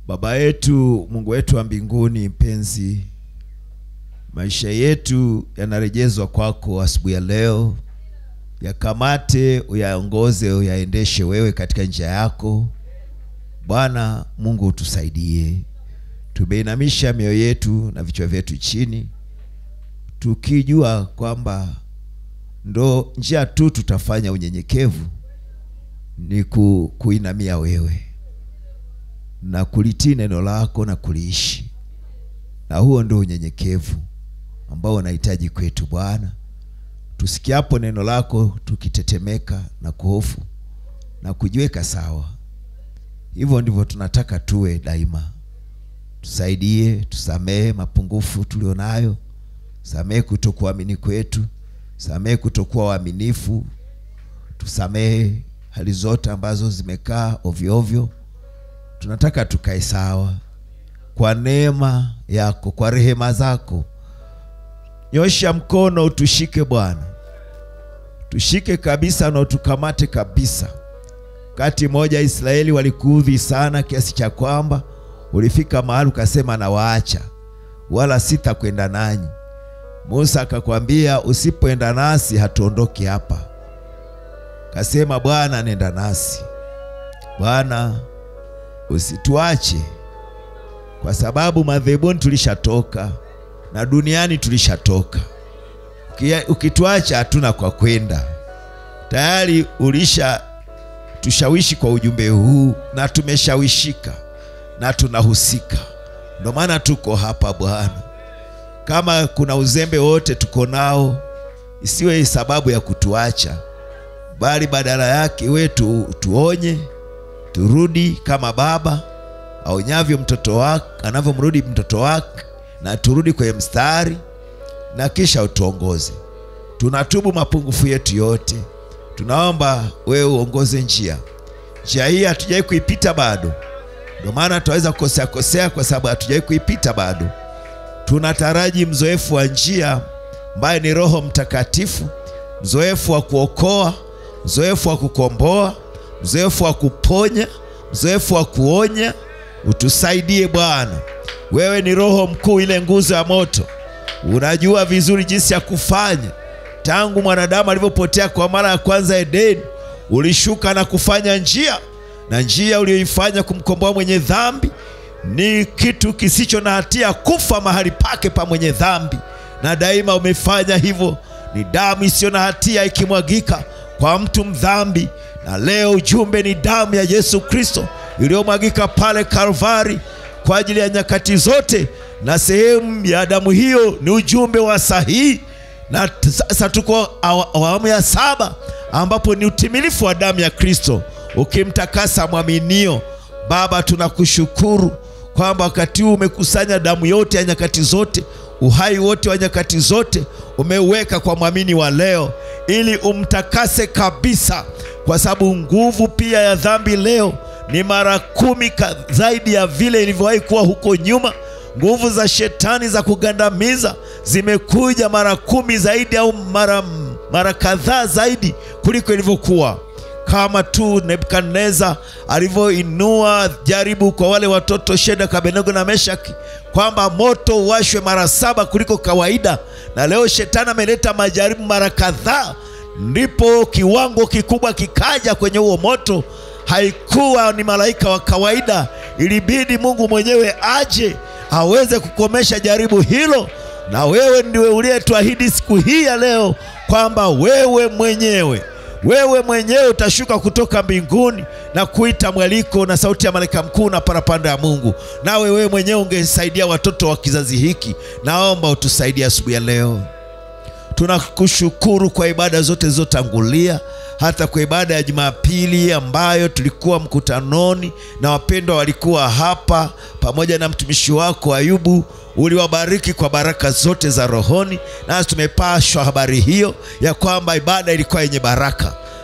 Baba yetu, Mungu wetu wa mbinguni, mpenzi, maisha yetu yanarejezwa kwako asubuhi ya leo. Yakamate, uyaongoze, uyaendeshe wewe katika njia yako. Bwana Mungu, utusaidie. Tumeinamisha mioyo yetu na vichwa vyetu chini, tukijua kwamba ndo njia tu tutafanya unyenyekevu ni ku, kuinamia wewe na kulitii neno lako na kuliishi, na huo ndio unyenyekevu ambao unahitaji kwetu Bwana. Tusikiapo neno lako tukitetemeka na kuhofu na kujiweka sawa, hivyo ndivyo tunataka tuwe daima. Tusaidie, tusamehe mapungufu tulionayo, samehe kutokuamini kwetu, samehe kutokuwa waaminifu, tusamehe hali zote ambazo zimekaa ovyo ovyo. Tunataka tukae sawa kwa neema yako, kwa rehema zako. Nyosha mkono utushike Bwana, tushike kabisa na utukamate kabisa. Wakati mmoja Israeli walikuudhi sana kiasi cha kwamba ulifika mahali ukasema, nawaacha wala sitakwenda nanyi. Musa akakwambia, usipoenda nasi hatuondoki hapa. Kasema, Bwana nenda nasi. Bwana usituache, kwa sababu madhebuni tulishatoka na duniani tulishatoka. Ukituacha hatuna kwa kwenda. Tayari ulisha tushawishi kwa ujumbe huu na tumeshawishika na tunahusika, ndio maana tuko hapa Bwana. Kama kuna uzembe wote tuko nao, isiwe sababu ya kutuacha, bali badala yake wetu tuonye, turudi kama baba aonyavyo mtoto wake, anavyomrudi mtoto wake, na turudi kwenye mstari na kisha utuongoze. Tunatubu mapungufu yetu yote, tunaomba wewe uongoze njia. Njia hii hatujawai kuipita bado, ndio maana tunaweza kukosea kosea, kwa sababu hatujawai kuipita bado. Tunataraji mzoefu wa njia ambaye ni Roho Mtakatifu, mzoefu wa kuokoa, mzoefu wa kukomboa, mzoefu wa kuponya, mzoefu wa kuonya. Utusaidie Bwana, wewe ni Roho mkuu, ile nguzo ya moto, unajua vizuri jinsi ya kufanya. Tangu mwanadamu alivyopotea kwa mara ya kwanza Edeni, ulishuka na kufanya njia, na njia uliyoifanya kumkomboa mwenye dhambi ni kitu kisicho na hatia, kufa mahali pake pa mwenye dhambi, na daima umefanya hivyo. Ni damu isiyo na hatia ikimwagika kwa mtu mdhambi, na leo ujumbe ni damu ya Yesu Kristo iliyomwagika pale Kalvari kwa ajili ya nyakati zote, na sehemu ya damu hiyo ni ujumbe wa sahihi. Na sasa tuko awamu ya saba ambapo ni utimilifu wa damu ya Kristo ukimtakasa mwaminio. Baba, tunakushukuru kwamba wakati huu umekusanya damu yote ya nyakati zote, uhai wote wa nyakati zote umeuweka kwa mwamini wa leo, ili umtakase kabisa, kwa sababu nguvu pia ya dhambi leo ni mara kumi zaidi ya vile ilivyowahi kuwa huko nyuma. Nguvu za shetani za kugandamiza zimekuja mara kumi zaidi au mara, mara kadhaa zaidi kuliko ilivyokuwa kama tu Nebukadneza alivyoinua jaribu kwa wale watoto Shadraka, Abednego na Meshaki kwamba moto uwashwe mara saba kuliko kawaida, na leo shetani ameleta majaribu mara kadhaa, ndipo kiwango kikubwa kikaja kwenye huo moto. Haikuwa ni malaika wa kawaida, ilibidi Mungu mwenyewe aje aweze kukomesha jaribu hilo, na wewe ndiwe uliyetuahidi siku hii ya leo kwamba wewe mwenyewe wewe mwenyewe utashuka kutoka mbinguni na kuita mwaliko na sauti ya malaika mkuu na parapanda ya Mungu, nawe wewe mwenyewe ungesaidia watoto wa kizazi hiki. Naomba utusaidie asubuhi ya leo. Tunakushukuru kwa ibada zote zilizotangulia, hata kwa ibada ya Jumapili ambayo tulikuwa mkutanoni na wapendwa walikuwa hapa pamoja na mtumishi wako Ayubu uliwabariki kwa baraka zote za rohoni, nasi tumepashwa habari hiyo ya kwamba ibada ilikuwa yenye baraka.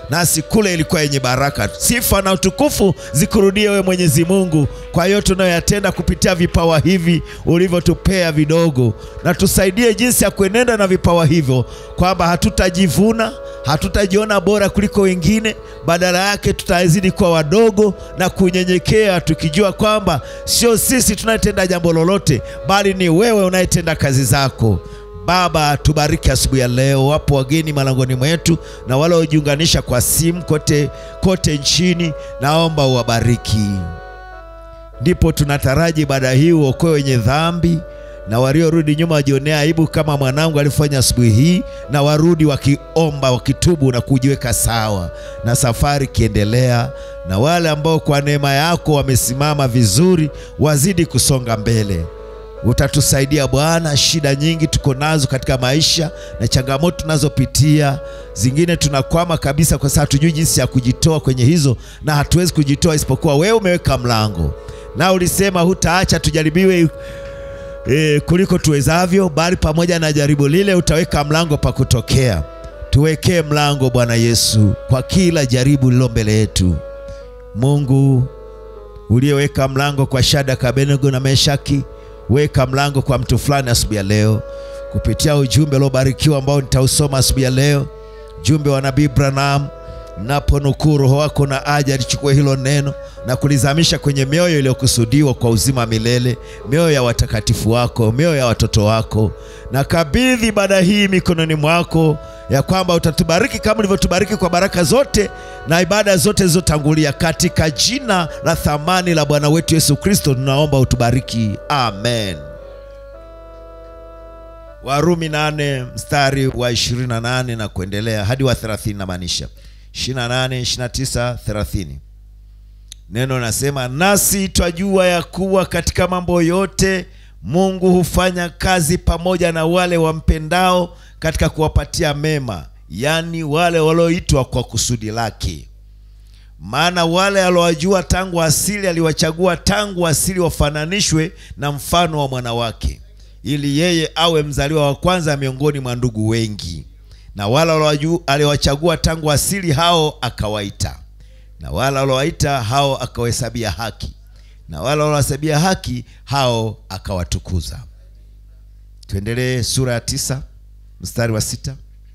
nasi kule ilikuwa yenye baraka. Sifa na utukufu zikurudie wewe Mwenyezi Mungu kwa yote tunayoyatenda kupitia vipawa hivi ulivyotupea vidogo, na tusaidie jinsi ya kuenenda na vipawa hivyo, kwamba hatutajivuna, hatutajiona bora kuliko wengine, badala yake tutazidi kuwa wadogo na kunyenyekea, tukijua kwamba sio sisi tunayetenda jambo lolote, bali ni wewe unayetenda kazi zako. Baba, tubariki asubuhi ya leo. Wapo wageni malangoni mwetu na wale waliojiunganisha kwa simu kote kote nchini, naomba uwabariki. Ndipo tunataraji ibada hii uokoe wenye dhambi na waliorudi nyuma wajionea aibu kama mwanangu alifanya asubuhi hii, na warudi wakiomba, wakitubu na kujiweka sawa, na safari ikiendelea, na wale ambao kwa neema yako wamesimama vizuri wazidi kusonga mbele. Utatusaidia Bwana. Shida nyingi tuko nazo katika maisha na changamoto tunazopitia, zingine tunakwama kabisa, kwa sababu hatujui jinsi ya kujitoa kwenye hizo, na hatuwezi kujitoa isipokuwa wewe umeweka mlango, na ulisema hutaacha tujaribiwe e, kuliko tuwezavyo, bali pamoja na jaribu lile utaweka mlango pa kutokea. Tuwekee mlango Bwana Yesu kwa kila jaribu lilo mbele yetu. Mungu uliyeweka mlango kwa Shadraka, Abednego na Meshaki weka mlango kwa mtu fulani asubuhi ya leo kupitia ujumbe uliobarikiwa ambao nitausoma asubuhi ya leo, ujumbe wa nabii Branham. Naponukuu, Roho wako na aja alichukua hilo neno na kulizamisha kwenye mioyo iliyokusudiwa kwa uzima wa milele, mioyo ya watakatifu wako, mioyo ya watoto wako. Na kabidhi ibada hii mikononi mwako, ya kwamba utatubariki kama ulivyotubariki kwa baraka zote na ibada zote zilizotangulia, katika jina la thamani la Bwana wetu Yesu Kristo tunaomba utubariki, amen. Warumi nane mstari wa 28 na kuendelea hadi wa 30 na maanisha 28, 29, 30. Neno nasema, nasi twajua ya kuwa katika mambo yote Mungu hufanya kazi pamoja na wale wampendao katika kuwapatia mema, yaani wale walioitwa kwa kusudi lake. Maana wale aliowajua tangu asili aliwachagua tangu asili wafananishwe na mfano wa mwana wake, ili yeye awe mzaliwa wa kwanza miongoni mwa ndugu wengi. Na wale aliowachagua tangu asili hao akawaita, na wale aliowaita hao akawahesabia haki, na wale aliowahesabia haki hao akawatukuza. Tuendelee sura ya tisa mstari wa sita.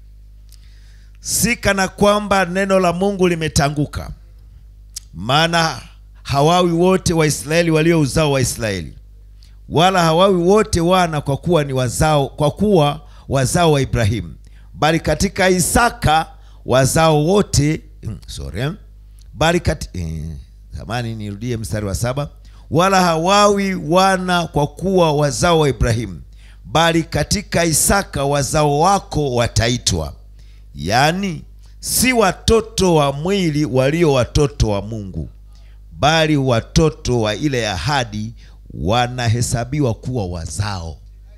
Si kana kwamba neno la Mungu limetanguka, maana hawawi wote Waisraeli walio uzao wa Israeli, wala hawawi wote wana kwa kuwa ni wazao, kwa kuwa wazao wa Ibrahimu, bali katika Isaka wazao wote sorry, bali kati, eh, zamani nirudie mstari wa saba. Wala hawawi wana kwa kuwa wazao wa Ibrahimu, bali katika Isaka wazao wako wataitwa. Yaani si watoto wa mwili walio watoto wa Mungu, bali watoto wa ile ahadi wanahesabiwa kuwa wazao.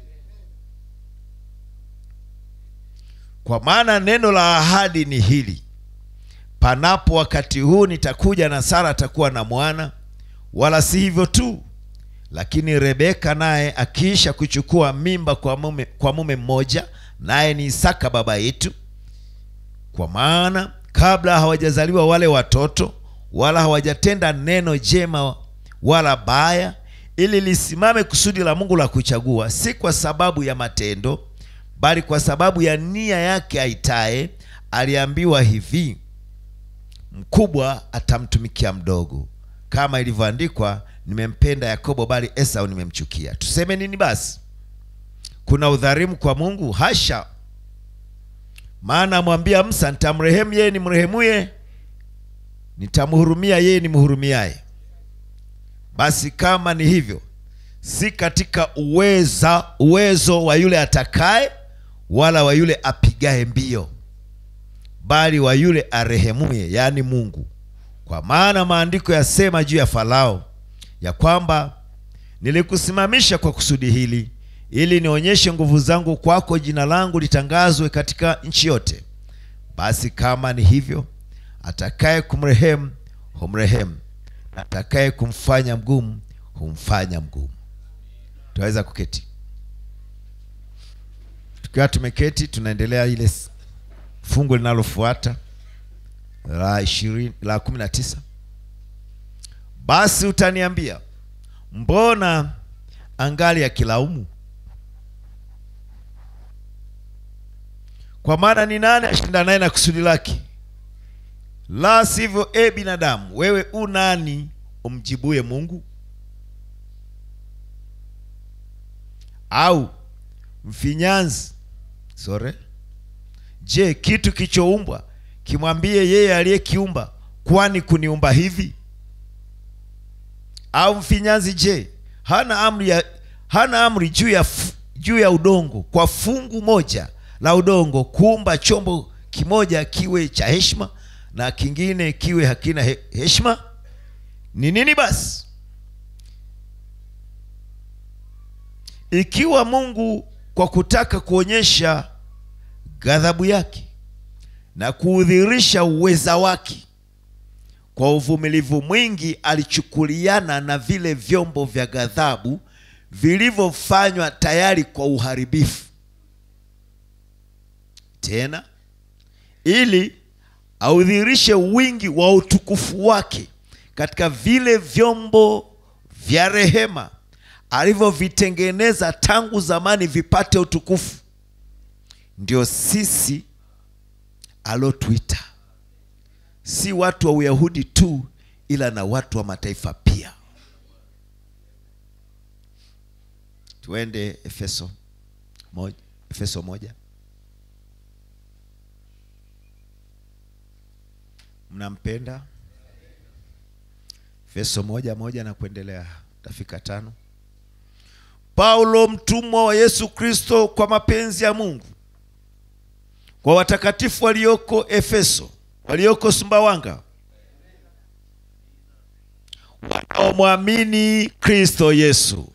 Kwa maana neno la ahadi ni hili, panapo wakati huu nitakuja na Sara atakuwa na mwana. Wala si hivyo tu, lakini Rebeka naye akiisha kuchukua mimba kwa mume, kwa mume mmoja, naye ni Isaka baba yetu. Kwa maana kabla hawajazaliwa wale watoto, wala hawajatenda neno jema wala baya, ili lisimame kusudi la Mungu la kuchagua, si kwa sababu ya matendo, bali kwa sababu ya nia yake aitaye. Aliambiwa hivi, mkubwa atamtumikia mdogo, kama ilivyoandikwa, nimempenda Yakobo, bali Esau nimemchukia. Tuseme nini basi? Kuna udhalimu kwa Mungu? Hasha! Maana amwambia Musa, nitamrehemu yeye nimrehemuye, nitamhurumia yeye nimhurumiaye. Basi kama ni hivyo, si katika uweza uwezo wa yule atakaye, wala wa yule apigaye mbio, bali wa yule arehemuye, yaani Mungu. Kwa maana maandiko yasema juu ya Farao ya kwamba nilikusimamisha kwa kusudi hili ili nionyeshe nguvu zangu kwako, jina langu litangazwe katika nchi yote. Basi kama ni hivyo, atakaye kumrehemu humrehemu, na atakaye kumfanya mgumu humfanya mgumu. Tunaweza kuketi. Tukiwa tumeketi, tunaendelea ile fungu linalofuata la ishirini la kumi na tisa basi utaniambia mbona angali akilaumu kwa maana ni nani ashinda naye na kusudi lake la sivyo e binadamu wewe u nani umjibuye mungu au mfinyanzi sore je kitu kichoumbwa kimwambie yeye aliyekiumba kwani kuniumba hivi au mfinyanzi je hana amri ya, hana amri juu ya fu- juu ya udongo kwa fungu moja la udongo kuumba chombo kimoja kiwe cha heshima na kingine kiwe hakina he, heshima ni nini basi ikiwa mungu kwa kutaka kuonyesha ghadhabu yake na kuudhirisha uweza wake kwa uvumilivu mwingi alichukuliana na vile vyombo vya ghadhabu vilivyofanywa tayari kwa uharibifu tena ili audhirishe wingi wa utukufu wake katika vile vyombo vya rehema alivyovitengeneza tangu zamani vipate utukufu ndio sisi alotuita si watu wa uyahudi tu ila na watu wa mataifa pia tuende efeso moja, efeso moja mnampenda efeso moja moja na kuendelea tafika tano paulo mtumwa wa yesu kristo kwa mapenzi ya mungu kwa watakatifu walioko efeso walioko sumbawanga wanaomwamini kristo yesu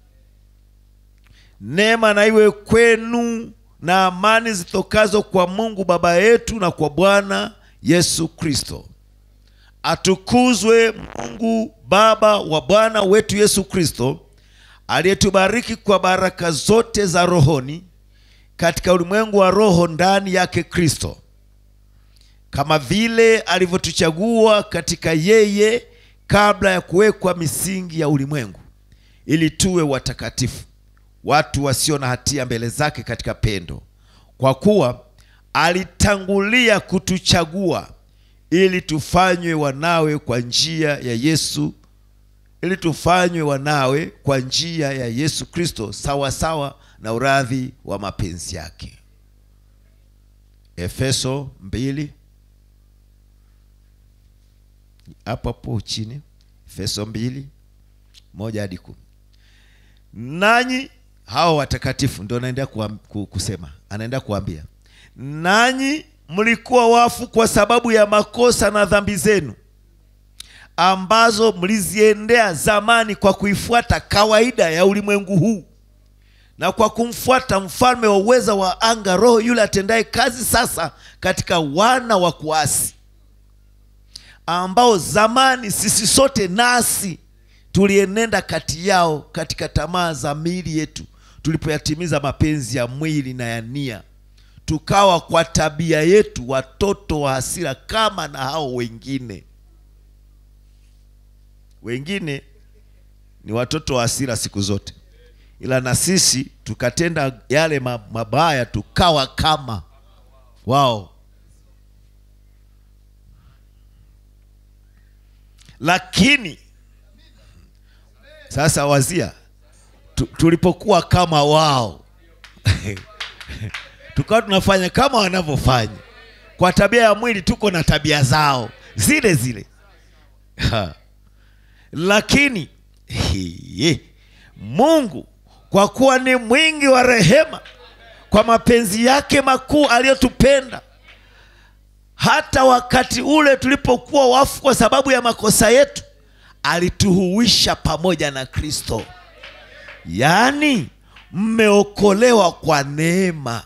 neema na iwe kwenu na amani zitokazo kwa mungu baba yetu na kwa bwana yesu kristo atukuzwe mungu baba wa bwana wetu yesu kristo aliyetubariki kwa baraka zote za rohoni katika ulimwengu wa roho ndani yake kristo kama vile alivyotuchagua katika yeye kabla ya kuwekwa misingi ya ulimwengu ili tuwe watakatifu watu wasio na hatia mbele zake katika pendo kwa kuwa alitangulia kutuchagua ili tufanywe wanawe kwa njia ya yesu ili tufanywe wanawe kwa njia ya yesu kristo sawasawa na uradhi wa mapenzi yake efeso mbili hapo hapo chini efeso mbili moja hadi kumi nanyi hao watakatifu ndio anaendea kuam- ku- kusema anaendea kuambia nanyi mlikuwa wafu kwa sababu ya makosa na dhambi zenu ambazo mliziendea zamani kwa kuifuata kawaida ya ulimwengu huu na kwa kumfuata mfalme wa uweza wa anga roho yule atendaye kazi sasa katika wana wa kuasi ambao zamani sisi sote nasi tulienenda kati yao katika tamaa za miili yetu tulipoyatimiza mapenzi ya mwili na ya nia tukawa kwa tabia yetu watoto wa hasira kama na hao wengine wengine ni watoto wa hasira siku zote ila na sisi tukatenda yale ma- mabaya tukawa kama wao lakini sasa wazia tu, tulipokuwa kama wao tukawa tunafanya kama wanavyofanya kwa tabia ya mwili tuko na tabia zao zile zile Ha. lakini hiye, mungu kwa kuwa ni mwingi wa rehema kwa mapenzi yake makuu aliyotupenda hata wakati ule tulipokuwa wafu kwa sababu ya makosa yetu alituhuisha pamoja na kristo yaani mmeokolewa kwa neema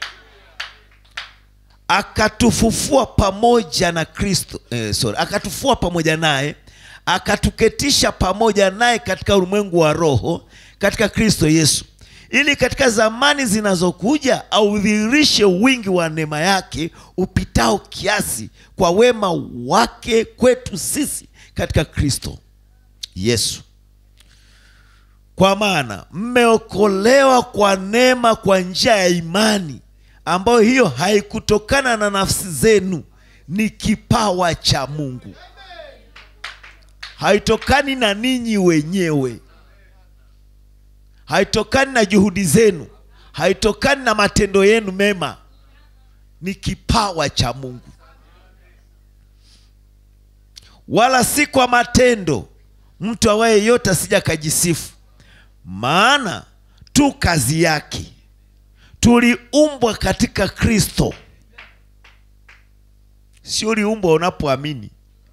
akatufufua pamoja na kristo eh, sorry, akatufua pamoja naye akatuketisha pamoja naye katika ulimwengu wa roho katika kristo yesu ili katika zamani zinazokuja audhihirishe wingi wa neema yake upitao kiasi kwa wema wake kwetu sisi katika Kristo Yesu. Kwa maana mmeokolewa kwa neema kwa njia ya imani, ambayo hiyo haikutokana na nafsi zenu, ni kipawa cha Mungu, haitokani na ninyi wenyewe, haitokani na juhudi zenu, haitokani na matendo yenu mema, ni kipawa cha Mungu, wala si kwa matendo, mtu awaye yote asija akajisifu. Maana tu kazi yake, tuliumbwa katika Kristo. Sio uliumbwa unapoamini,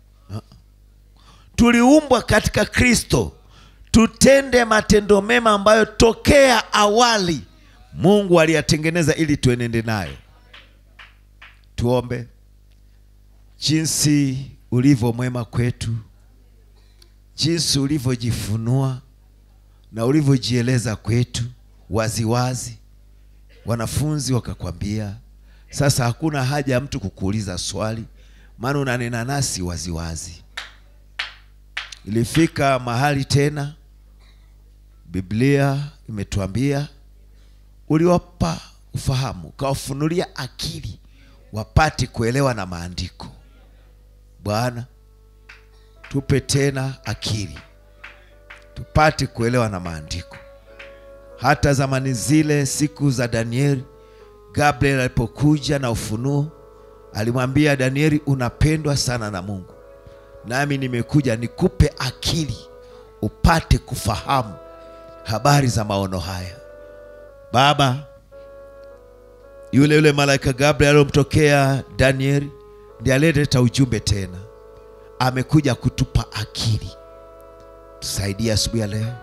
tuliumbwa katika Kristo tutende matendo mema ambayo tokea awali Mungu aliyatengeneza ili tuenende nayo. Tuombe. Jinsi ulivyo mwema kwetu, jinsi ulivyojifunua na ulivyojieleza kwetu waziwazi, wanafunzi wakakwambia, sasa hakuna haja ya mtu kukuuliza swali, maana unanena nasi waziwazi. Ilifika mahali tena, Biblia imetuambia uliwapa ufahamu, ukawafunulia akili wapate kuelewa na maandiko. Bwana, tupe tena akili tupate kuelewa na maandiko. Hata zamani zile, siku za Danieli, Gabriel alipokuja na ufunuo, alimwambia Danieli, unapendwa sana na Mungu, nami nimekuja nikupe akili upate kufahamu habari za maono haya. Baba, yule yule malaika Gabriel aliyomtokea Danieli ndiye aliyeleta ujumbe tena, amekuja kutupa akili. Tusaidie asubuhi ya leo,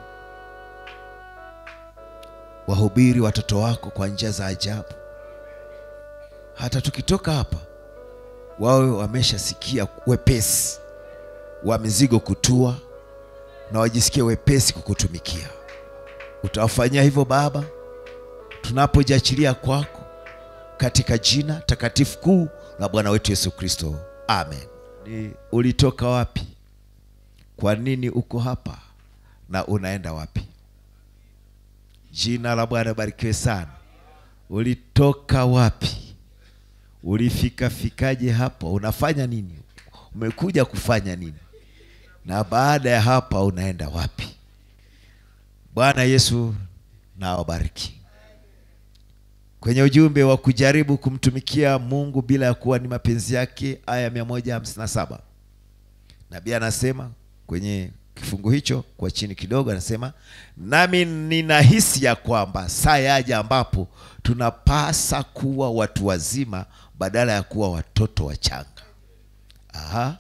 wahubiri watoto wako kwa njia za ajabu, hata tukitoka hapa wawe wameshasikia wepesi wa mizigo kutua na wajisikie wepesi kukutumikia. Utawafanyia hivyo Baba, tunapojiachilia kwako katika jina takatifu kuu la Bwana wetu Yesu Kristo, amen. Ni ulitoka wapi? Kwa nini uko hapa na unaenda wapi? Jina la Bwana barikiwe sana. Ulitoka wapi? Ulifika fikaje hapa? Unafanya nini? Umekuja kufanya nini? Na baada ya hapa unaenda wapi? Bwana Yesu na awabariki. Kwenye ujumbe wa kujaribu kumtumikia Mungu bila ya kuwa ni mapenzi yake, aya 157 nabii anasema kwenye kifungu hicho kwa chini kidogo, anasema nami ninahisi ya kwamba saa yaja ambapo tunapasa kuwa watu wazima badala ya kuwa watoto wachanga. Aha,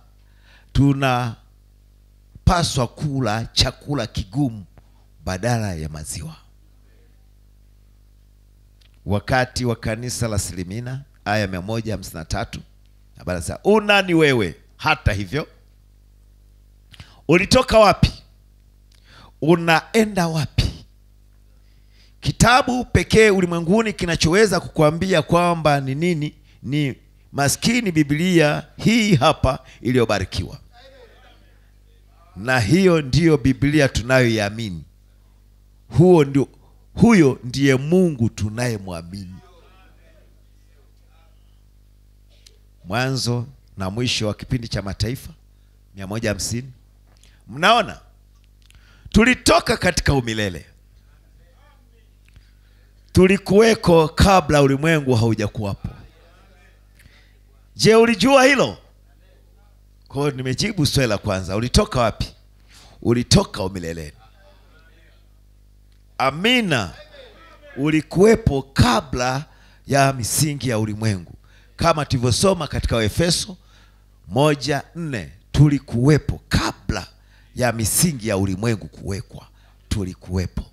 tunapaswa kula chakula kigumu badala ya maziwa. Wakati wa kanisa la Silimina, aya mia moja hamsini na tatu habari za unani wewe, hata hivyo ulitoka wapi? Unaenda wapi? Kitabu pekee ulimwenguni kinachoweza kukuambia kwamba ni nini ni maskini Biblia hii hapa iliyobarikiwa, na hiyo ndiyo Biblia tunayoiamini. Huo ndio, huyo ndiye Mungu tunayemwamini. Mwanzo na mwisho wa kipindi cha Mataifa mia moja hamsini. Mnaona, tulitoka katika umilele, tulikuweko kabla ulimwengu haujakuwapo. Je, ulijua hilo? Kwa hiyo nimejibu swali la kwanza, ulitoka wapi? Ulitoka umileleni. Amina, ulikuwepo kabla ya misingi ya ulimwengu, kama tulivyosoma katika Waefeso moja nne tulikuwepo kabla ya misingi ya ulimwengu kuwekwa, tulikuwepo.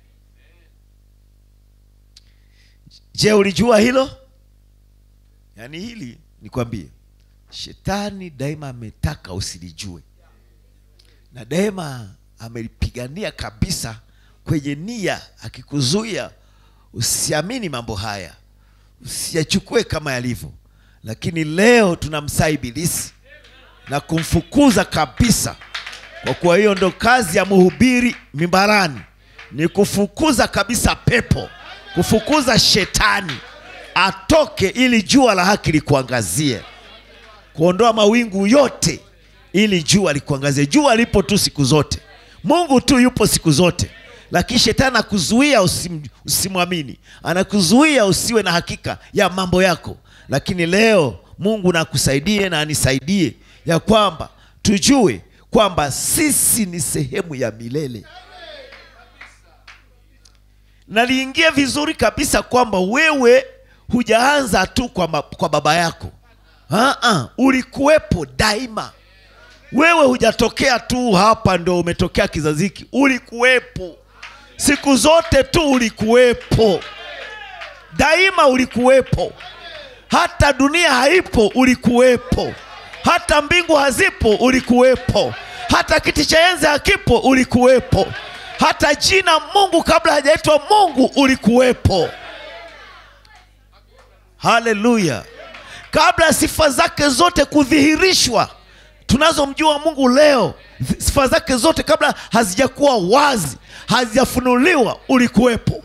Je, ulijua hilo? Yaani hili nikwambie, shetani daima ametaka usilijue, na daima amelipigania kabisa kwenye nia akikuzuia usiamini mambo haya usiyachukue kama yalivyo lakini leo tunamsaa ibilisi na kumfukuza kabisa kwa kuwa hiyo ndo kazi ya mhubiri mimbarani ni kufukuza kabisa pepo kufukuza shetani atoke ili jua la haki likuangazie kuondoa mawingu yote ili jua likuangazie jua lipo tu siku zote mungu tu yupo siku zote lakini shetani anakuzuia usim, usimwamini anakuzuia usiwe na hakika ya mambo yako lakini leo mungu nakusaidie na anisaidie ya kwamba tujue kwamba sisi ni sehemu ya milele naliingia vizuri kabisa kwamba wewe hujaanza tu kwa, ma, kwa baba yako Aa, ulikuwepo daima wewe hujatokea tu hapa ndo umetokea kizazi hiki ulikuwepo siku zote tu ulikuwepo daima ulikuwepo hata dunia haipo ulikuwepo hata mbingu hazipo ulikuwepo hata kiti cha enzi hakipo ulikuwepo hata jina mungu kabla hajaitwa mungu ulikuwepo haleluya kabla sifa zake zote kudhihirishwa tunazomjua mungu leo sifa zake zote kabla hazijakuwa wazi hazijafunuliwa ulikuwepo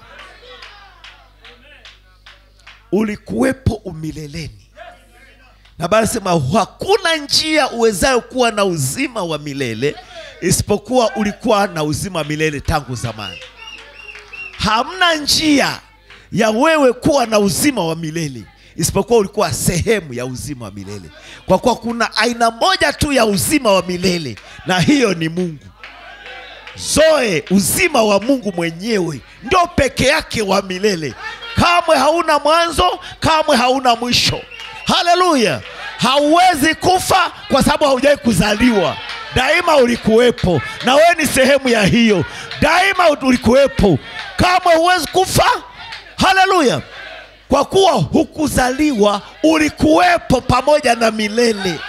ulikuwepo umileleni na bali sema hakuna njia uwezayo kuwa na uzima wa milele isipokuwa ulikuwa na uzima wa milele tangu zamani hamna njia ya wewe kuwa na uzima wa milele isipokuwa ulikuwa sehemu ya uzima wa milele kwa kuwa kuna aina moja tu ya uzima wa milele na hiyo ni mungu zoe uzima wa mungu mwenyewe ndo peke yake wa milele kamwe hauna mwanzo kamwe hauna mwisho haleluya hauwezi kufa kwa sababu haujawahi kuzaliwa daima ulikuwepo na wewe ni sehemu ya hiyo daima ulikuwepo kamwe huwezi kufa haleluya kwa kuwa hukuzaliwa ulikuwepo pamoja na milele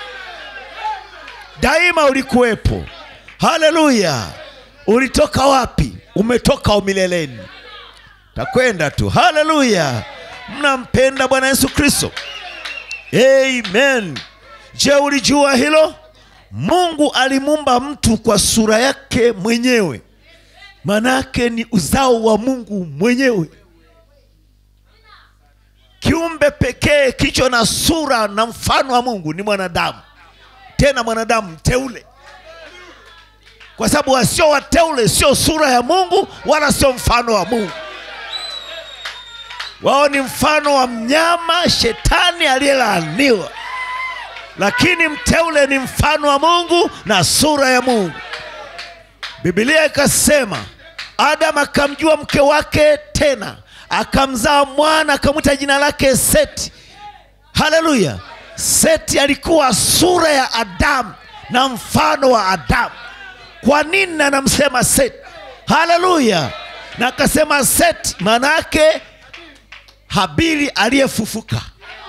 daima ulikuwepo haleluya ulitoka wapi umetoka umileleni takwenda tu haleluya mnampenda bwana yesu kristo amen je ulijua hilo mungu alimuumba mtu kwa sura yake mwenyewe manake ni uzao wa mungu mwenyewe kiumbe pekee kicho na sura na mfano wa mungu ni mwanadamu tena mwanadamu mteule kwa sababu wasio wateule sio sura ya mungu wala sio mfano wa mungu wao ni mfano wa mnyama shetani aliyelaaniwa lakini mteule ni mfano wa mungu na sura ya mungu bibilia ikasema adamu akamjua mke wake tena akamzaa mwana akamwita jina lake seti haleluya seti alikuwa sura ya adamu na mfano wa adamu kwa nini anamsema seti haleluya na akasema seti maana yake habili aliyefufuka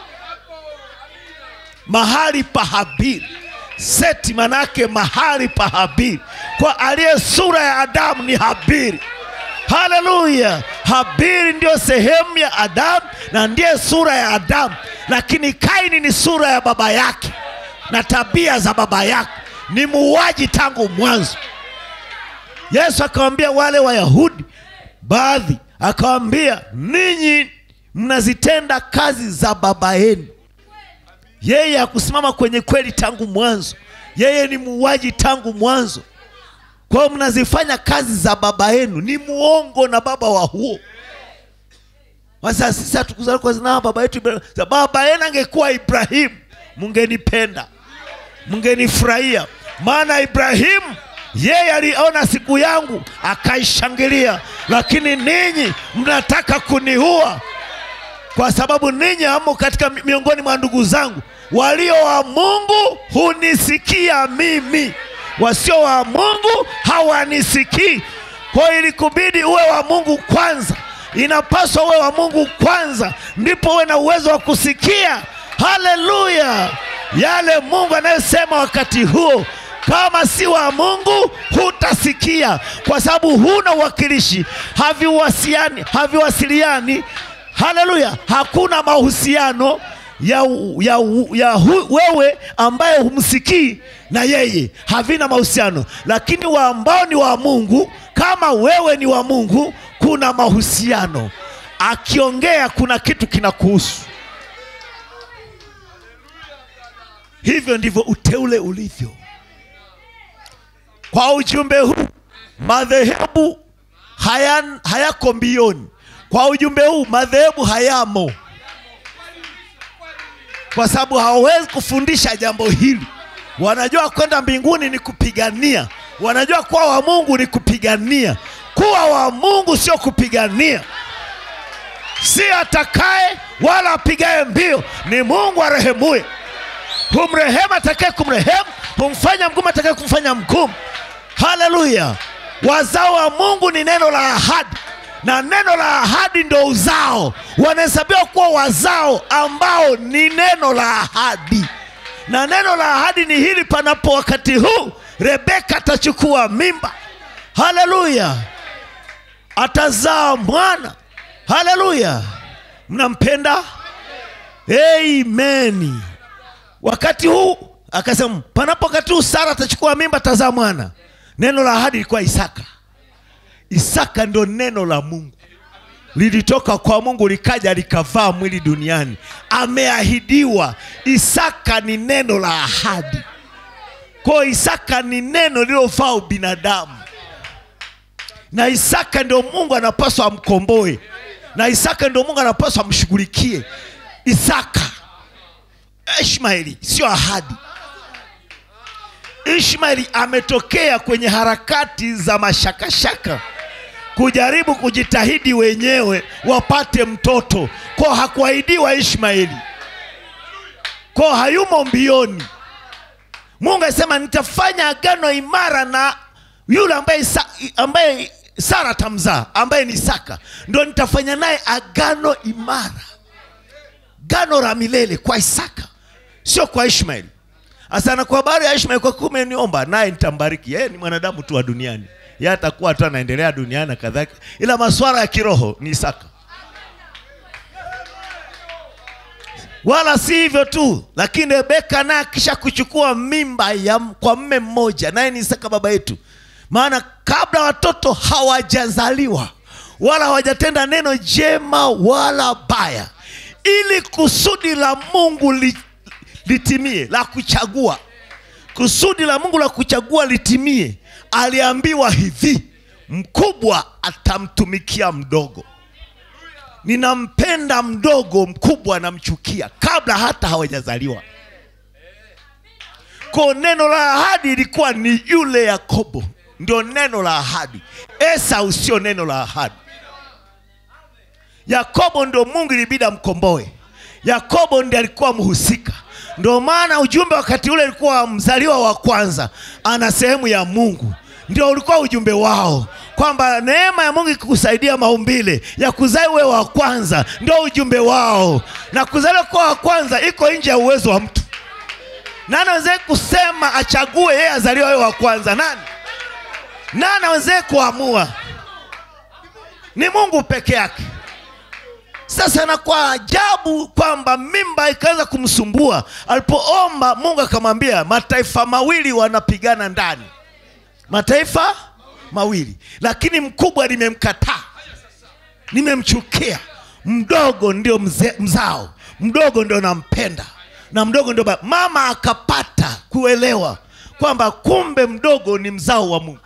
mahali pa habili seti manake mahali pa habili kwa aliye sura ya adamu ni habili haleluya habili ndiyo sehemu ya adamu na ndiye sura ya adamu lakini kaini ni sura ya baba yake na tabia za baba yake ni muuaji tangu mwanzo yesu akawambia wale wayahudi baadhi akawambia ninyi mnazitenda kazi za baba yenu yeye hakusimama kwenye kweli tangu mwanzo yeye ni muuaji tangu mwanzo kwa hiyo mnazifanya kazi za baba yenu ni muongo na baba wa huo sasa sisi hatukuzaliwa kwa zina baba yetu Ibrahimu. Sasa baba yenu angekuwa ibrahimu mungenipenda mungenifurahia maana ibrahimu yeye aliona siku yangu akaishangilia lakini ninyi mnataka kuniua kwa sababu ninyi hamo katika mi- miongoni mwa ndugu zangu walio wa mungu hunisikia mimi wasio wa mungu hawanisikii kwa hiyo ilikubidi uwe wa mungu kwanza inapaswa uwe wa mungu kwanza ndipo uwe na uwezo wa kusikia haleluya yale mungu anayosema wakati huo kama si wa mungu hutasikia kwa sababu huna uwakilishi haviwasiliani haviwasiliani haleluya hakuna mahusiano ya, ya, ya hu, wewe ambaye humsikii na yeye havina mahusiano lakini wa ambao ni wa mungu kama wewe ni wa mungu kuna mahusiano akiongea kuna kitu kinakuhusu hivyo ndivyo uteule ulivyo kwa ujumbe huu madhehebu haya, hayako mbioni kwa ujumbe huu madhehebu hayamo kwa sababu hawawezi kufundisha jambo hili wanajua kwenda mbinguni ni kupigania wanajua kuwa wa mungu ni kupigania kuwa wa mungu sio kupigania si atakaye wala apigaye mbio ni mungu arehemuye humrehemu atakaye kumrehemu humfanya mgumu atakaye kumfanya mgumu haleluya wazao wa mungu ni neno la ahadi na neno la ahadi ndo uzao wanahesabiwa kuwa wazao ambao ni neno la ahadi na neno la ahadi ni hili panapo wakati huu rebeka atachukua mimba haleluya atazaa mwana haleluya mnampenda ameni wakati huu akasema panapo wakati huu sara atachukua mimba atazaa mwana neno la ahadi ilikuwa isaka isaka ndo neno la mungu lilitoka kwa mungu likaja likavaa mwili duniani ameahidiwa isaka ni neno la ahadi kwayo isaka ni neno lililofaa ubinadamu na isaka ndio mungu anapaswa amkomboe na isaka ndio mungu anapaswa amshughulikie isaka ishmaeli sio ahadi ishmaeli ametokea kwenye harakati za mashakashaka kujaribu kujitahidi wenyewe wapate mtoto ko hakuahidiwa ishmaeli ko hayumo mbioni mungu alisema nitafanya agano imara na yule ambaye, Isa, ambaye sara atamzaa ambaye ni isaka ndo nitafanya naye agano imara gano la milele kwa isaka sio kwa ishmaeli asana kwa habari ya ishmaeli kwa kuwa umeniomba naye nitambariki yeye ni mwanadamu tu wa duniani ye atakuwa tu anaendelea duniani na kadhalika ila maswala ya kiroho ni isaka wala si hivyo tu lakini rebeka naye akisha kuchukua mimba ya, kwa mme mmoja naye ni isaka baba yetu maana kabla watoto hawajazaliwa wala hawajatenda neno jema wala baya ili kusudi la mungu li, litimie la kuchagua kusudi la mungu la kuchagua litimie aliambiwa hivi mkubwa atamtumikia mdogo ninampenda mdogo mkubwa anamchukia kabla hata hawajazaliwa ko neno la ahadi ilikuwa ni yule yakobo ndio neno la ahadi esau sio neno la ahadi yakobo ndio mungu ilibidi amkomboe yakobo ndi alikuwa mhusika ndio maana ujumbe wakati ule ulikuwa mzaliwa wa kwanza ana sehemu ya mungu ndio ulikuwa ujumbe wao kwamba neema ya mungu ikikusaidia maumbile ya kuzaa uwe wa kwanza ndio ujumbe wao na kuzaliwa kuwa wa kwanza iko nje ya uwezo wa mtu nani awezee kusema achague yeye azaliwa wewe wa kwanza nani nani awezee kuamua ni mungu peke yake sasa na kwa ajabu kwamba mimba ikaanza kumsumbua alipoomba mungu akamwambia mataifa mawili wanapigana ndani mataifa mawili lakini mkubwa nimemkataa nimemchukia mdogo ndio mze, mzao mdogo ndio nampenda na mdogo ndio ba- mama akapata kuelewa kwamba kumbe mdogo ni mzao wa mungu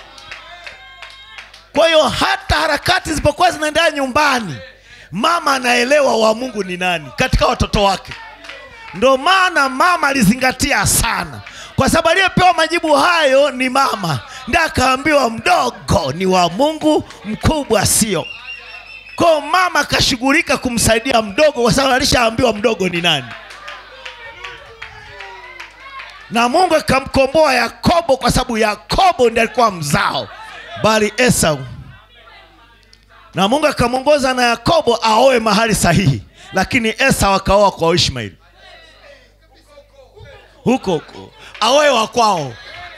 kwa hiyo hata harakati zilipokuwa zinaendelea nyumbani mama anaelewa wa mungu ni nani katika watoto wake ndo maana mama alizingatia sana kwa sababu aliyepewa majibu hayo ni mama ndi akaambiwa mdogo ni wa mungu mkubwa sio ko mama akashughulika kumsaidia mdogo kwa sababu alishaambiwa mdogo ni nani na mungu akamkomboa yakobo kwa sababu yakobo ndi alikuwa mzao bali esau na mungu akamwongoza na yakobo aoe mahali sahihi lakini esau akaoa kwa ishmaeli huko huko aoe wa kwao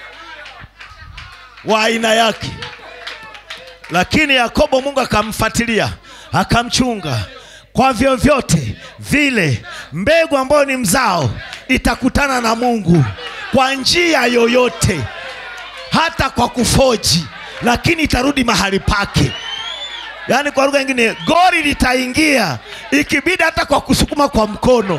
wa aina yake lakini yakobo mungu akamfuatilia akamchunga kwa vyovyote vile mbegu ambayo ni mzao itakutana na mungu kwa njia yoyote hata kwa kufoji lakini itarudi mahali pake yaani kwa lugha nyingine gori litaingia ikibidi hata kwa kusukuma kwa mkono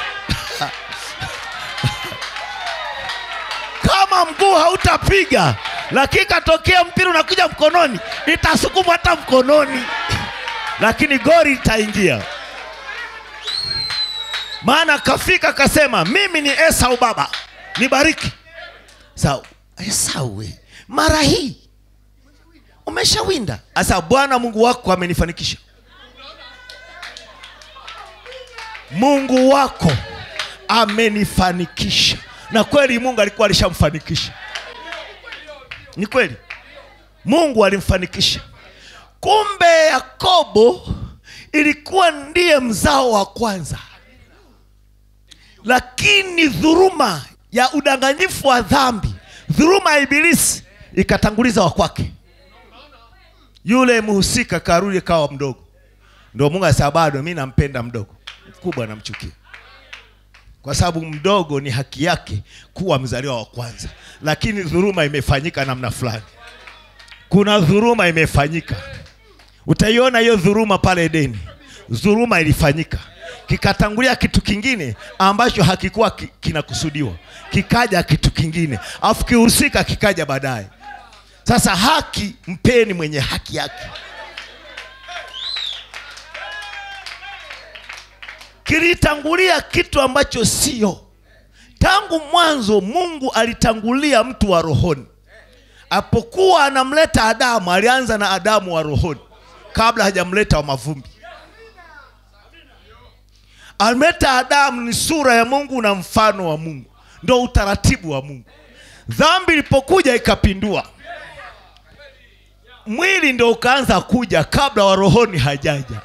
kama mguu hautapiga lakini katokea mpira unakuja mkononi itasukuma hata mkononi lakini gori litaingia maana kafika kasema mimi ni esau baba nibariki sa esau we mara hii umeshawinda sasa bwana mungu wako amenifanikisha mungu wako amenifanikisha na kweli mungu alikuwa alishamfanikisha ni kweli mungu alimfanikisha kumbe yakobo ilikuwa ndiye mzao wa kwanza lakini dhuruma ya udanganyifu wa dhambi dhuruma ya ibilisi ikatanguliza wa kwake yule mhusika karudi kawa mdogo ndo mungu asema bado mi nampenda mdogo mkubwa namchukia kwa sababu mdogo ni haki yake kuwa mzaliwa wa kwanza lakini dhuruma imefanyika namna fulani kuna dhuruma imefanyika utaiona hiyo dhuruma pale edeni dhuruma ilifanyika kikatangulia kitu kingine ambacho hakikuwa ki- kinakusudiwa kikaja kitu kingine afu kihusika kikaja baadaye sasa haki mpeni mwenye haki yake kilitangulia kitu ambacho sio tangu mwanzo mungu alitangulia mtu wa rohoni apokuwa anamleta adamu alianza na adamu wa rohoni kabla hajamleta wa mavumbi alimleta adamu ni sura ya mungu na mfano wa mungu ndo utaratibu wa mungu dhambi ilipokuja ikapindua mwili ndo ukaanza kuja kabla wa rohoni hajaja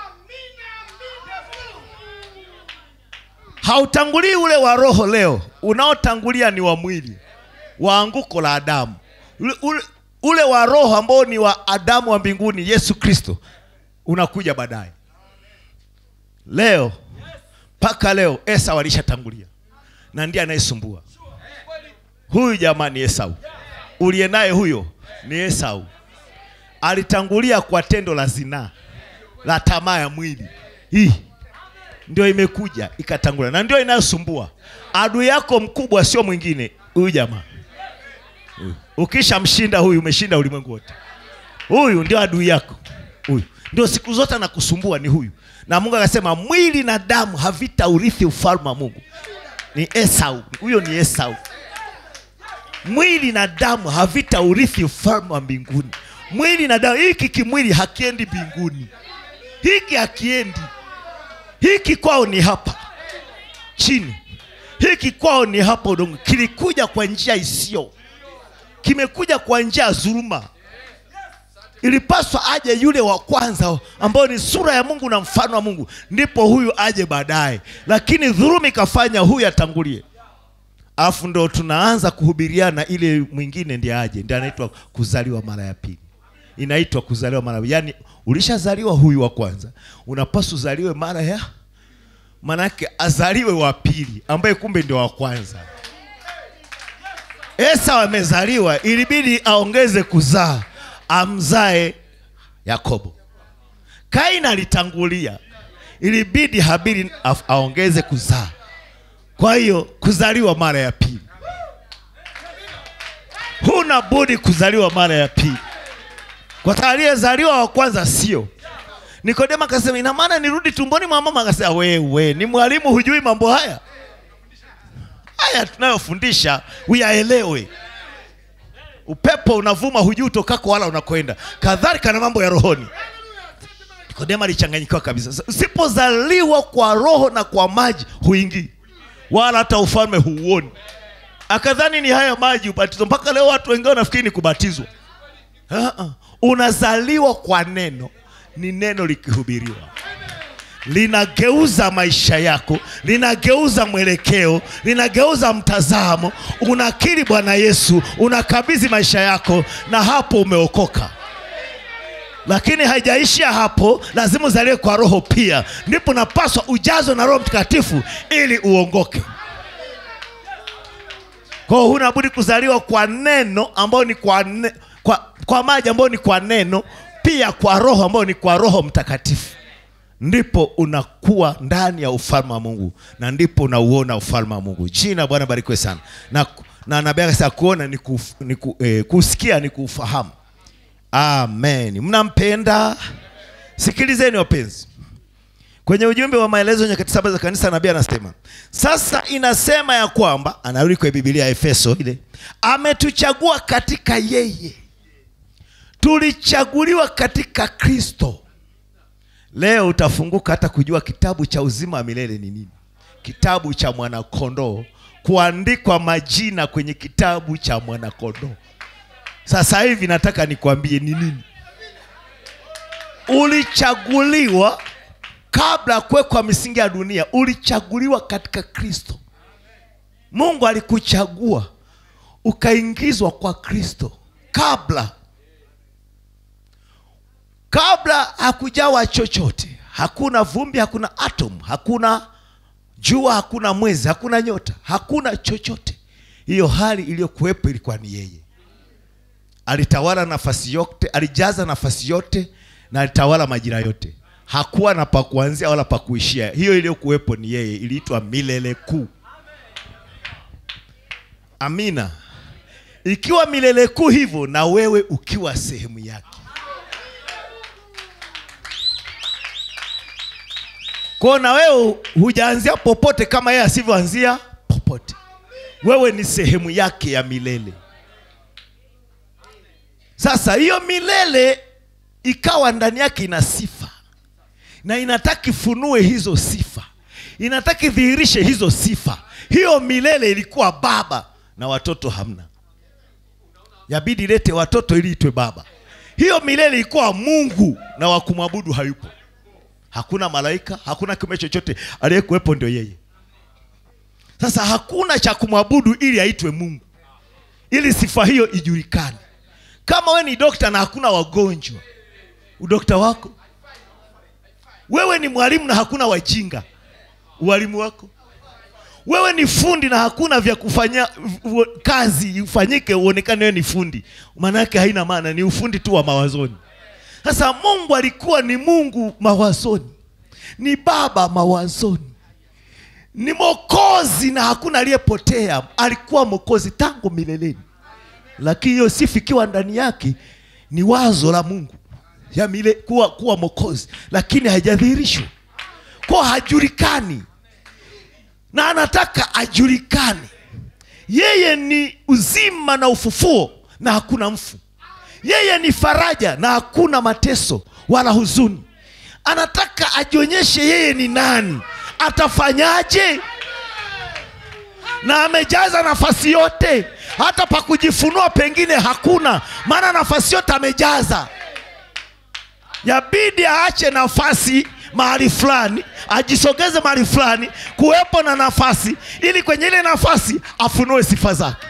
hautangulii ule wa roho leo unaotangulia ni wa mwili wa anguko la adamu ule, ule, ule wa roho ambao ni wa adamu wa mbinguni yesu kristo unakuja baadaye leo mpaka leo esau alishatangulia na ndiye anayesumbua huyu jamani esau uliye naye huyo ni esau alitangulia kwa tendo la zinaa la tamaa ya mwili hii ndio imekuja ikatangulia na ndio inayosumbua adui yako mkubwa sio mwingine huyu jamaa Huyu. ukishamshinda huyu umeshinda ulimwengu wote huyu ndio adui yako huyu ndio siku zote anakusumbua ni huyu na mungu akasema mwili na damu havitaurithi ufalme wa mungu ni esau huyo ni esau mwili na damu havitaurithi ufalme wa mbinguni mwili na damu hiki kimwili hakiendi mbinguni hiki hakiendi hiki kwao ni hapa chini hiki kwao ni hapa udongo kilikuja kwa njia isiyo kimekuja kwa njia ya dhuluma ilipaswa aje yule wa kwanza ambao ni sura ya mungu na mfano wa mungu ndipo huyu aje baadaye lakini dhuluma ikafanya huyu atangulie alafu ndo tunaanza kuhubiriana ile mwingine ndiye aje ndiye anaitwa kuzaliwa mara ya pili inaitwa kuzaliwa mara yaani ulishazaliwa huyu wa kwanza unapaswa uzaliwe mara ya manake azaliwe wa pili ambaye kumbe ndio wa kwanza esau amezaliwa ilibidi aongeze kuzaa amzae yakobo kaini alitangulia ilibidi habili af- aongeze kuzaa kwa hiyo kuzaliwa mara ya pili huna budi kuzaliwa mara ya pili kwa sababu aliyezaliwa wa kwanza sio nikodema akasema ina maana nirudi tumboni mwa mama akasema wewe ni mwalimu hujui mambo haya haya tunayofundisha uyaelewe upepo unavuma hujui utokako wala unakwenda kadhalika na mambo ya rohoni nikodema alichanganyikiwa kabisa Sasa, usipozaliwa kwa roho na kwa maji huingii wala hata ufalme huuoni akadhani ni haya maji ubatizo mpaka leo watu wengine wanafikiri ni kubatizwa Ah, ah. unazaliwa kwa neno ni neno likihubiriwa linageuza maisha yako, linageuza mwelekeo, linageuza mtazamo. Unakiri Bwana Yesu, unakabidhi maisha yako, na hapo umeokoka. Lakini haijaishia hapo, lazima uzaliwe kwa Roho pia, ndipo unapaswa ujazwe na Roho Mtakatifu ili uongoke. Kwa hiyo huna budi kuzaliwa kwa neno ambao ni kwa, ne, kwa, kwa maji ambao ni kwa neno, pia kwa Roho ambao ni kwa Roho Mtakatifu, ndipo unakuwa ndani ya ufalme wa Mungu na ndipo unauona ufalme wa Mungu. Jina la Bwana barikiwe sana. Na, na nabii akasema kuona ni, kuf, ni ku, eh, kusikia ni kufahamu. Amen. Mnampenda? Sikilizeni wapenzi, kwenye ujumbe wa maelezo nyakati saba za kanisa, nabii anasema sasa, inasema ya kwamba, anarudi kwenye Biblia ya Efeso ile, ametuchagua katika yeye, tulichaguliwa katika Kristo. Leo utafunguka hata kujua kitabu cha uzima wa milele ni nini, kitabu cha mwanakondoo, kuandikwa majina kwenye kitabu cha mwanakondoo. Sasa hivi nataka nikwambie ni nini. Ulichaguliwa kabla ya kuwekwa misingi ya dunia, ulichaguliwa katika Kristo. Mungu alikuchagua ukaingizwa kwa Kristo kabla kabla hakujawa chochote. Hakuna vumbi, hakuna atom, hakuna jua, hakuna mwezi, hakuna nyota, hakuna chochote. Hiyo hali iliyokuwepo ilikuwa ni yeye alitawala nafasi yote, alijaza nafasi yote na alitawala majira yote. Hakuwa na pa kuanzia wala pa kuishia. Hiyo iliyokuwepo ni yeye, iliitwa milele kuu. Amina. Ikiwa milele kuu hivyo, na wewe ukiwa sehemu yake. Kwa na wewe hujaanzia popote kama yeye asivyoanzia popote. Wewe ni sehemu yake ya milele. Sasa hiyo milele ikawa ndani yake ina sifa na inataka ifunue hizo sifa, inataka idhihirishe hizo sifa. Hiyo milele ilikuwa baba na watoto hamna, yabidi ilete watoto ili itwe baba. Hiyo milele ilikuwa Mungu na wa kumwabudu hayupo, hakuna malaika, hakuna kiumbe chochote, aliyekuwepo ndio yeye. Sasa hakuna cha kumwabudu ili aitwe Mungu, ili sifa hiyo ijulikane. Kama we ni dokta na hakuna wagonjwa, udokta wako wewe ni mwalimu na hakuna wajinga, uwalimu wako wewe ni fundi na hakuna vya kufanya kazi ufanyike uonekane wewe ni fundi, maana yake haina maana, ni ufundi tu wa mawazoni. Sasa Mungu alikuwa ni Mungu mawazoni, ni Baba mawazoni, ni Mwokozi na hakuna aliyepotea. Alikuwa Mwokozi tangu mileleni lakini hiyo sifa ikiwa ndani yake ni wazo la Mungu ya mile, kuwa, kuwa Mwokozi, lakini haijadhihirishwa kwa, hajulikani na anataka ajulikane. Yeye ni uzima na ufufuo na hakuna mfu. Yeye ni faraja na hakuna mateso wala huzuni. Anataka ajionyeshe yeye ni nani, atafanyaje? na amejaza nafasi yote, hata pa kujifunua pengine hakuna, maana nafasi yote amejaza. Yabidi aache nafasi mahali fulani, ajisogeze mahali fulani, kuwepo na nafasi, ili kwenye ile nafasi afunue sifa zake.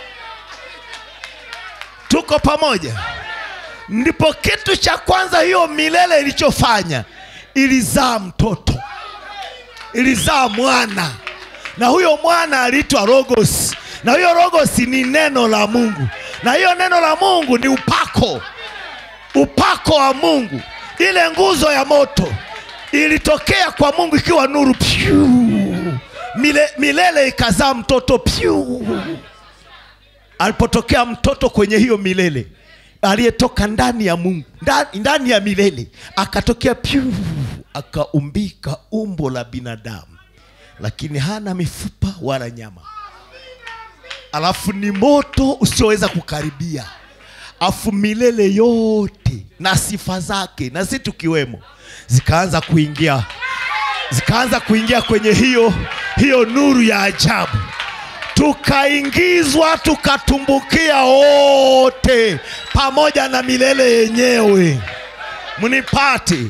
Tuko pamoja? Ndipo kitu cha kwanza hiyo milele ilichofanya, ilizaa mtoto, ilizaa mwana na huyo mwana aliitwa Logos, na huyo Logos ni neno la Mungu, na hiyo neno la Mungu ni upako, upako wa Mungu. Ile nguzo ya moto ilitokea kwa Mungu ikiwa nuru pyu, mile, milele ikazaa mtoto pyu. Alipotokea mtoto kwenye hiyo milele aliyetoka ndani ya Mungu, ndani, ndani ya milele akatokea pyu, akaumbika umbo la binadamu lakini hana mifupa wala nyama, alafu ni moto usioweza kukaribia, afu milele yote na sifa zake na si tukiwemo, zikaanza kuingia zikaanza kuingia kwenye hiyo hiyo nuru ya ajabu, tukaingizwa tukatumbukia wote pamoja na milele yenyewe. Mnipate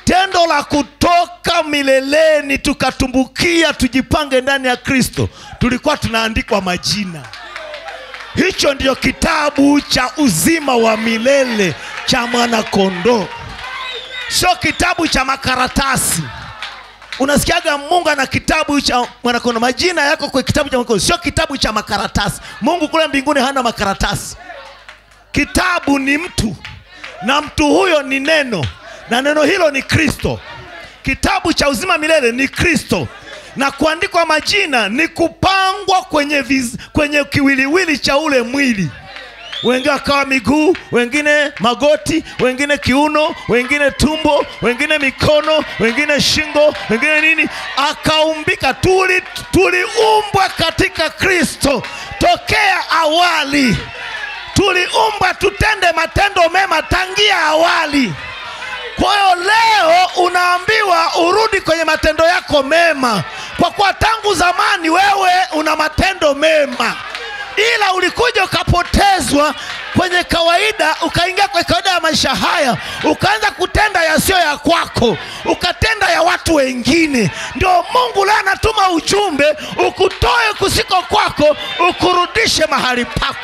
tendo la kutoka mileleni tukatumbukia tujipange ndani ya kristo tulikuwa tunaandikwa majina hicho ndiyo kitabu cha uzima wa milele cha mwanakondoo sio kitabu cha makaratasi unasikiaga mungu ana kitabu cha mwanakondoo majina yako kwa kitabu cha mwanakondoo sio kitabu cha makaratasi mungu kule mbinguni hana makaratasi kitabu ni mtu na mtu huyo ni neno na neno hilo ni kristo kitabu cha uzima milele ni kristo na kuandikwa majina ni kupangwa kwenye, viz, kwenye kiwiliwili cha ule mwili wengine wakawa miguu wengine magoti wengine kiuno wengine tumbo wengine mikono wengine shingo wengine nini akaumbika tuli tuliumbwa katika kristo tokea awali tuliumbwa tutende matendo mema tangia awali kwa hiyo leo unaambiwa urudi kwenye matendo yako mema kwa kuwa tangu zamani wewe una matendo mema ila ulikuja ukapotezwa kwenye kawaida ukaingia kwenye kawaida ya maisha haya ukaanza kutenda yasiyo ya kwako ukatenda ya watu wengine ndio mungu leo anatuma ujumbe ukutoe kusiko kwako ukurudishe mahali pako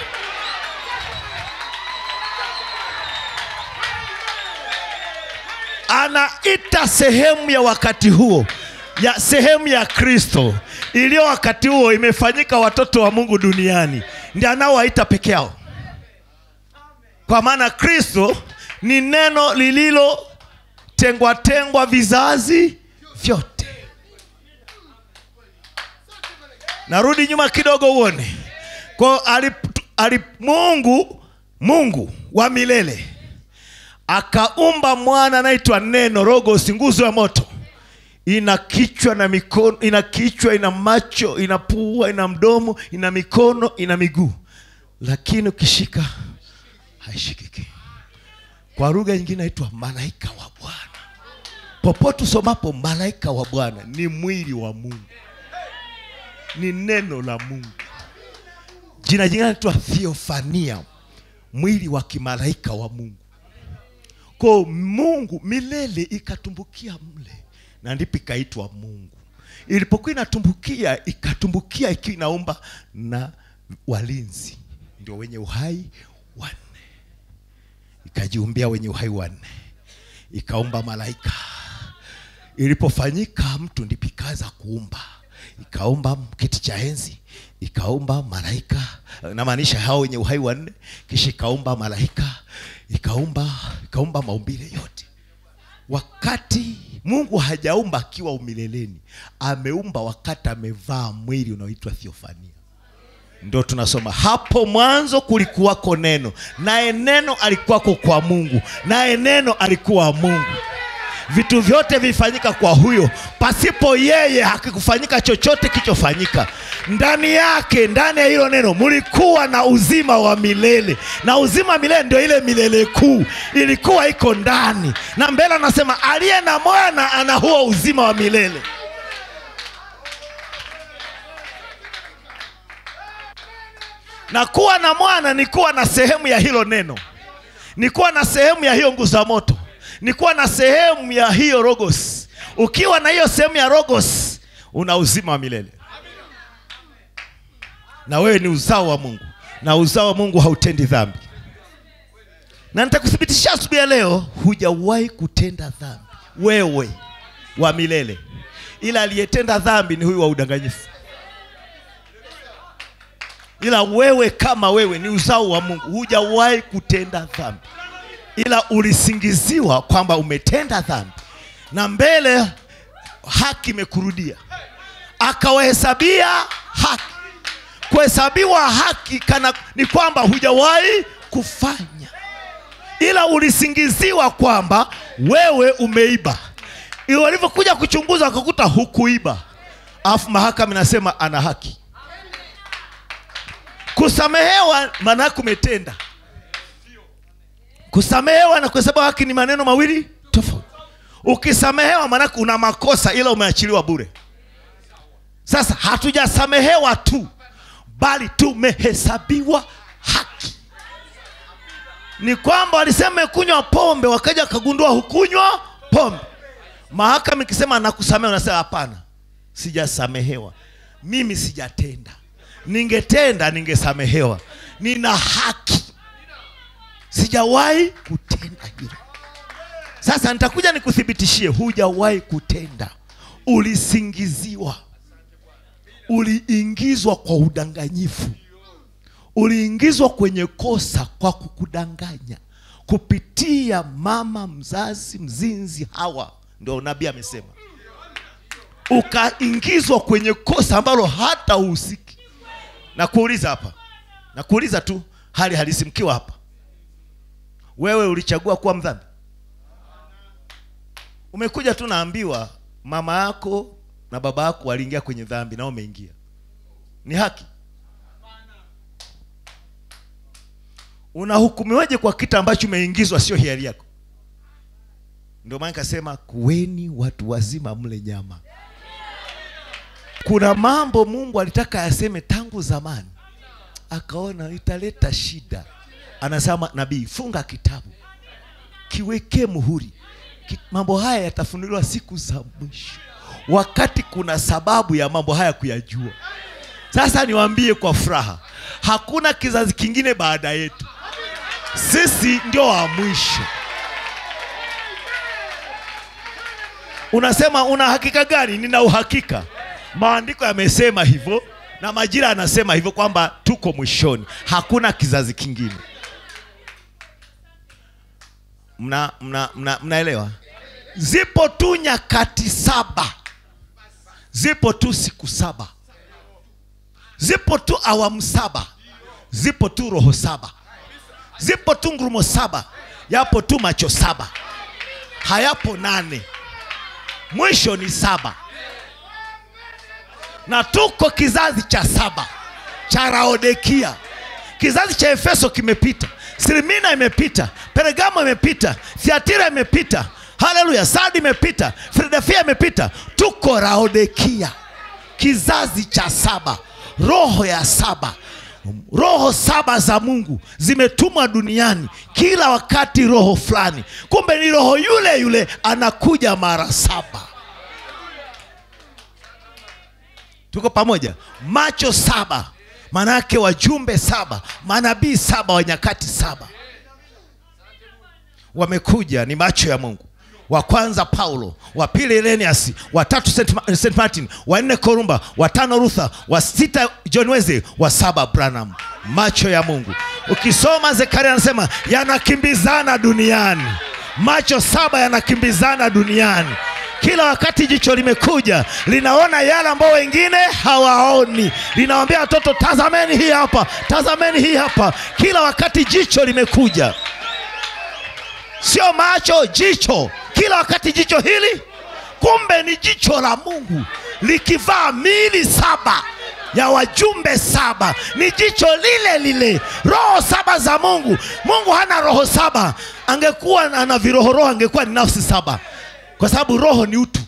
anaita sehemu ya wakati huo ya sehemu ya kristo iliyo wakati huo imefanyika watoto wa mungu duniani ndi anaowaita peke yao kwa maana kristo ni neno lililotengwa tengwa vizazi vyote narudi nyuma kidogo uone kwao alip, alip, mungu mungu wa milele akaumba mwana anaitwa neno logos nguzo ya moto ina kichwa na mikono ina kichwa ina macho ina pua ina mdomo ina mikono ina miguu lakini ukishika haishikiki kwa lugha nyingine naitwa malaika wa bwana popote usomapo malaika wa bwana ni mwili wa mungu ni neno la mungu jina jingine naitwa theofania mwili wa kimalaika wa mungu ko mungu milele ikatumbukia mle na ndipo ikaitwa mungu ilipokuwa inatumbukia ikatumbukia ikiwa inaumba na walinzi ndio wenye uhai wanne ikajiumbia wenye uhai wanne ikaumba malaika ilipofanyika mtu ndipo ikaanza kuumba ikaumba kiti cha enzi ikaumba malaika namaanisha hao wenye uhai wanne kisha ikaumba malaika ikaumba ikaumba maumbile yote wakati mungu hajaumba akiwa umileleni ameumba wakati amevaa mwili unaoitwa thiofania ndo tunasoma hapo mwanzo kulikuwako neno naye neno alikuwako kwa mungu naye neno alikuwa mungu vitu vyote vilifanyika kwa huyo pasipo yeye hakikufanyika chochote kilichofanyika ndani yake ndani ya hilo neno mlikuwa na uzima wa milele na uzima wa milele ndio ile milele kuu ilikuwa iko ndani na mbele anasema aliye na mwana ana huo uzima wa milele na kuwa na mwana ni kuwa na sehemu ya hilo neno ni kuwa na sehemu ya hiyo nguzo ya moto ni kuwa na sehemu ya hiyo rogos ukiwa na hiyo sehemu ya rogos una uzima wa milele na wewe ni uzao wa mungu na uzao wa mungu hautendi dhambi na nitakuthibitishia asubuhi ya leo hujawahi kutenda dhambi wewe wa milele ila aliyetenda dhambi ni huyu wa udanganyifu ila wewe kama wewe ni uzao wa mungu hujawahi kutenda dhambi ila ulisingiziwa kwamba umetenda dhambi na mbele haki imekurudia akawahesabia haki kuhesabiwa haki kana ni kwamba hujawahi kufanya ila ulisingiziwa kwamba wewe umeiba Ili walivyokuja kuchunguza wakakuta hukuiba alafu mahakama inasema ana haki kusamehewa maana yake umetenda kusamehewa na kuhesabiwa haki ni maneno mawili tofauti ukisamehewa maanake una makosa ila umeachiliwa bure sasa hatujasamehewa tu bali tumehesabiwa haki ni kwamba walisema kunywa pombe wakaja wakagundua hukunywa pombe mahakama ikisema nakusamehe unasema hapana sijasamehewa mimi sijatenda ningetenda ningesamehewa nina haki sijawahi kutenda hilo sasa nitakuja nikuthibitishie hujawahi kutenda ulisingiziwa uliingizwa kwa udanganyifu uliingizwa kwenye kosa kwa kukudanganya kupitia mama mzazi mzinzi hawa ndio nabii amesema ukaingizwa kwenye kosa ambalo hata uhusiki na kuuliza hapa na kuuliza tu hali halisi mkiwa hapa wewe ulichagua kuwa mdhambi umekuja tu naambiwa mama yako na baba yako waliingia kwenye dhambi na umeingia ni haki unahukumiwaje kwa kitu ambacho umeingizwa sio hiari yako ndio maana nikasema kuweni watu wazima mle nyama kuna mambo mungu alitaka yaseme tangu zamani akaona italeta shida anasema nabii funga kitabu kiwekee muhuri Ki- mambo haya yatafunuliwa siku za mwisho wakati kuna sababu ya mambo haya kuyajua sasa niwaambie kwa furaha hakuna kizazi kingine baada yetu sisi ndio wa mwisho unasema una hakika gani nina uhakika maandiko yamesema hivyo na majira anasema hivyo kwamba tuko mwishoni hakuna kizazi kingine mna mna mna mnaelewa zipo tu nyakati saba zipo tu siku saba zipo tu awamu saba zipo tu roho saba zipo tu ngurumo saba yapo tu macho saba hayapo nane mwisho ni saba na tuko kizazi cha saba cha laodikia kizazi cha efeso kimepita sirimina imepita pergamo imepita thiatira imepita haleluya sadi imepita filadelfia imepita tuko laodikia kizazi cha saba roho ya saba roho saba za mungu zimetumwa duniani kila wakati roho fulani kumbe ni roho yule yule anakuja mara saba tuko pamoja macho saba maanake wajumbe saba manabii saba wa nyakati saba wamekuja ni macho ya mungu wa kwanza paulo wa pili Irenaeus, wa tatu St. Ma- St. martin wa nne korumba wa tano rutha wa sita john wesley wa saba branham macho ya mungu ukisoma zekaria anasema yanakimbizana duniani macho saba yanakimbizana duniani kila wakati jicho limekuja linaona yale ambao wengine hawaoni linawambia watoto tazameni hii hapa tazameni hii hapa kila wakati jicho limekuja sio macho jicho kila wakati jicho hili kumbe ni jicho la mungu likivaa miili saba ya wajumbe saba ni jicho lile lile roho saba za mungu mungu hana roho saba angekuwa ana virohoroho angekuwa ni nafsi saba kwa sababu roho ni utu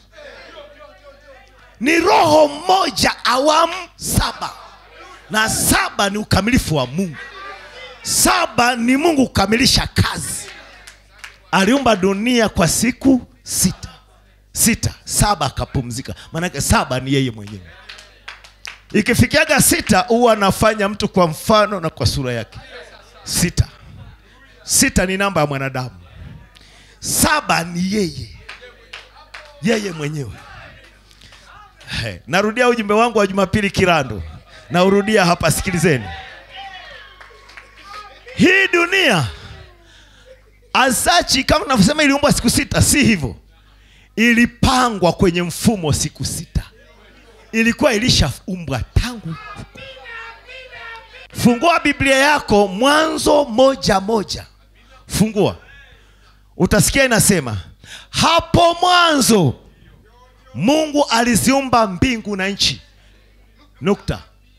ni roho mmoja awamu saba na saba ni ukamilifu wa mungu saba ni mungu kukamilisha kazi aliumba dunia kwa siku sita sita saba akapumzika maanake saba ni yeye mwenyewe ikifikiaga sita huwa anafanya mtu kwa mfano na kwa sura yake sita sita ni namba ya mwanadamu saba ni yeye yeye mwenyewe He, narudia ujumbe wangu wa jumapili kirando naurudia hapa sikilizeni hii dunia asachi kama navyosema iliumbwa siku sita si hivyo ilipangwa kwenye mfumo siku sita ilikuwa ilishaumbwa tangu huko. fungua biblia yako mwanzo moja moja fungua utasikia inasema hapo mwanzo mungu aliziumba mbingu na nchi nukta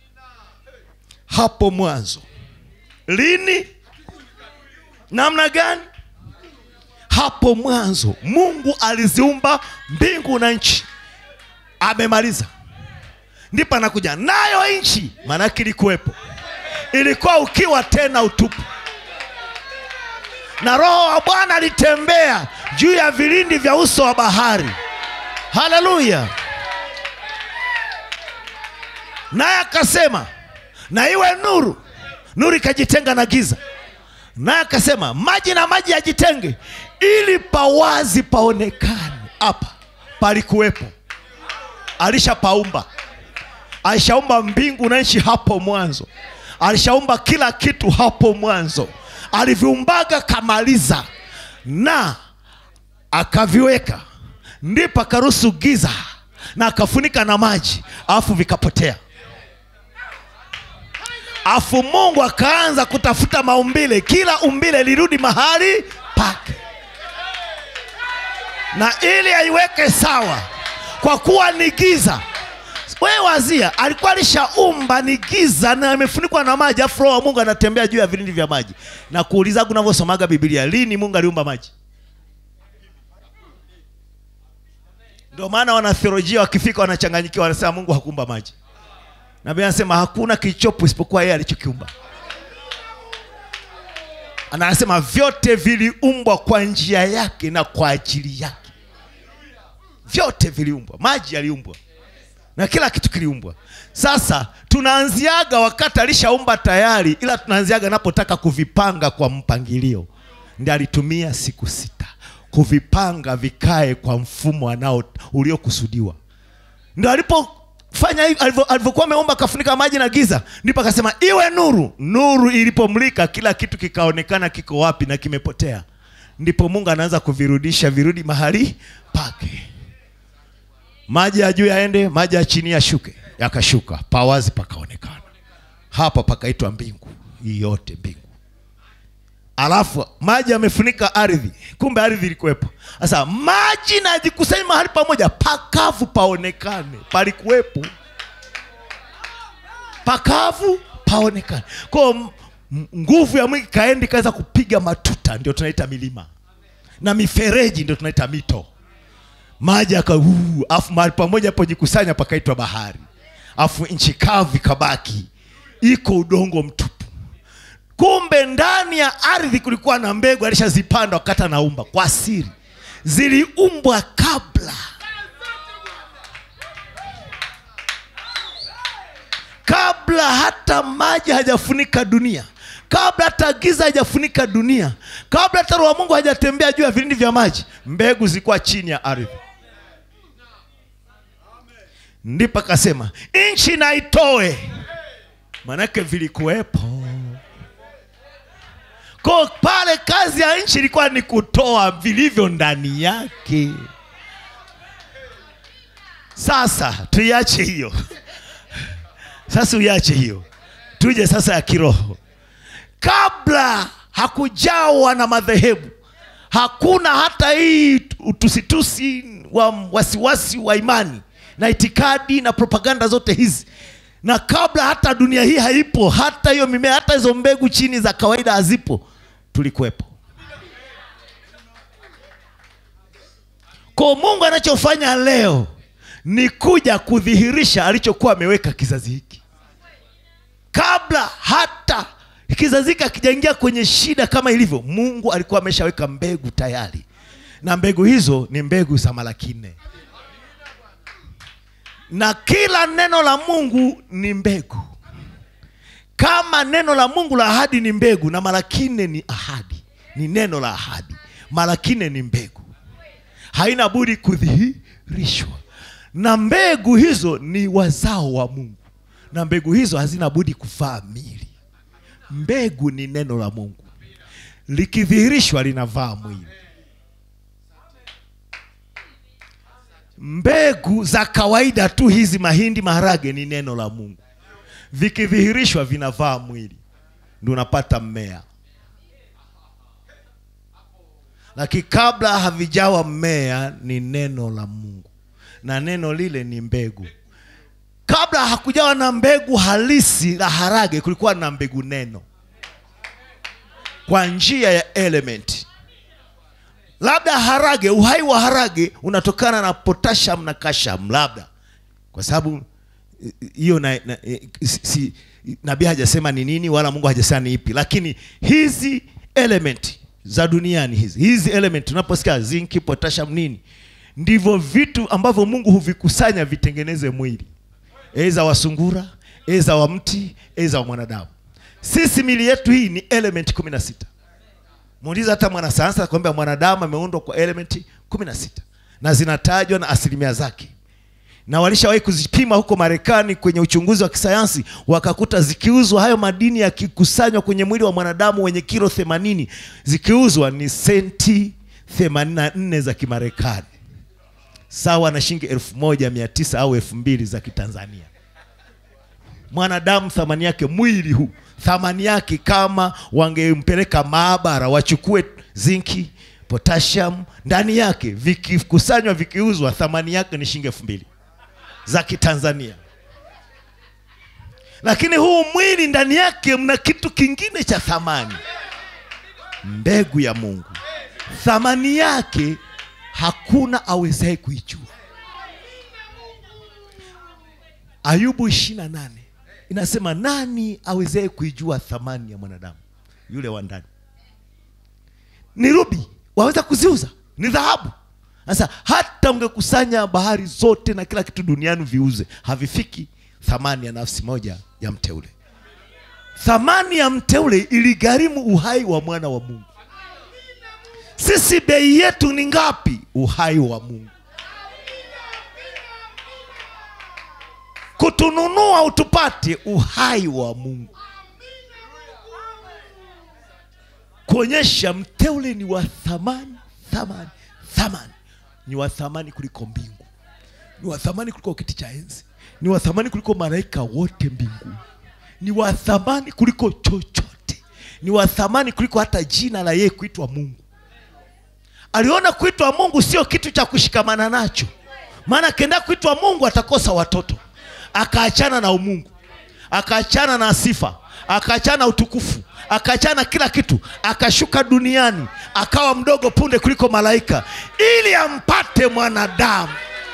hapo mwanzo lini namna gani hapo mwanzo mungu aliziumba mbingu na nchi amemaliza ndipo anakuja nayo nchi maanake ilikuwepo ilikuwa ukiwa tena utupu na roho wa bwana alitembea juu ya vilindi vya uso wa bahari haleluya naye akasema na iwe nuru nuru ikajitenga na giza naye akasema maji na maji yajitenge ili pawazi paonekane hapa palikuwepo alishapaumba alishaumba mbingu na nchi hapo mwanzo alishaumba kila kitu hapo mwanzo aliviumbaga kamaliza na akaviweka ndipo akaruhusu giza na akafunika na maji alafu vikapotea afu mungu akaanza kutafuta maumbile kila umbile lirudi mahali pake na ili aiweke sawa kwa kuwa ni giza wewe wazia alikuwa alishaumba ni giza na imefunikwa na maji afu roho wa mungu anatembea juu ya vilindi vya maji na kuulizaga unavyosomaga biblia lini mungu aliumba maji ndio maana wanatheolojia wakifika wanachanganyikiwa wanasema mungu hakuumba maji na Biblia anasema hakuna kilichopo isipokuwa yeye alichokiumba anasema vyote viliumbwa kwa njia yake na kwa ajili yake vyote viliumbwa maji yaliumbwa na kila kitu kiliumbwa sasa tunaanziaga wakati alishaumba tayari ila tunaanziaga napotaka kuvipanga kwa mpangilio ndi alitumia siku sita kuvipanga vikae kwa mfumo anao uliokusudiwa ndo alipofanya hivi alivyo- alivyokuwa ameomba akafunika maji na giza ndipo akasema iwe nuru nuru ilipomlika kila kitu kikaonekana kiko wapi na kimepotea ndipo mungu anaanza kuvirudisha virudi mahali pake maji ya juu yaende maji ya chini yashuke yakashuka pawazi pakaonekana hapa pakaitwa mbingu hii yote mbingu alafu maji yamefunika ardhi kumbe ardhi ilikuwepo sasa maji najikusanya mahali pamoja pakavu paonekane palikuwepo pakavu paonekane kwao m- m- nguvu ya mwingi kaendi kaweza kupiga matuta ndio tunaita milima na mifereji ndio tunaita mito maji aka uu, afu mahali pamoja pojikusanya pakaitwa bahari afu nchi kavu ikabaki iko udongo mtupu kumbe ndani ya ardhi kulikuwa na mbegu alishazipanda wakati anaumba kwa siri ziliumbwa kabla kabla hata maji hajafunika dunia kabla hata giza hajafunika dunia kabla hata roho wa mungu hajatembea juu ya vilindi vya maji mbegu zilikuwa chini ya ardhi ndipo akasema nchi na itoe manake vilikuwepo ko pale kazi ya nchi ilikuwa ni kutoa vilivyo ndani yake sasa tuiache hiyo sasa uiache hiyo tuje sasa ya kiroho kabla hakujawa na madhehebu hakuna hata hii utusitusi wa wasiwasi wa imani na itikadi na propaganda zote hizi na kabla hata dunia hii haipo hata hiyo mimea hata hizo mbegu chini za kawaida hazipo tulikuwepo ko mungu anachofanya leo ni kuja kudhihirisha alichokuwa ameweka kizazi hiki kabla hata kizazi hiki akijaingia kwenye shida kama ilivyo mungu alikuwa ameshaweka mbegu tayari na mbegu hizo ni mbegu za malaki nne na kila neno la mungu ni mbegu kama neno la mungu la ahadi ni mbegu na malaki nne ni ahadi ni neno la ahadi malaki nne ni mbegu haina budi kudhihirishwa na mbegu hizo ni wazao wa mungu na mbegu hizo hazina budi kuvaa mili mbegu ni neno la mungu likidhihirishwa linavaa mwili mbegu za kawaida tu hizi mahindi maharage ni neno la mungu vikidhihirishwa vinavaa mwili ndio unapata mmea lakini kabla havijawa mmea ni neno la mungu na neno lile ni mbegu kabla hakujawa na mbegu halisi la harage kulikuwa na mbegu neno kwa njia ya element labda harage uhai wa harage unatokana na potassium na kasham labda kwa sababu eh, hiyo na, na, eh, si, si, nabii hajasema ni nini wala mungu hajasema ni ipi lakini hizi element za duniani hizi hizi element tunaposikia zinki potassium nini ndivyo vitu ambavyo mungu huvikusanya vitengeneze mwili eza wa sungura eza wa mti eza wa mwanadamu sisi mili yetu hii ni element kumi na sita muuliza hata mwanasayansi akwambia mwanadamu ameundwa kwa elementi kumi na sita na zinatajwa na asilimia zake na walishawahi kuzipima huko marekani kwenye uchunguzi wa kisayansi wakakuta zikiuzwa hayo madini yakikusanywa kwenye mwili wa mwanadamu wenye kilo 80 zikiuzwa ni senti 84 za kimarekani sawa na shilingi 1900 au 2000 za kitanzania mwanadamu thamani yake mwili huu thamani yake kama wangempeleka maabara wachukue zinki potassium ndani yake vikikusanywa vikiuzwa thamani yake ni shilingi elfu mbili za kitanzania lakini huu mwili ndani yake mna kitu kingine cha thamani mbegu ya mungu thamani yake hakuna awezaye kuijua ayubu ishiri na nane inasema nani awezaye kuijua thamani ya mwanadamu yule wa ndani ni rubi waweza kuziuza ni dhahabu sasa hata ungekusanya bahari zote na kila kitu duniani viuze havifiki thamani ya nafsi moja ya mteule thamani ya mteule iligharimu uhai wa mwana wa mungu sisi bei yetu ni ngapi uhai wa mungu kutununua utupate uhai wa mungu kuonyesha mteule ni wa thamani thamani thamani ni wa thamani kuliko mbingu ni wa thamani kuliko kiti cha enzi ni wa thamani kuliko malaika wote mbinguni ni wa thamani kuliko chochote ni wa thamani kuliko hata jina la yeye kuitwa mungu aliona kuitwa mungu sio kitu cha kushikamana nacho maana akienda kuitwa mungu atakosa watoto akaachana na umungu akaachana na sifa akaachana na utukufu akaachana kila kitu akashuka duniani akawa mdogo punde kuliko malaika ili ampate mwanadamu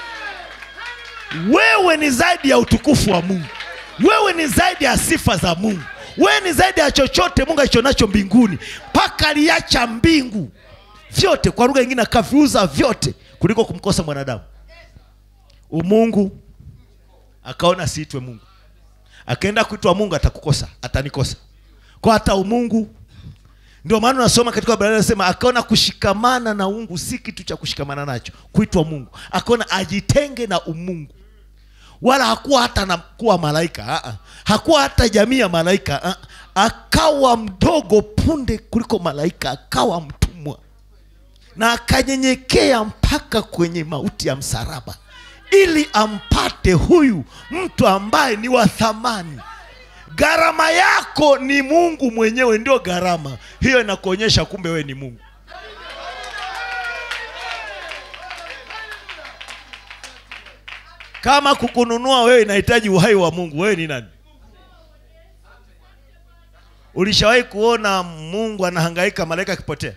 wewe ni zaidi ya utukufu wa mungu wewe ni zaidi ya sifa za mungu wewe ni zaidi ya chochote mungu alichonacho mbinguni mpaka aliacha mbingu vyote kwa lugha nyingine akaviuza vyote kuliko kumkosa mwanadamu umungu akaona siitwe mungu akaenda kuitwa mungu atakukosa atanikosa kwa hata umungu ndio maana unasoma katika Biblia inasema akaona kushikamana na ungu si kitu cha kushikamana nacho kuitwa mungu akaona ajitenge na umungu wala hakuwa hata na kuwa malaika uh-uh. hakuwa hata jamii ya malaika uh-uh. akawa mdogo punde kuliko malaika akawa mtumwa na akanyenyekea mpaka kwenye mauti ya msalaba ili ampate huyu mtu ambaye ni wa thamani gharama yako ni mungu mwenyewe ndio gharama hiyo inakuonyesha kumbe wewe ni mungu kama kukununua wewe inahitaji uhai wa mungu wewe ni nani ulishawahi kuona mungu anahangaika malaika akipotea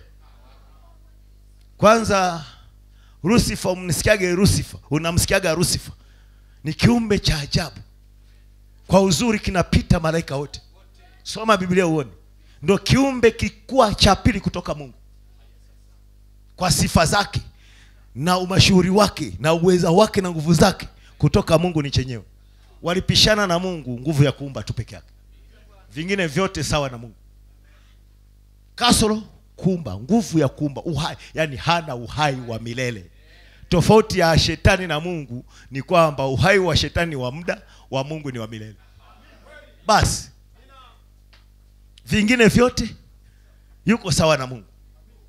kwanza rusifa umnisikiage rusifa unamsikiaga rusifa ni kiumbe cha ajabu kwa uzuri kinapita malaika wote soma biblia uone ndo kiumbe kikuwa cha pili kutoka mungu kwa sifa zake na umashuhuri wake na uweza wake na nguvu zake kutoka mungu ni chenyewe walipishana na mungu nguvu ya kuumba tu peke yake vingine vyote sawa na mungu kasoro kuumba nguvu ya kuumba uhai yani hana uhai wa milele tofauti ya shetani na mungu ni kwamba uhai wa shetani ni wa muda wa mungu ni wa milele basi vingine vyote yuko sawa na mungu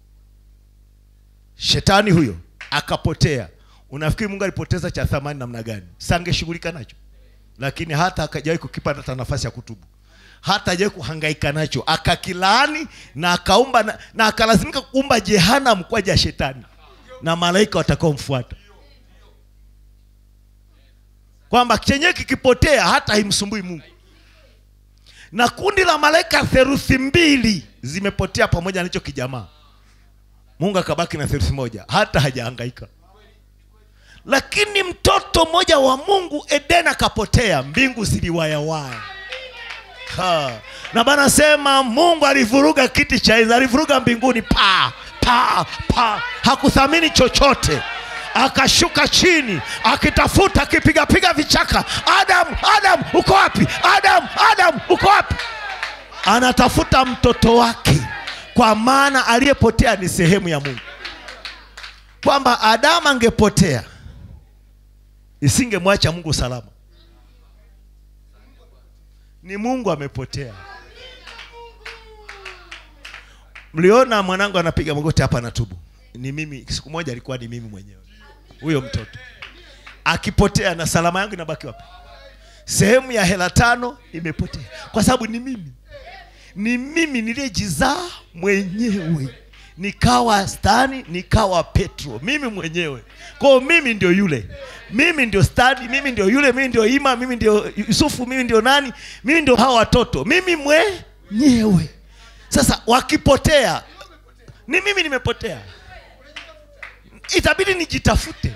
shetani huyo akapotea unafikiri mungu alipoteza cha thamani namna gani sangeshughulika nacho lakini hata akajawahi kukipata hata nafasi ya kutubu hata hajawahi kuhangaika nacho akakilaani na akaumba na, na akalazimika kuumba jehanam kwa ajili ya shetani na malaika watakaomfuata kwamba chenyewe kikipotea hata haimsumbui mungu na kundi la malaika theruthi mbili zimepotea pamoja na hicho kijamaa mungu akabaki na theruthi moja hata hajahangaika lakini mtoto mmoja wa mungu eden akapotea mbingu ziliwayawaya Ha. na bana sema mungu alivuruga kiti cha enzi alivuruga mbinguni pa pa pa hakuthamini chochote akashuka chini akitafuta akipigapiga vichaka adamu adamu uko wapi adamu adamu uko wapi anatafuta mtoto wake kwa maana aliyepotea ni sehemu ya mungu kwamba adamu angepotea isingemwacha mungu salama ni mungu amepotea mliona mwanangu anapiga magoti hapa anatubu ni mimi siku moja alikuwa ni mimi mwenyewe huyo mtoto akipotea na salama yangu inabaki wapi sehemu ya hela tano imepotea kwa sababu ni mimi ni mimi niliyejizaa mwenyewe nikawa stani nikawa petro mimi mwenyewe kwao mimi ndio yule mimi ndio stadi mimi ndio yule mimi ndio ima mimi ndio yusufu mimi ndio nani mimi ndio hawa watoto mimi mwenyewe sasa wakipotea ni mimi nimepotea itabidi nijitafute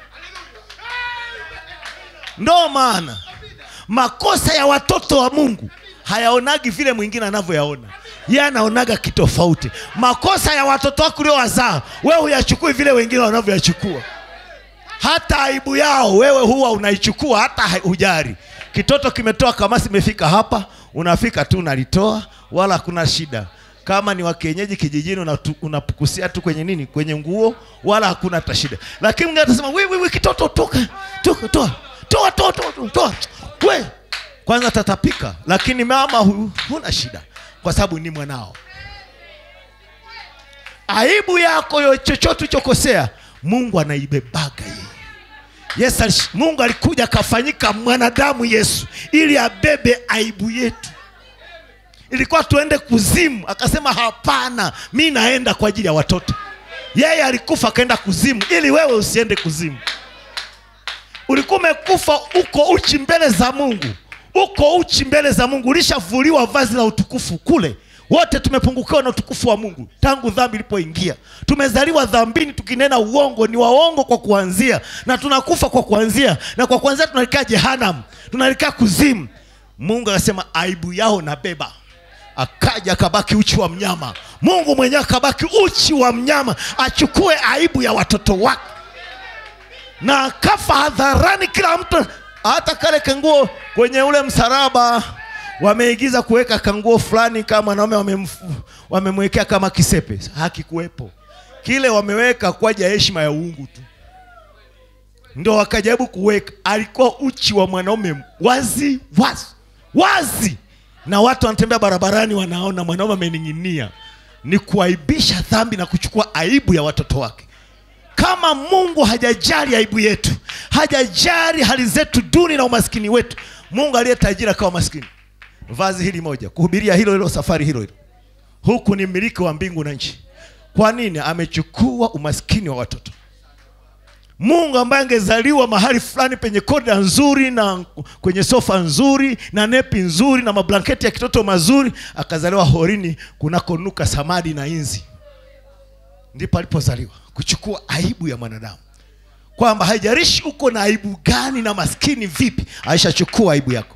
ndo maana makosa ya watoto wa mungu hayaonagi vile mwingine anavyoyaona ye anaonaga kitofauti makosa ya watoto wako uliowazaa wewe huyachukui vile wengine wanavyoyachukua hata aibu yao wewe huwa unaichukua hata hai- hujari kitoto kimetoa kamasi imefika hapa unafika tu unalitoa wala hakuna shida kama ni wa kienyeji kijijini unatu- unapukusia tu kwenye nini kwenye nguo wala hakuna hata shida lakini mwingine atasema "Wi, wi, wi, kitoto toka toka toa toa toa toa toa, toa we kwanza tatapika lakini mama huyu huna shida kwa sababu ni mwanao aibu yako yo chochote ulichokosea mungu anaibebaga yeye yesu alish- mungu alikuja akafanyika mwanadamu yesu ili abebe aibu yetu ilikuwa tuende kuzimu akasema hapana mi naenda kwa ajili ya watoto yeye alikufa akaenda kuzimu ili wewe usiende kuzimu ulikuwa umekufa uko uchi mbele za mungu uko uchi mbele za mungu ulishavuliwa vazi la utukufu kule wote tumepungukiwa na utukufu wa mungu tangu dhambi ilipoingia tumezaliwa dhambini tukinena uongo ni waongo kwa kuanzia na tunakufa kwa kuanzia na kwa kuanzia tunalikaa jehanam tunalikaa kuzimu mungu akasema aibu yao nabeba akaja akabaki uchi wa mnyama mungu mwenyewe akabaki uchi wa mnyama achukue aibu ya watoto wake na akafa hadharani kila mtu hata kale kanguo kwenye ule msalaba wameigiza kuweka kanguo fulani kama mwanaume wamemfu- wamemwekea kama kisepe hakikuwepo kile wameweka kwa ajili ya heshima ya uungu tu ndo wakajaribu kuweka alikuwa uchi wa mwanaume wazi wazi wazi na watu wanatembea barabarani wanaona mwanaume amening'inia ni kuaibisha dhambi na kuchukua aibu ya watoto wake kama mungu hajajali aibu yetu hajajali hali zetu duni na umaskini wetu mungu aliye tajiri akawa maskini vazi hili moja kuhubiria hilo hilo safari hilo hilo huku ni mmiliki wa mbingu na nchi kwa nini amechukua umaskini wa watoto mungu ambaye angezaliwa mahali fulani penye koda nzuri na kwenye sofa nzuri na nepi nzuri na mablanketi ya kitoto mazuri akazaliwa horini kunakonuka samadi na inzi ndipo alipozaliwa kuchukua aibu ya mwanadamu kwamba haijarishi uko na aibu gani na maskini vipi aishachukua aibu yako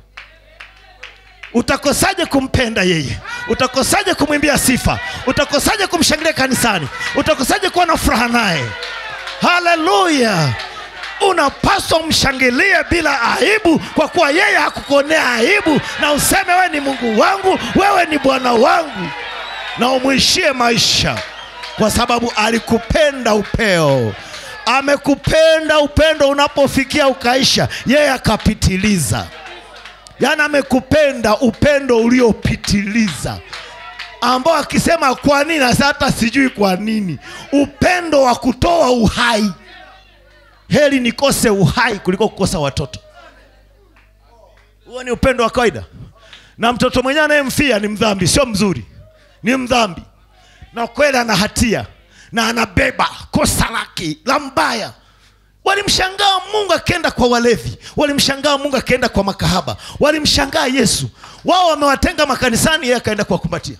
utakosaje kumpenda yeye utakosaje kumwimbia sifa utakosaje kumshangilia kanisani utakosaje kuwa na furaha naye haleluya unapaswa umshangilie bila aibu kwa kuwa yeye hakukuonea aibu na useme wewe ni mungu wangu wewe ni bwana wangu na umwishie maisha kwa sababu alikupenda upeo amekupenda upendo unapofikia ukaisha yeye akapitiliza yaani amekupenda upendo uliopitiliza ambao akisema kwa nini sasa hata sijui kwa nini upendo wa kutoa uhai heri nikose uhai kuliko kukosa watoto huo ni upendo wa kawaida na mtoto mwenyewe anayemfia ni mdhambi sio mzuri ni mdhambi na kweli ana hatia na anabeba kosa lake la mbaya walimshangaa mungu akienda kwa walevi walimshangaa mungu akienda kwa makahaba walimshangaa yesu wao wamewatenga makanisani yeye akaenda kuwakumbatia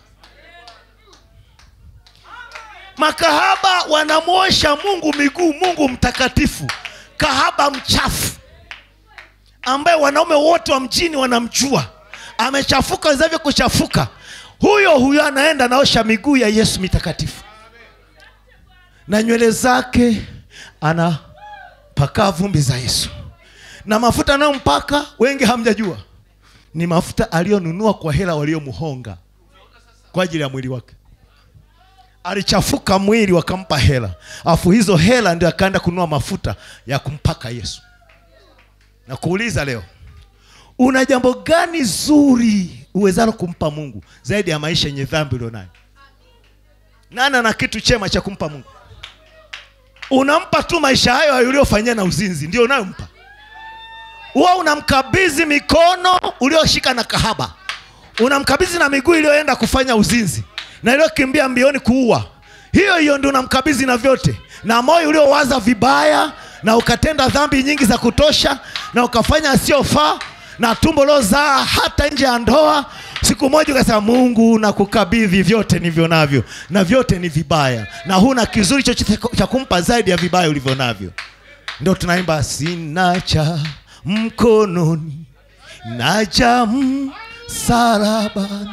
makahaba wanamwosha mungu miguu mungu mtakatifu kahaba mchafu ambaye wanaume wote wa mjini wanamjua amechafuka wezavyo kuchafuka huyo huyo anaenda anaosha miguu ya yesu mitakatifu na nywele zake ana pakaa vumbi za yesu na mafuta anayompaka wengi hamjajua ni mafuta aliyonunua kwa hela waliomhonga kwa ajili ya mwili wake alichafuka mwili wakampa hela afu hizo hela ndio akaenda kununua mafuta ya kumpaka yesu na kuuliza leo una jambo gani zuri uwezalo kumpa mungu zaidi ya maisha yenye dhambi ulionayo nani ana kitu chema cha kumpa mungu unampa tu maisha hayo uliofanyia na uzinzi ndio unayompa huwa unamkabidhi mikono ulioshika na kahaba unamkabidhi na miguu iliyoenda kufanya uzinzi na iliyokimbia mbioni kuua hiyo hiyo ndio unamkabidhi na vyote na moyo uliowaza vibaya na ukatenda dhambi nyingi za kutosha na ukafanya asiyofaa na tumbo lozaa hata nje ya ndoa siku moja ukasema mungu na kukabidhi vyote nivyo navyo na vyote ni vibaya na huna kizuri chochote cha kumpa zaidi ya vibaya ulivyo navyo ndio tunaimba sina cha mkononi naja msalabani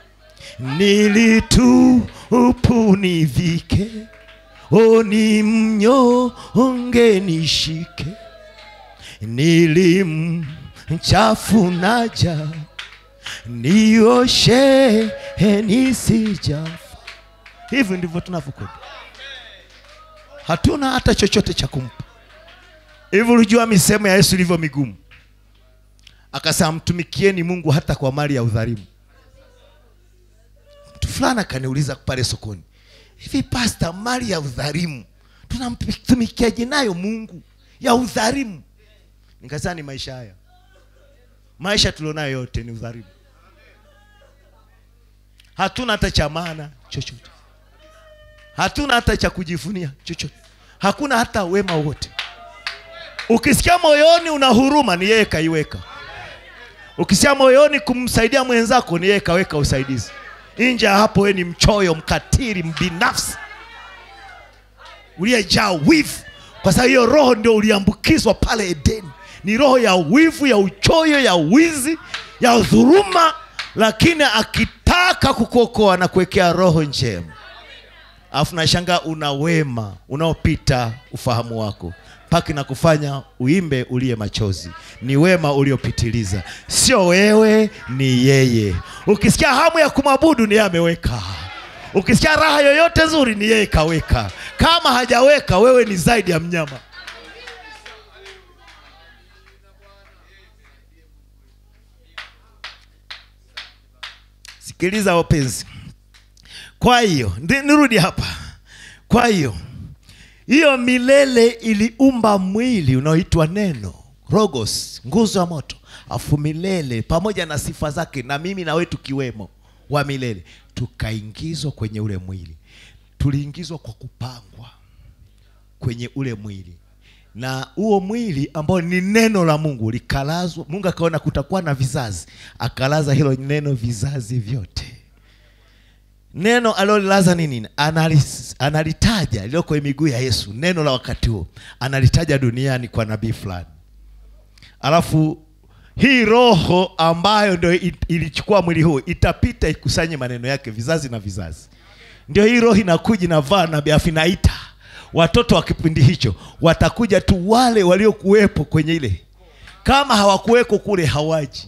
nilitupu nivike oni mnyonge nishike nilimchafu naja nioshe nisijafa hivi ndivyo tunavyokwenda hatuna hata chochote cha kumpa hivi ulijua misemo ya yesu ilivyo migumu akasema mtumikieni mungu hata kwa mali ya udhalimu mtu fulani akaniuliza pale sokoni hivi pasta mali ya udhalimu tunamtumikiaje nayo mungu ya udhalimu nikasema ni maisha haya maisha tulionayo yote ni udhalimu hatuna hata cha maana chochote hatuna hata cha kujivunia chochote hakuna hata wema wote ukisikia moyoni una huruma ni yeye kaiweka ukisikia moyoni kumsaidia mwenzako ni yeye kaweka usaidizi nje ya hapo wewe ni mchoyo mkatili mbinafsi uliyejaa wivu kwa sababu hiyo roho ndio uliambukizwa pale edeni ni roho ya wivu ya uchoyo ya wizi ya dhuruma lakini akitaka kukuokoa na kuwekea roho njema alafu nashangaa una wema unaopita ufahamu wako mpaka na kufanya uimbe uliye machozi ni wema uliopitiliza sio wewe ni yeye ukisikia hamu ya kumwabudu ni yeye ameweka ukisikia raha yoyote nzuri ni yeye kaweka kama hajaweka wewe ni zaidi ya mnyama sikiliza wapenzi kwa hiyo ndi- nirudi hapa kwa hiyo hiyo milele iliumba mwili unaoitwa neno rogos nguzo ya moto afu milele pamoja na sifa zake na mimi na wewe tukiwemo wa milele tukaingizwa kwenye ule mwili tuliingizwa kwa kupangwa kwenye ule mwili na huo mwili ambao ni neno la mungu likalazwa mungu akaona kutakuwa na vizazi akalaza hilo neno vizazi vyote neno alilolilaza ni nini Analis, analitaja lililo kwenye miguu ya yesu neno la wakati huo analitaja duniani kwa nabii fulani alafu hii roho ambayo ndio i- ilichukua mwili huu itapita ikusanye maneno yake vizazi na vizazi ndio hii roho inakuja inavaa nabii afu inaita watoto wa kipindi hicho watakuja tu wale waliokuwepo kwenye ile kama hawakuweko kule hawaji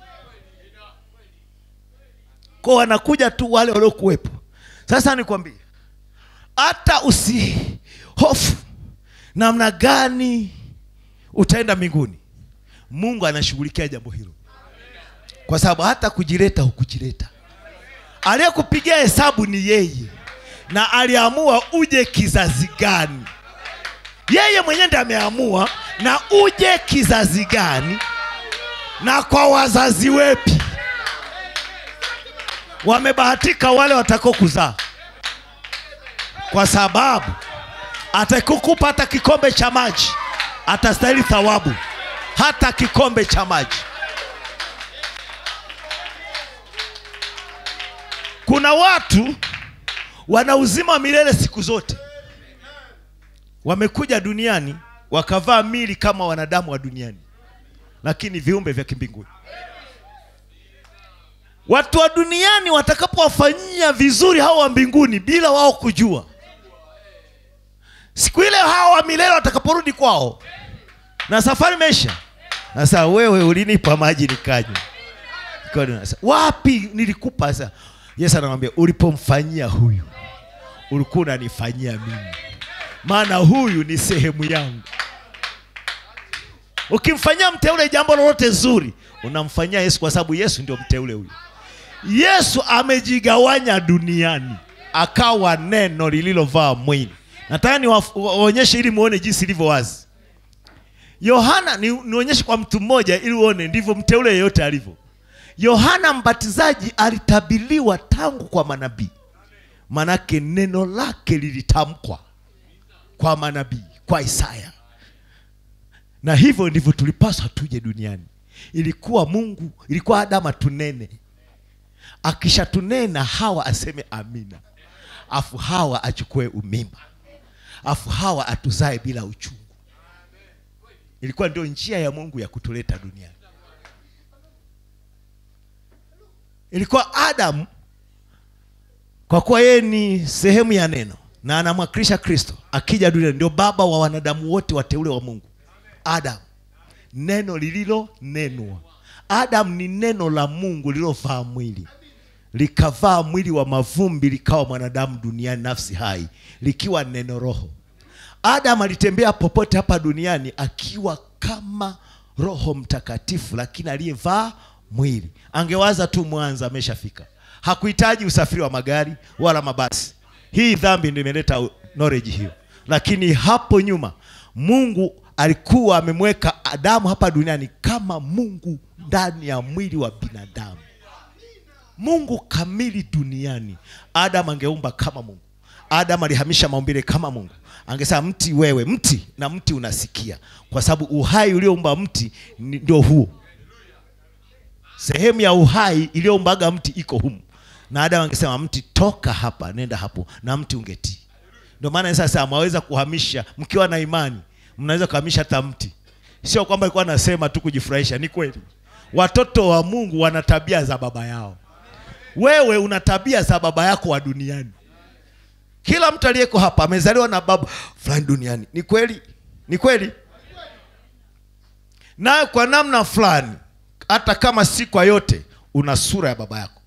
kwa wanakuja tu wale waliokuwepo sasa nikwambie hata usihofu namna gani utaenda mbinguni mungu anashughulikia jambo hilo kwa sababu hata kujileta hukujileta aliyekupigia hesabu ni yeye na aliamua uje kizazi gani yeye mwenyewe ndiye ameamua na uje kizazi gani na kwa wazazi wepi wamebahatika wale watakao kuzaa kwa sababu atakukupa hata kikombe cha maji atastahili thawabu hata kikombe cha maji kuna watu wana uzima wa milele siku zote wamekuja duniani wakavaa mili kama wanadamu wa duniani lakini viumbe vya kimbinguni watu wa duniani watakapowafanyia vizuri hao wa mbinguni bila wao kujua siku ile hao wa milele watakaporudi kwao na safari imeisha sasa wewe ulinipa maji nikanywa Kwa hiyo nasa- wapi nilikupa sasa yesu anamwambia ulipomfanyia huyu ulikuwa unanifanyia mimi maana huyu ni sehemu yangu ukimfanyia mteule jambo lolote zuri unamfanyia yesu kwa sababu yesu ndio mteule huyu yesu amejigawanya duniani akawa neno lililovaa mwili nataka niwaonyeshe ili muone jinsi ilivyo wazi yohana ni, nionyeshe kwa mtu mmoja ili uone ndivyo mteule yeyote alivyo yohana mbatizaji alitabiliwa tangu kwa manabii manake neno lake lilitamkwa kwa manabii kwa isaya na hivyo ndivyo tulipaswa tuje duniani ilikuwa mungu ilikuwa adamu atunene akishatunena hawa aseme amina afu hawa achukue umimba afu hawa atuzae bila uchungu ilikuwa ndio njia ya mungu ya kutuleta duniani ilikuwa adamu kwa kuwa yeye ni sehemu ya neno na anamwakilisha kristo akija duniani ndio baba wa wanadamu wote wateule wa mungu adamu neno lililonenwa adamu ni neno la mungu lililovaa mwili likavaa mwili wa mavumbi likawa mwanadamu duniani nafsi hai likiwa neno roho adamu alitembea popote hapa duniani akiwa kama roho mtakatifu lakini aliyevaa mwili angewaza tu mwanza ameshafika hakuhitaji usafiri wa magari wala mabasi hii dhambi ndio imeleta knowledge hiyo lakini hapo nyuma mungu alikuwa amemweka adamu hapa duniani kama mungu ndani ya mwili wa binadamu mungu kamili duniani adamu angeumba kama mungu adamu alihamisha maumbile kama mungu angesema mti wewe mti na mti unasikia kwa sababu uhai ulioumba mti ni- ndio huo sehemu ya uhai iliyoumbaga mti iko humu na adamu angesema mti toka hapa nenda hapo na mti ungetii ndio maana sasa mwaweza kuhamisha mkiwa na imani mnaweza kuhamisha hata mti sio kwamba alikuwa anasema tu kujifurahisha ni kweli watoto wa mungu wana tabia za baba yao wewe una tabia za baba yako wa duniani kila mtu aliyeko hapa amezaliwa na baba fulani duniani ni kweli ni kweli naye kwa namna fulani hata kama si kwa yote una sura ya baba yako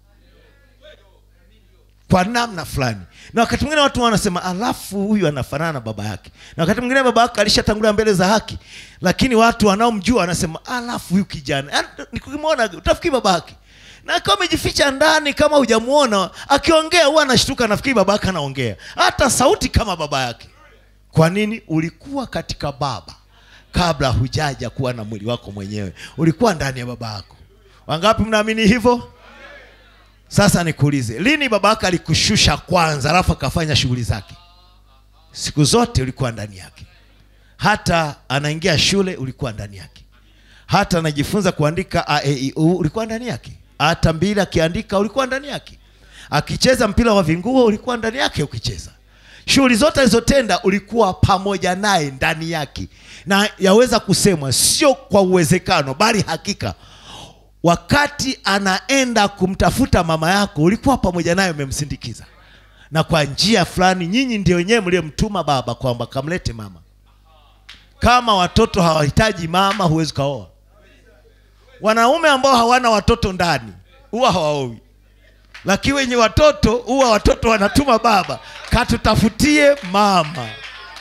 kwa namna fulani na wakati mwingine watu wanasema alafu huyu anafanana na baba yake na wakati mwingine baba yake alishatangulia mbele za haki lakini watu wanaomjua wanasema alafu huyu kijana Yaani, nikimwona utafikiri baba yake na akiwa amejificha ndani kama hujamuona akiongea huwa anashtuka nafikiri baba yake anaongea hata sauti kama baba yake kwa nini ulikuwa katika baba kabla hujaja kuwa na mwili wako mwenyewe ulikuwa ndani ya baba yako wangapi mnaamini hivyo sasa nikuulize lini baba yako alikushusha kwanza alafu akafanya shughuli zake siku zote ulikuwa ndani yake hata anaingia shule ulikuwa ndani yake hata anajifunza kuandika a, e, i, u ulikuwa ndani yake hata mbili akiandika ulikuwa ndani yake akicheza mpira wa vinguo ulikuwa ndani yake ukicheza shughuli zote alizotenda ulikuwa pamoja naye ndani yake na yaweza kusemwa sio kwa uwezekano bali hakika wakati anaenda kumtafuta mama yako ulikuwa pamoja naye umemsindikiza na kwa njia fulani nyinyi ndio wenyewe mliyemtuma baba kwamba kamlete mama kama watoto hawahitaji mama huwezi ukaoa wanaume ambao hawana watoto ndani huwa hawaowi lakini wenye watoto huwa watoto wanatuma baba katutafutie mama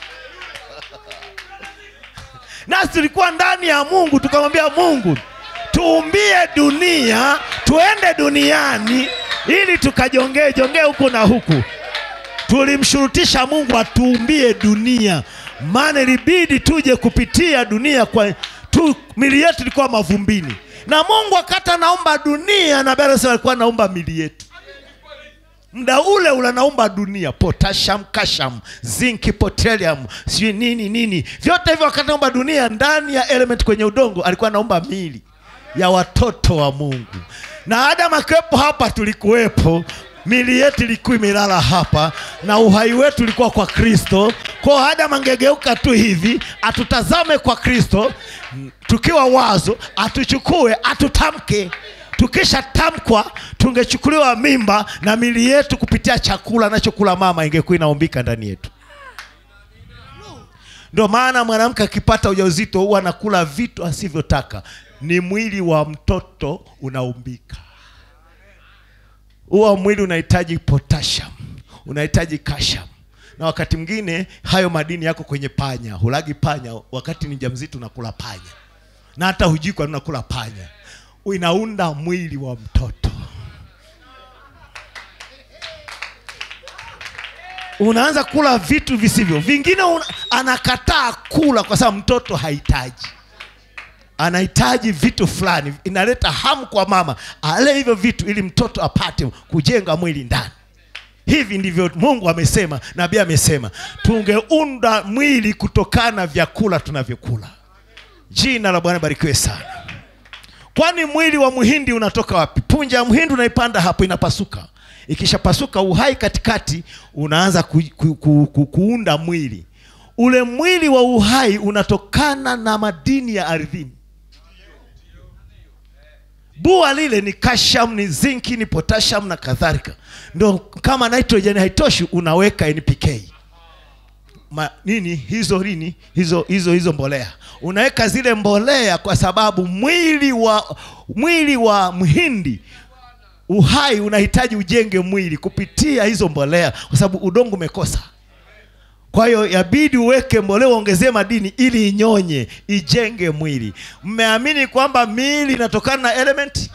nasi tulikuwa ndani ya mungu tukamwambia mungu tuumbie dunia tuende duniani ili tukajongee jongee huku na huku tulimshurutisha mungu atuumbie dunia maana ilibidi tuje kupitia dunia kwa tu, mili yetu ilikuwa mavumbini na mungu wakati anaumba dunia na bado alikuwa anaumba mili yetu mda ule ule anaumba dunia potassium calcium zinc potassium sijui nini nini vyote hivyo wakati anaumba dunia ndani ya element kwenye udongo alikuwa anaumba mili ya watoto wa mungu na adamu akiwepo hapa tulikuwepo mili yetu ilikuwa imelala hapa na uhai wetu ulikuwa kwa kristo kwao adamu angegeuka tu hivi atutazame kwa kristo m, tukiwa wazo atuchukue atutamke tukisha tamkwa tungechukuliwa mimba na mili yetu kupitia chakula anachokula mama ingekuwa inaumbika ndani yetu ndio maana mwanamke akipata ujauzito huwa anakula vitu asivyotaka ni mwili wa mtoto unaumbika huwa mwili unahitaji potassium unahitaji calcium na wakati mwingine hayo madini yako kwenye panya hulagi panya wakati ni mjamzito unakula panya na hata hujui kwa nini unakula panya inaunda mwili wa mtoto unaanza kula vitu visivyo vingine una, anakataa kula kwa sababu mtoto hahitaji anahitaji vitu fulani inaleta hamu kwa mama ale hivyo vitu ili mtoto apate kujenga mwili ndani hivi ndivyo mungu amesema nabii amesema tungeunda mwili kutokana na vyakula tunavyokula jina la bwana barikiwe sana kwani mwili wa mhindi unatoka wapi punja ya mhindi unaipanda hapo inapasuka ikishapasuka uhai katikati unaanza ku, ku, ku, ku, kuunda mwili ule mwili wa uhai unatokana na madini ya ardhini bua lile ni kasham ni zinki ni potassium na kadhalika ndo kama nitrogen haitoshi unaweka npk Ma, nini hizo nini hizo hizo hizo mbolea unaweka zile mbolea kwa sababu mwili wa mwili wa mhindi uhai unahitaji ujenge mwili kupitia hizo mbolea kwa sababu udongo umekosa kwa hiyo yabidi uweke mbolea uongezee madini ili inyonye ijenge mwili mmeamini kwamba miili inatokana na element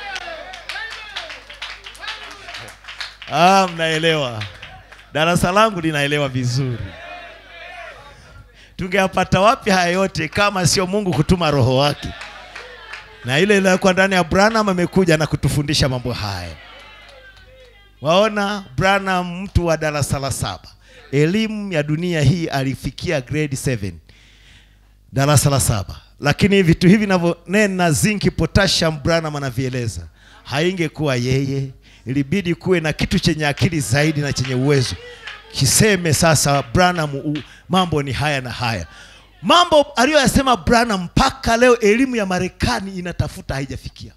ah, mnaelewa darasa langu linaelewa vizuri tungeyapata wapi haya yote kama sio mungu kutuma roho wake na ile iliyokuwa ndani ya branham amekuja na kutufundisha mambo haya waona branham mtu wa darasa la saba elimu ya dunia hii alifikia grade 7 darasa la saba lakini vitu hivi navyonena zinki potassium branham anavieleza haingekuwa yeye ilibidi kuwe na kitu chenye akili zaidi na chenye uwezo kiseme sasa branham u- mambo ni haya na haya mambo aliyoyasema branham mpaka leo elimu ya marekani inatafuta haijafikia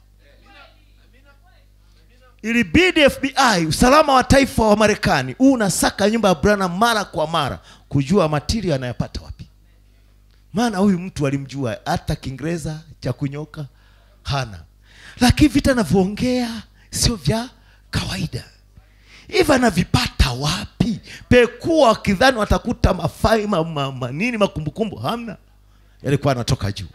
ilibidi fbi usalama wa taifa wa marekani huu unasaka nyumba ya branham mara kwa mara kujua matirio anayapata wapi maana huyu mtu alimjua hata kiingereza cha kunyoka hana lakini vita anavyoongea sio vya kawaida hivi anavipata wapi pekua wakidhani watakuta mafai ma, ma, ma, nini makumbukumbu hamna yalikuwa anatoka juu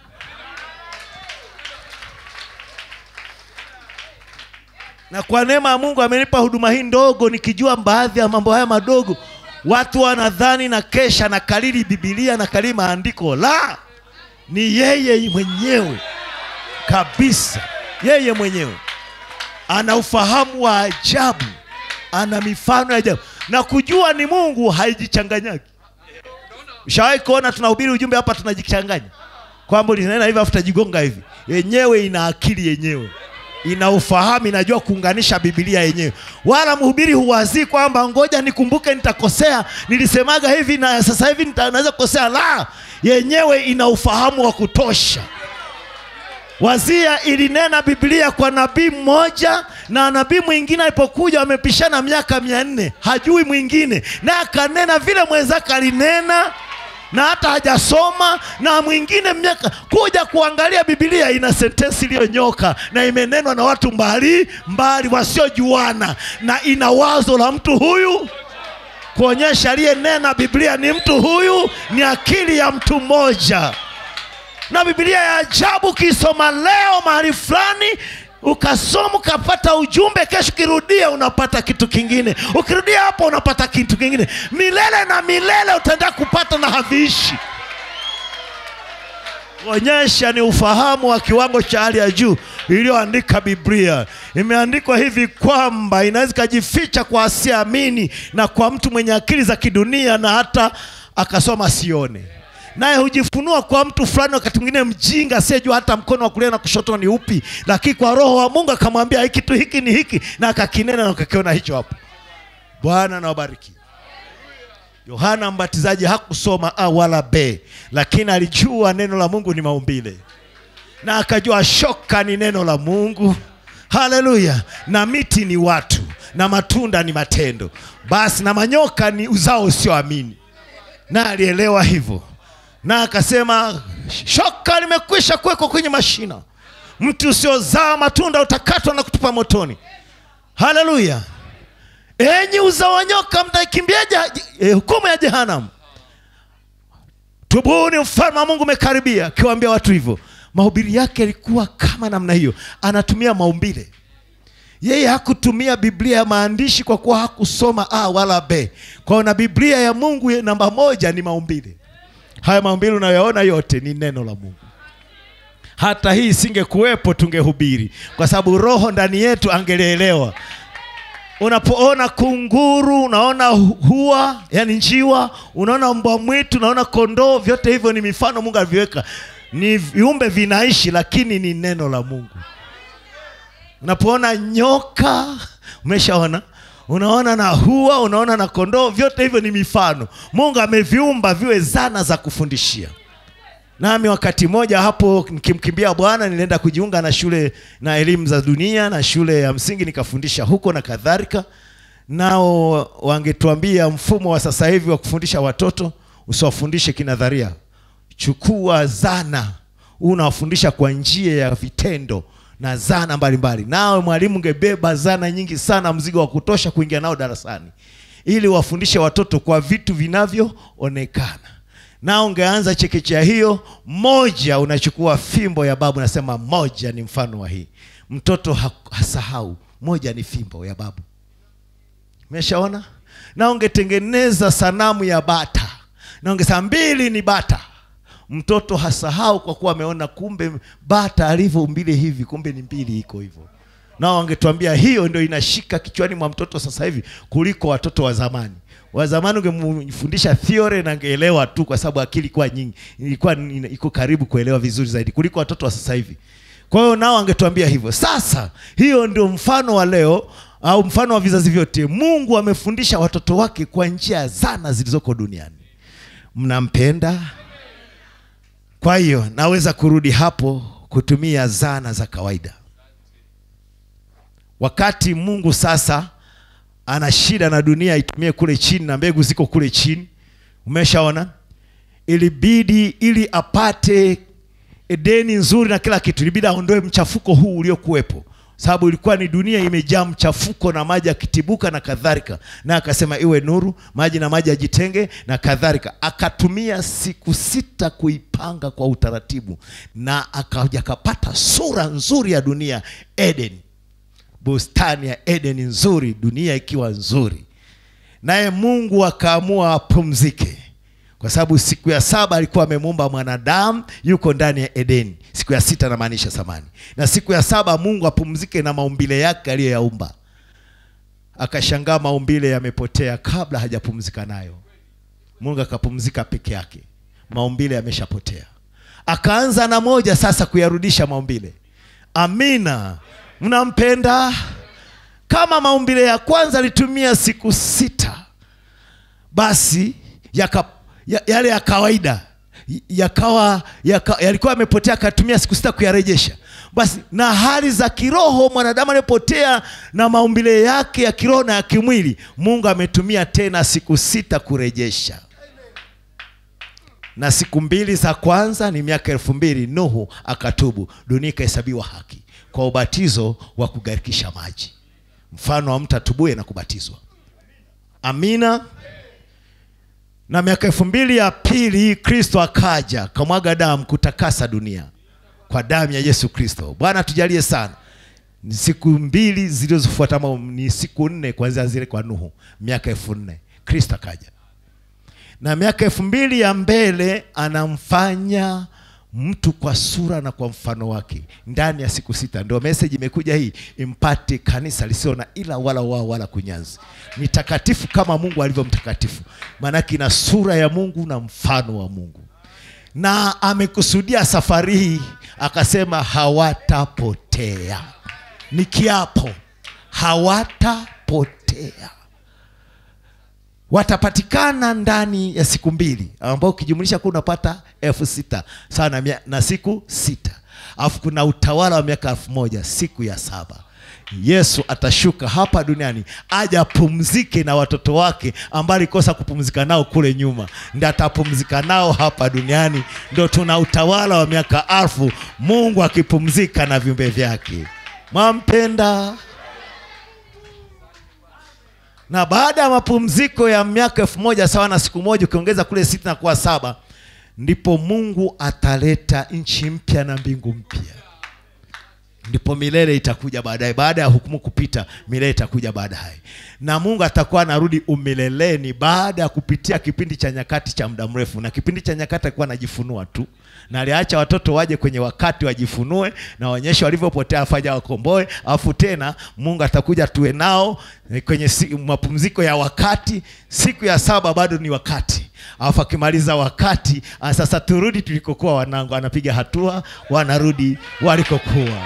na kwa neema ya mungu amenipa huduma hii ndogo nikijua baadhi ya mambo haya madogo watu wanadhani na kesha na kalili bibilia na kalili maandiko la ni yeye mwenyewe kabisa yeye mwenyewe ana ufahamu wa ajabu ana mifano ya ajabu na kujua ni mungu haijichanganyaki ushawahi kuona tunahubiri ujumbe hapa tunajichanganya kwamba linena hivi afu tajigonga hivi yenyewe ina akili yenyewe ina ufahamu inajua kuunganisha bibilia yenyewe wala mhubiri huwazii kwamba ngoja nikumbuke nitakosea nilisemaga hivi na sasa hivi nita- naweza kukosea la yenyewe ina ufahamu wa kutosha wazia ilinena biblia kwa nabii mmoja na nabii mwingine alipokuja wamepishana miaka mia nne hajui mwingine naye akanena vile mwenzake alinena na hata hajasoma na mwingine miaka kuja kuangalia bibilia ina sentensi iliyonyoka na imenenwa na watu mbali mbali wasiojuana na ina wazo la mtu huyu kuonyesha aliyenena biblia ni mtu huyu ni akili ya mtu mmoja na bibilia ya ajabu ukisoma leo mahali fulani ukasoma ukapata ujumbe kesho ukirudia unapata kitu kingine ukirudia hapo unapata kitu kingine milele na milele utaenda kupata na haviishi onyesha ni ufahamu wa kiwango cha hali ya juu iliyoandika biblia imeandikwa hivi kwamba inaweza ikajificha kwa asiamini na kwa mtu mwenye akili za kidunia na hata akasoma sione naye hujifunua kwa mtu fulani wakati mwingine mjinga asiyejua hata mkono wa kulia na kushoto ni upi lakini kwa roho wa mungu akamwambia hiki tu hiki ni hiki na akakinena na ukakiona hicho hapo bwana nawabariki yohana mbatizaji hakusoma a wala b lakini alijua neno la mungu ni maumbile na akajua shoka ni neno la mungu haleluya na miti ni watu na matunda ni matendo basi na manyoka ni uzao usioamini na alielewa hivyo na akasema shoka limekwisha kuwekwa kwenye mashina mti usiozaa matunda utakatwa na kutupa motoni haleluya enyi uzao wa nyoka mtaikimbia je- eh, hukumu ya jehanamu tubuni mfalme wa mungu umekaribia akiwaambia watu hivyo mahubiri yake yalikuwa kama namna hiyo anatumia maumbile yeye hakutumia biblia ya maandishi kwa kuwa hakusoma a wala b kwao na biblia ya mungu ye- namba moja ni maumbile haya maumbile unayoona yote ni neno la mungu hata hii isingekuwepo tungehubiri kwa sababu roho ndani yetu angelielewa unapoona kunguru unaona hu- hua yani njiwa unaona mbwa mwitu unaona kondoo vyote hivyo ni mifano mungu alivyoweka ni viumbe vinaishi lakini ni neno la mungu unapoona nyoka umeshaona unaona na hua unaona na kondoo vyote hivyo ni mifano mungu ameviumba viwe zana za kufundishia nami wakati mmoja hapo nikimkimbia bwana nilienda kujiunga na shule na elimu za dunia na shule ya msingi nikafundisha huko na kadhalika nao wangetuambia mfumo wa sasa hivi wa kufundisha watoto usiwafundishe kinadharia chukua zana unawafundisha kwa njia ya vitendo na zana mbalimbali nawe mwalimu ungebeba zana nyingi sana mzigo wa kutosha kuingia nao darasani ili wafundishe watoto kwa vitu vinavyoonekana na ungeanza chekechea hiyo moja unachukua fimbo ya babu nasema moja ni mfano wa hii mtoto ha- hasahau moja ni fimbo ya babu umeshaona na ungetengeneza sanamu ya bata na ungesema mbili ni bata mtoto hasahau kwa kuwa ameona kumbe bata alivyo mbili hivi kumbe ni mbili iko hivyo nao wangetuambia hiyo ndio inashika kichwani mwa mtoto sasa hivi kuliko watoto wa zamani wa zamani ungemfundisha theory na angeelewa tu kwa sababu akili ilikuwa nyingi ilikuwa ina- iko karibu kuelewa vizuri zaidi kuliko watoto wa sasa hivi kwa hiyo nao angetuambia hivyo sasa hiyo ndio mfano wa leo au mfano wa vizazi vyote mungu amefundisha watoto wake kwa njia ya zana zilizoko duniani mnampenda kwa hiyo naweza kurudi hapo kutumia zana za kawaida wakati mungu sasa ana shida na dunia itumie kule chini na mbegu ziko kule chini umeshaona ilibidi ili apate edeni nzuri na kila kitu ilibidi aondoe mchafuko huu uliokuwepo sababu ilikuwa ni dunia imejaa mchafuko na maji yakitibuka na kadhalika na akasema iwe nuru maji na maji yajitenge na kadhalika akatumia siku sita kuipanga kwa utaratibu na akaja akapata sura nzuri ya dunia eden bustani ya eden nzuri dunia ikiwa nzuri naye mungu akaamua apumzike kwa sababu siku ya saba alikuwa amemuumba mwanadamu yuko ndani ya edeni siku ya sita namaanisha samani na siku ya saba mungu apumzike na maumbile yake aliyoyaumba akashangaa maumbile yamepotea kabla hajapumzika nayo mungu akapumzika peke yake maumbile yameshapotea akaanza na moja sasa kuyarudisha maumbile amina mnampenda kama maumbile ya kwanza alitumia siku sita basi yaka, ya, yale ya kawaida yakawa yaka, yalikuwa yamepotea akatumia siku sita kuyarejesha basi na hali za kiroho mwanadamu aliyepotea na maumbile yake ya kiroho na ya kimwili mungu ametumia tena siku sita kurejesha na siku mbili za kwanza ni miaka elfu mbili nuhu akatubu dunia ikahesabiwa haki kwa ubatizo wa kugarikisha maji mfano wa mtu atubuye na kubatizwa amina na miaka elfu mbili ya pili kristo akaja kamwaga damu kutakasa dunia kwa damu ya yesu kristo bwana tujalie sana ni siku mbili zilizofuata ama ni siku nne kuanzia zile kwa nuhu miaka elfu nne kristo akaja na miaka elfu mbili ya mbele anamfanya mtu kwa sura na kwa mfano wake ndani ya siku sita ndio meseji imekuja hii impate kanisa lisio na ila wala wao wala kunyanzi ni takatifu kama mungu alivyo mtakatifu maanake ina sura ya mungu na mfano wa mungu na amekusudia safari hii akasema hawatapotea ni kiapo hawatapotea watapatikana ndani ya siku mbili ambao ukijumlisha kuwa unapata elfu sita sawa na, mia- na siku sita alafu kuna utawala wa miaka elfu moja siku ya saba yesu atashuka hapa duniani aje apumzike na watoto wake ambao alikosa kupumzika nao kule nyuma ndi atapumzika nao hapa duniani ndo tuna utawala wa miaka alfu mungu akipumzika na viumbe vyake mwampenda na baada ya mapumziko ya miaka elfu moja sawa na siku moja ukiongeza kule sita na kuwa saba ndipo mungu ataleta nchi mpya na mbingu mpya ndipo milele itakuja baadaye baada ya hukumu kupita milele itakuja baadaye na mungu atakuwa anarudi umileleni baada ya kupitia kipindi cha nyakati cha muda mrefu na kipindi cha nyakati alikuwa anajifunua tu na aliacha watoto waje kwenye wakati wajifunue na waonyeshe walivyopotea afaja wakomboe alafu tena mungu atakuja tuwe nao eh, kwenye si, mapumziko ya wakati siku ya saba bado ni wakati alafu akimaliza wakati ah, sasa turudi tulikokuwa wanangu anapiga hatua wanarudi walikokuwa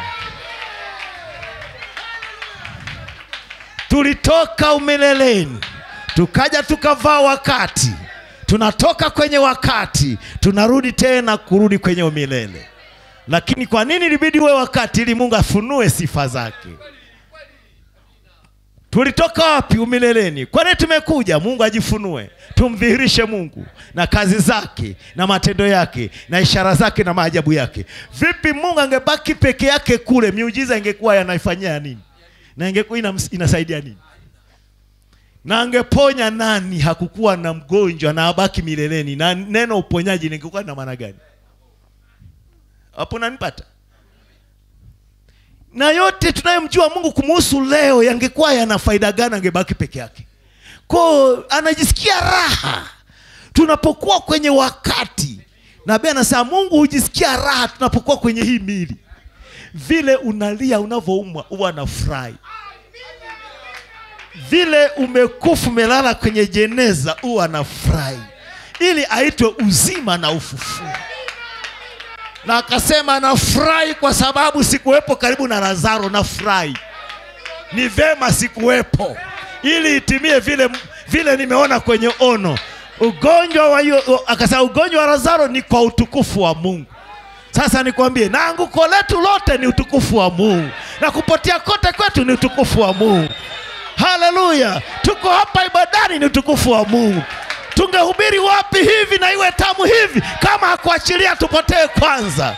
tulitoka umileleni tukaja tukavaa wakati tunatoka kwenye wakati tunarudi tena kurudi kwenye umilele lakini kwa nini ilibidi uwe wakati ili mungu afunue sifa zake tulitoka wapi umileleni kwa nini tumekuja mungu ajifunue tumdhihirishe mungu na kazi zake na matendo yake na ishara zake na maajabu yake vipi mungu angebaki peke yake kule miujiza ingekuwa yanaifanyia nini na ingekuwa inams- inasaidia nini na angeponya nani hakukuwa na mgonjwa na abaki mileleni na neno uponyaji lingekuwa na maana gani hapo nanipata na yote tunayomjua mungu kumuhusu leo yangekuwa yana faida gani angebaki peke yake ko anajisikia raha tunapokuwa kwenye wakati nabii anasema mungu hujisikia raha tunapokuwa kwenye hii mili vile unalia unavyoumwa huwa anafurahi vile umekufa umelala kwenye jeneza huwa anafurahi ili aitwe uzima na ufufuo na akasema nafurahi kwa sababu sikuwepo karibu na lazaro nafurahi ni vema sikuwepo ili itimie vile vile nimeona kwenye ono ugonjwa wa yu, akasema ugonjwa wa lazaro ni kwa utukufu wa mungu sasa nikwambie na anguko letu lote ni utukufu wa mungu na kupotea kote kwetu ni utukufu wa mungu haleluya tuko hapa ibadani ni utukufu wa mungu tungehubiri wapi hivi na iwe tamu hivi kama hakuachilia tupotee kwanza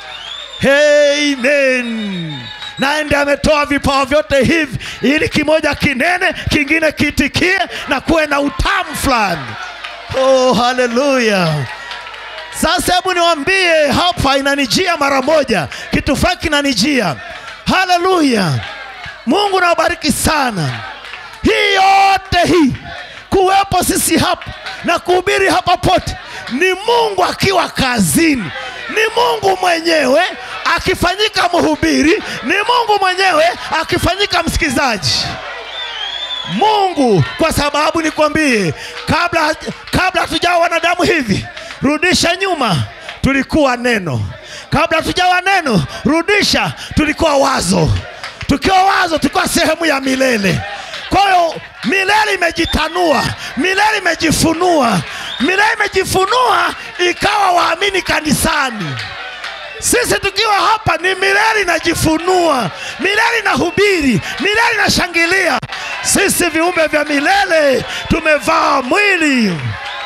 amen naye ndiye ametoa vipawa vyote hivi ili kimoja kinene kingine kiitikie na kuwe na utamu fulani oh haleluya sasa hebu niwambie hapa inanijia mara moja kitu fulani kinanijia haleluya mungu nawabariki sana hii yote hii kuwepo sisi hapa na kuhubiri hapa pote ni mungu akiwa kazini ni mungu mwenyewe akifanyika mhubiri ni mungu mwenyewe akifanyika msikizaji mungu kwa sababu nikwambie kabla kabla hatujawa wanadamu hivi rudisha nyuma tulikuwa neno kabla hatujawa neno rudisha tulikuwa wazo tukiwa wazo tulikuwa sehemu ya milele kwa hiyo milele imejitanua milele imejifunua milele imejifunua ikawa waamini kanisani sisi tukiwa hapa ni milele inajifunua milele inahubiri milele inashangilia sisi viumbe vya milele tumevaa mwili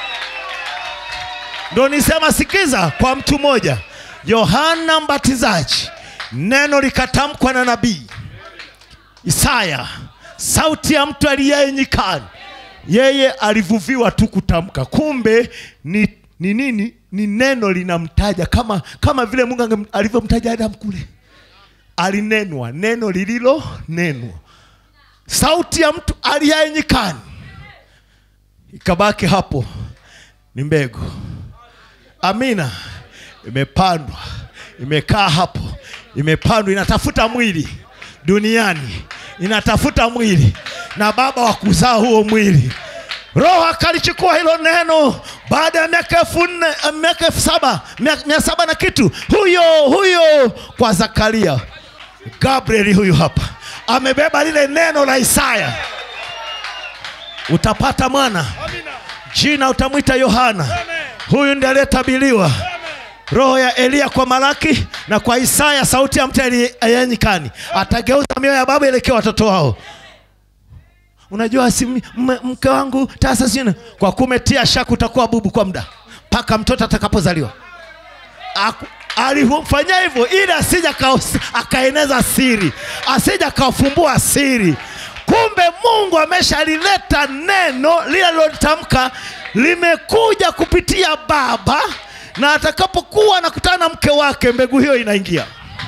ndo nisema sikiza kwa mtu mmoja yohana mbatizaji neno likatamkwa na nabii isaya sauti ya mtu aliyeye nyikani yeye alivuviwa tu kutamka kumbe ni ni nini ni neno linamtaja kama kama vile mungu ange- alivyomtaja adamu kule alinenwa neno lililo nenwa sauti ya mtu aliyaye nyikani ikabaki hapo ni mbegu amina imepandwa imekaa hapo imepandwa inatafuta mwili duniani inatafuta mwili na baba wa kuzaa huo mwili roho akalichukua hilo neno baada ya miaka elfu nne eh, miaka elfu saba mia, mia saba na kitu huyo huyo kwa zakaria gabrieli huyu hapa amebeba lile neno la isaya utapata mwana jina utamwita yohana huyu ndiye aliyetabiliwa roho ya eliya kwa malaki na kwa isaya sauti ya mtu aliye nyikani atageuza mioyo ya baba elekea watoto wao unajua si m- m- mke wangu tasa sina kwa kumetia shaka utakuwa bubu kwa muda mpaka mtoto atakapozaliwa Aku- alifanya hivyo ili asija kaos- akaeneza siri asija akafumbua siri kumbe mungu ameshalileta neno lile alilotamka limekuja kupitia baba na atakapokuwa anakutana na mke wake mbegu hiyo inaingia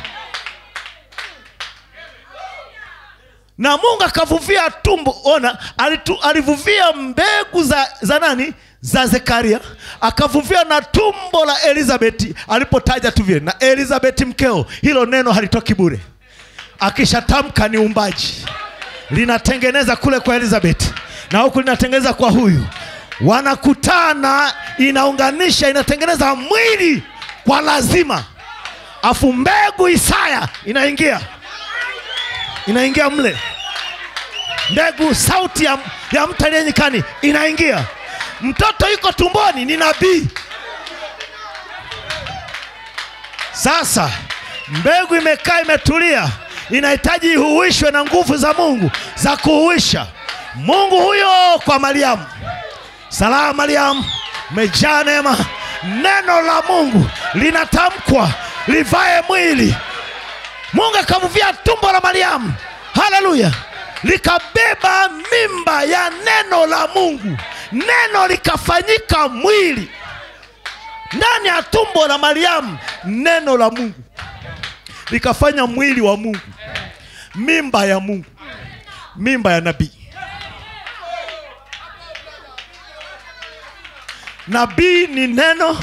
na mungu akavuvia tumbo ona alitu, alivuvia mbegu za, za nani za zekaria akavuvia na tumbo la elizabeti alipotaja tu vile na elizabeti mkeo hilo neno halitoki bure akishatamka ni umbaji linatengeneza kule kwa elizabeth na huku linatengeneza kwa huyu wanakutana inaunganisha inatengeneza mwili kwa lazima afu mbegu isaya inaingia inaingia mle mbegu sauti ya, ya mtu aliye nyikani inaingia mtoto yuko tumboni ni nabii sasa mbegu imekaa imetulia inahitaji ihuishwe na nguvu za mungu za kuhuisha mungu huyo kwa mariamu salamu mariamu mejaa neema neno la mungu linatamkwa livae mwili mungu akamvia tumbo la mariamu haleluya likabeba mimba ya neno la mungu neno likafanyika mwili ndani ya tumbo la mariamu neno la mungu likafanya mwili wa mungu mimba ya mungu mimba ya nabii nabii ni neno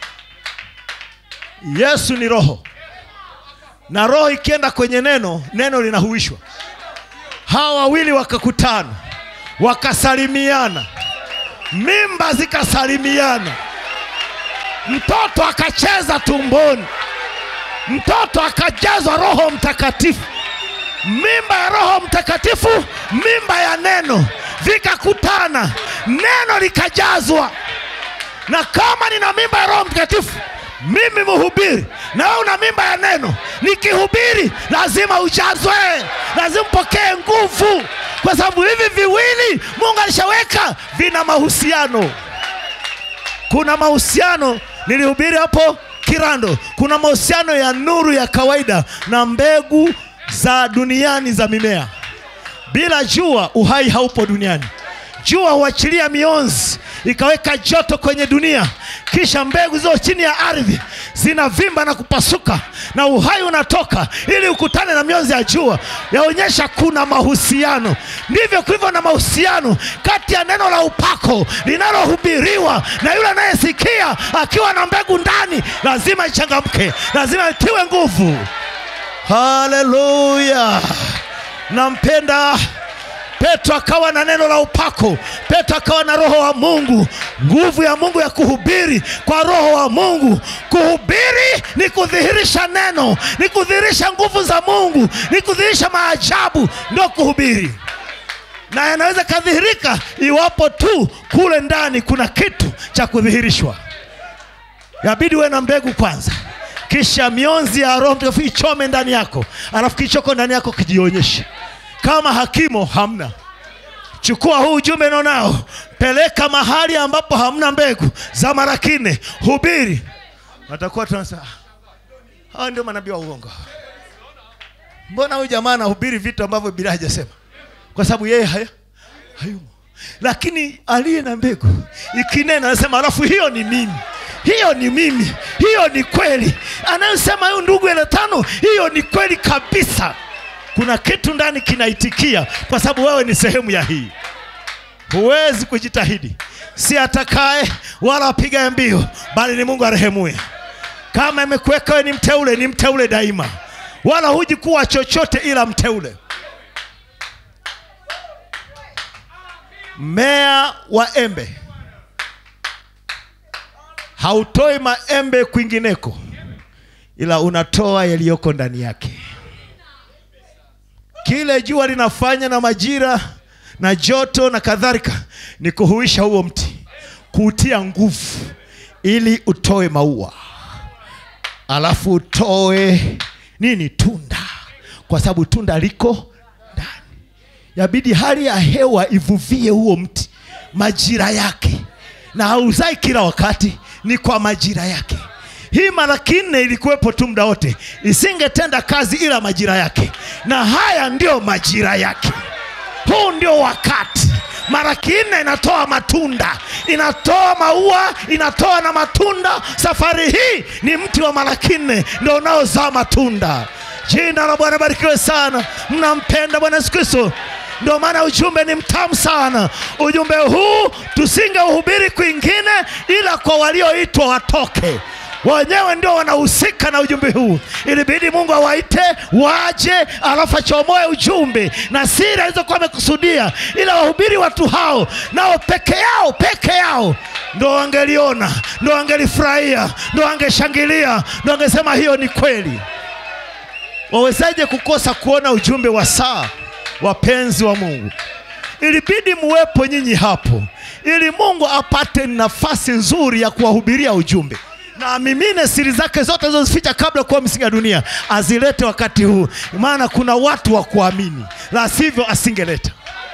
yesu ni roho na roho ikienda kwenye neno neno linahuishwa hawa wawili wakakutana wakasalimiana mimba zikasalimiana mtoto akacheza tumboni mtoto akajazwa roho mtakatifu mimba ya roho mtakatifu mimba ya neno vikakutana neno likajazwa na kama nina mimba ya roho mtakatifu mimi mhubiri na wewe una mimba ya neno nikihubiri lazima ujazwe lazima mpokee nguvu kwa sababu hivi viwili mungu alishaweka vina mahusiano kuna mahusiano nilihubiri hapo kirando kuna mahusiano ya nuru ya kawaida na mbegu za duniani za mimea bila jua uhai haupo duniani jua huachilia mionzi ikaweka joto kwenye dunia kisha mbegu zilizo chini ya ardhi zinavimba na kupasuka na uhai unatoka ili ukutane na mionzi ya jua yaonyesha kuna mahusiano ndivyo kulivyo na mahusiano kati ya neno la upako linalohubiriwa na yule anayesikia akiwa na mbegu ndani lazima ichangamke lazima itiwe nguvu haleluya nampenda petro akawa na neno la upako petro akawa na roho wa mungu nguvu ya mungu ya kuhubiri kwa roho wa mungu kuhubiri ni kudhihirisha neno ni kudhihirisha nguvu za mungu ni kudhihirisha maajabu ndio kuhubiri na yanaweza kadhihirika iwapo tu kule ndani kuna kitu cha kudhihirishwa yabidi uwe na mbegu kwanza kisha mionzi ya roho mtakatifu ichome ndani yako alafu kichoko ndani yako kijionyeshe kama hakimo hamna chukua huu ujumbe nonao peleka mahali ambapo hamna mbegu za marakine hubiri watakuwa tunasema hawa ndio manabii wa uongo mbona huyu jamaa anahubiri vitu ambavyo bila hajasema kwa sababu yeye haya hayumo lakini aliye na mbegu ikinena anasema alafu hiyo ni mimi hiyo ni mimi hiyo ni kweli anayosema huyu ndugu ele tano hiyo ni kweli kabisa kuna kitu ndani kinaitikia kwa sababu wewe ni sehemu ya hii huwezi kujitahidi si atakaye wala apigaye mbio bali ni mungu arehemuye kama imekuweka wewe ni mteule ni mteule daima wala huji kuwa chochote ila mteule mmea wa embe hautoi maembe kwingineko ila unatoa yaliyoko ndani yake kile jua linafanya na majira na joto na kadhalika ni kuhuisha huo mti kuutia nguvu ili utoe maua alafu utoe nini tunda kwa sababu tunda liko ndani yabidi hali ya hewa ivuvie huo mti majira yake na hauzai kila wakati ni kwa majira yake hii malaki nne ilikuwepo tu muda wote isingetenda kazi ila majira yake na haya ndio majira yake huu ndio wakati malaki nne inatoa matunda inatoa maua inatoa na matunda safari hii ni mti wa malaki nne ndio unaozaa matunda jina la bwana barikiwe sana mnampenda bwana yesu kristo ndio maana ujumbe ni mtamu sana ujumbe huu tusingeuhubiri kwingine ila kwa walioitwa watoke wenyewe ndio wanahusika na ujumbe huu ilibidi mungu awaite waje alafu achomoe ujumbe na siri alizokuwa amekusudia ila wahubiri watu hao nao peke yao peke yao ndo wangeliona ndo wangelifurahia ndo wangeshangilia ndo wangesema hiyo ni kweli wawezaje kukosa kuona ujumbe wa saa wapenzi wa mungu ilibidi muwepo nyinyi hapo ili mungu apate nafasi nzuri ya kuwahubiria ujumbe na amimine siri zake zote alizozificha kabla kuwa misingi ya dunia azilete wakati huu maana kuna watu wa kuamini la sivyo asingeleta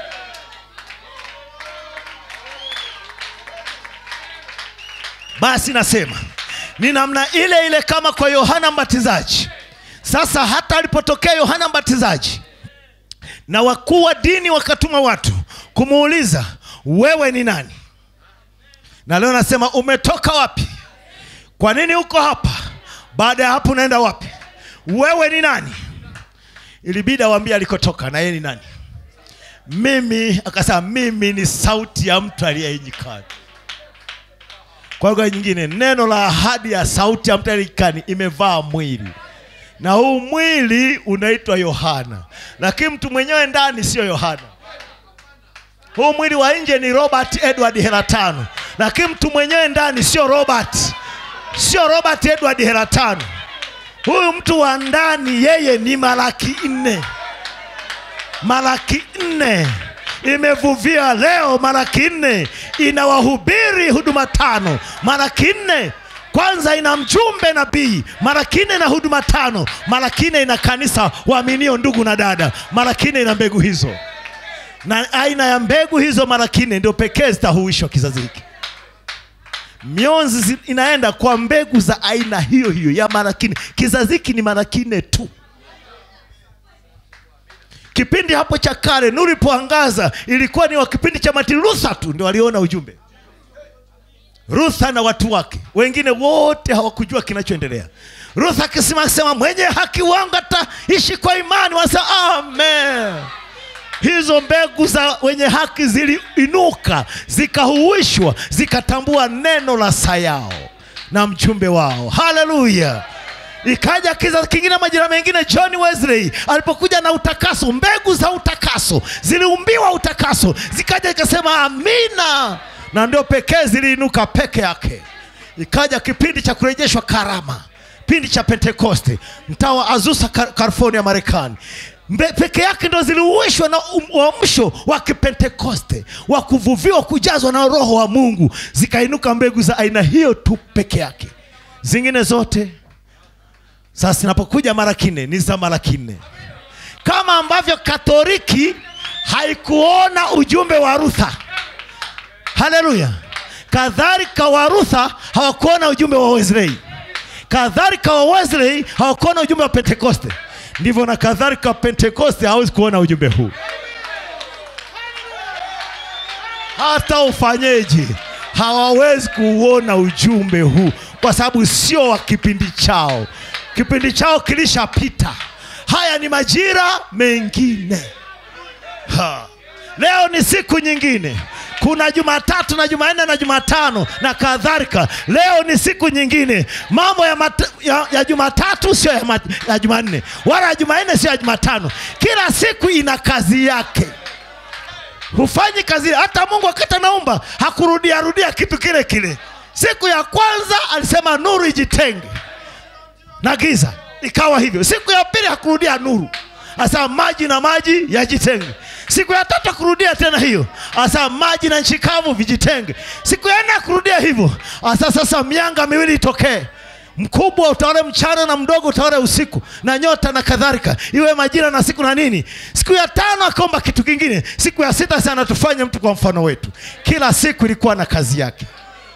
basi nasema ni namna ile ile kama kwa yohana mbatizaji sasa hata alipotokea yohana mbatizaji na wakuu wa dini wakatuma watu kumuuliza wewe ni nani na leo nasema umetoka wapi kwa nini uko hapa baada ya hapo unaenda wapi wewe ni nani ilibidi awambie alikotoka na yeye ni nani mimi akasema mimi ni sauti ya mtu aliyenyikani kwa lugha nyingine neno la ahadi ya sauti ya mtu aliyenyikani imevaa mwili na huu mwili unaitwa yohana lakini mtu mwenyewe ndani sio yohana huu mwili wa nje ni robert edward heratano lakini mtu mwenyewe ndani sio robert sio robert edward heratano huyu mtu wa ndani yeye ni malaki nne malaki nne imevuvia leo malaki nne inawahubiri huduma tano malaki nne kwanza ina mjumbe nabii mara kine na huduma tano mara kine ina kanisa waaminio ndugu na dada mara kine ina mbegu hizo na aina ya mbegu hizo mara kine ndio pekee zitahuishwa kizazi hiki mionzi zi- inaenda kwa mbegu za aina hiyo hiyo ya mara kine kizazi hiki ni mara kine tu kipindi hapo cha kale nuru ilipoangaza ilikuwa ni wa kipindi cha Martin Luther tu ndio waliona ujumbe Rutha na watu wake wengine wote hawakujua kinachoendelea. Rutha akisema sema mwenye haki wangu ataishi kwa imani, wanasema amen. Hizo mbegu za wenye haki ziliinuka zikahuishwa, zikatambua neno la sayao na mjumbe wao. Haleluya! Ikaja kizazi kingine, majira mengine, John Wesley alipokuja na utakaso, mbegu za utakaso ziliumbiwa utakaso, zikaja ikasema amina, na ndio pekee ziliinuka peke yake. Ikaja kipindi cha kurejeshwa karama, kipindi cha Pentekoste, mtaa wa Azusa, Ka- California, Marekani. Mbe- peke yake ndo ziliuishwa na um- uamsho wa kipentekoste wa kuvuviwa kujazwa na roho wa mungu zikainuka mbegu za aina hiyo tu peke yake zingine zote sasa zinapokuja mara kine ni za mara kine kama ambavyo katoliki haikuona ujumbe wa rutha haleluya kadhalika wa rutha hawakuona ujumbe wa wesley kadhalika wa wesley hawakuona ujumbe wa pentekoste ndivyo na kadhalika pentekoste hawezi kuona ujumbe huu hata ufanyeje hawawezi kuuona ujumbe huu kwa sababu sio wa kipindi chao kipindi chao kilishapita haya ni majira mengine ha. leo ni siku nyingine kuna jumatatu na jumanne na jumatano na kadhalika leo ni siku nyingine mambo ya, mat, ya, ya jumatatu sio ya, mat- ya jumanne wala ya jumanne sio ya jumatano kila siku ina kazi yake hufanyi kazi ile. hata mungu wakati anaumba hakurudia rudia kitu kile kile siku ya kwanza alisema nuru ijitenge na giza ikawa hivyo siku ya pili hakurudia nuru asa maji na maji yajitenge siku ya tatu akurudia tena hiyo asa maji na nchi kavu vijitenge siku ya nne akurudia hivyo asa sasa mianga miwili itokee mkubwa utawale mchana na mdogo utawale usiku na nyota na kadhalika iwe majira na siku na nini siku ya tano akaomba kitu kingine siku ya sita sana tufanye mtu kwa mfano wetu kila siku ilikuwa na kazi yake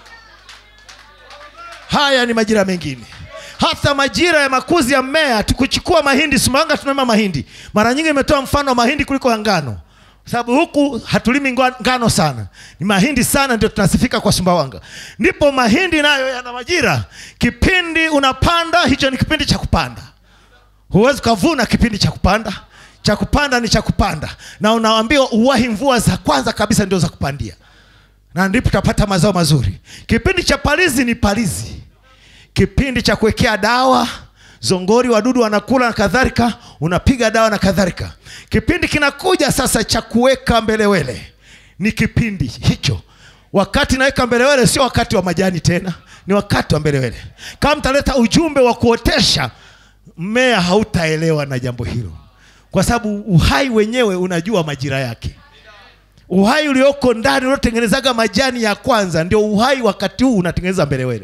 haya ni majira mengine hata majira ya makuzi ya mmea tukuchukua mahindi sumbawanga tunalima mahindi mara nyingi imetoa mfano wa mahindi kuliko ya ngano sababu huku hatulimi ngwa- ngano sana ni mahindi sana ndio tunasifika kwa sumbawanga ndipo mahindi nayo yana majira kipindi unapanda hicho ni kipindi cha kupanda huwezi ukavuna kipindi cha kupanda cha kupanda ni cha kupanda na unaambiwa uwahi mvua za kwanza kabisa ndio za kupandia na ndipo utapata mazao mazuri kipindi cha palizi ni palizi kipindi cha kuwekea dawa zongori wadudu wanakula na kadhalika unapiga dawa na kadhalika kipindi kinakuja sasa cha kuweka mbelewele ni kipindi hicho wakati naweka mbelewele sio wakati wa majani tena ni wakati wa mbelewele kama mtaleta ujumbe wa kuotesha mmea hautaelewa na jambo hilo kwa sababu uhai wenyewe unajua majira yake uhai ulioko ndani unaotengenezaga majani ya kwanza ndio uhai wakati huu unatengeneza mbelewele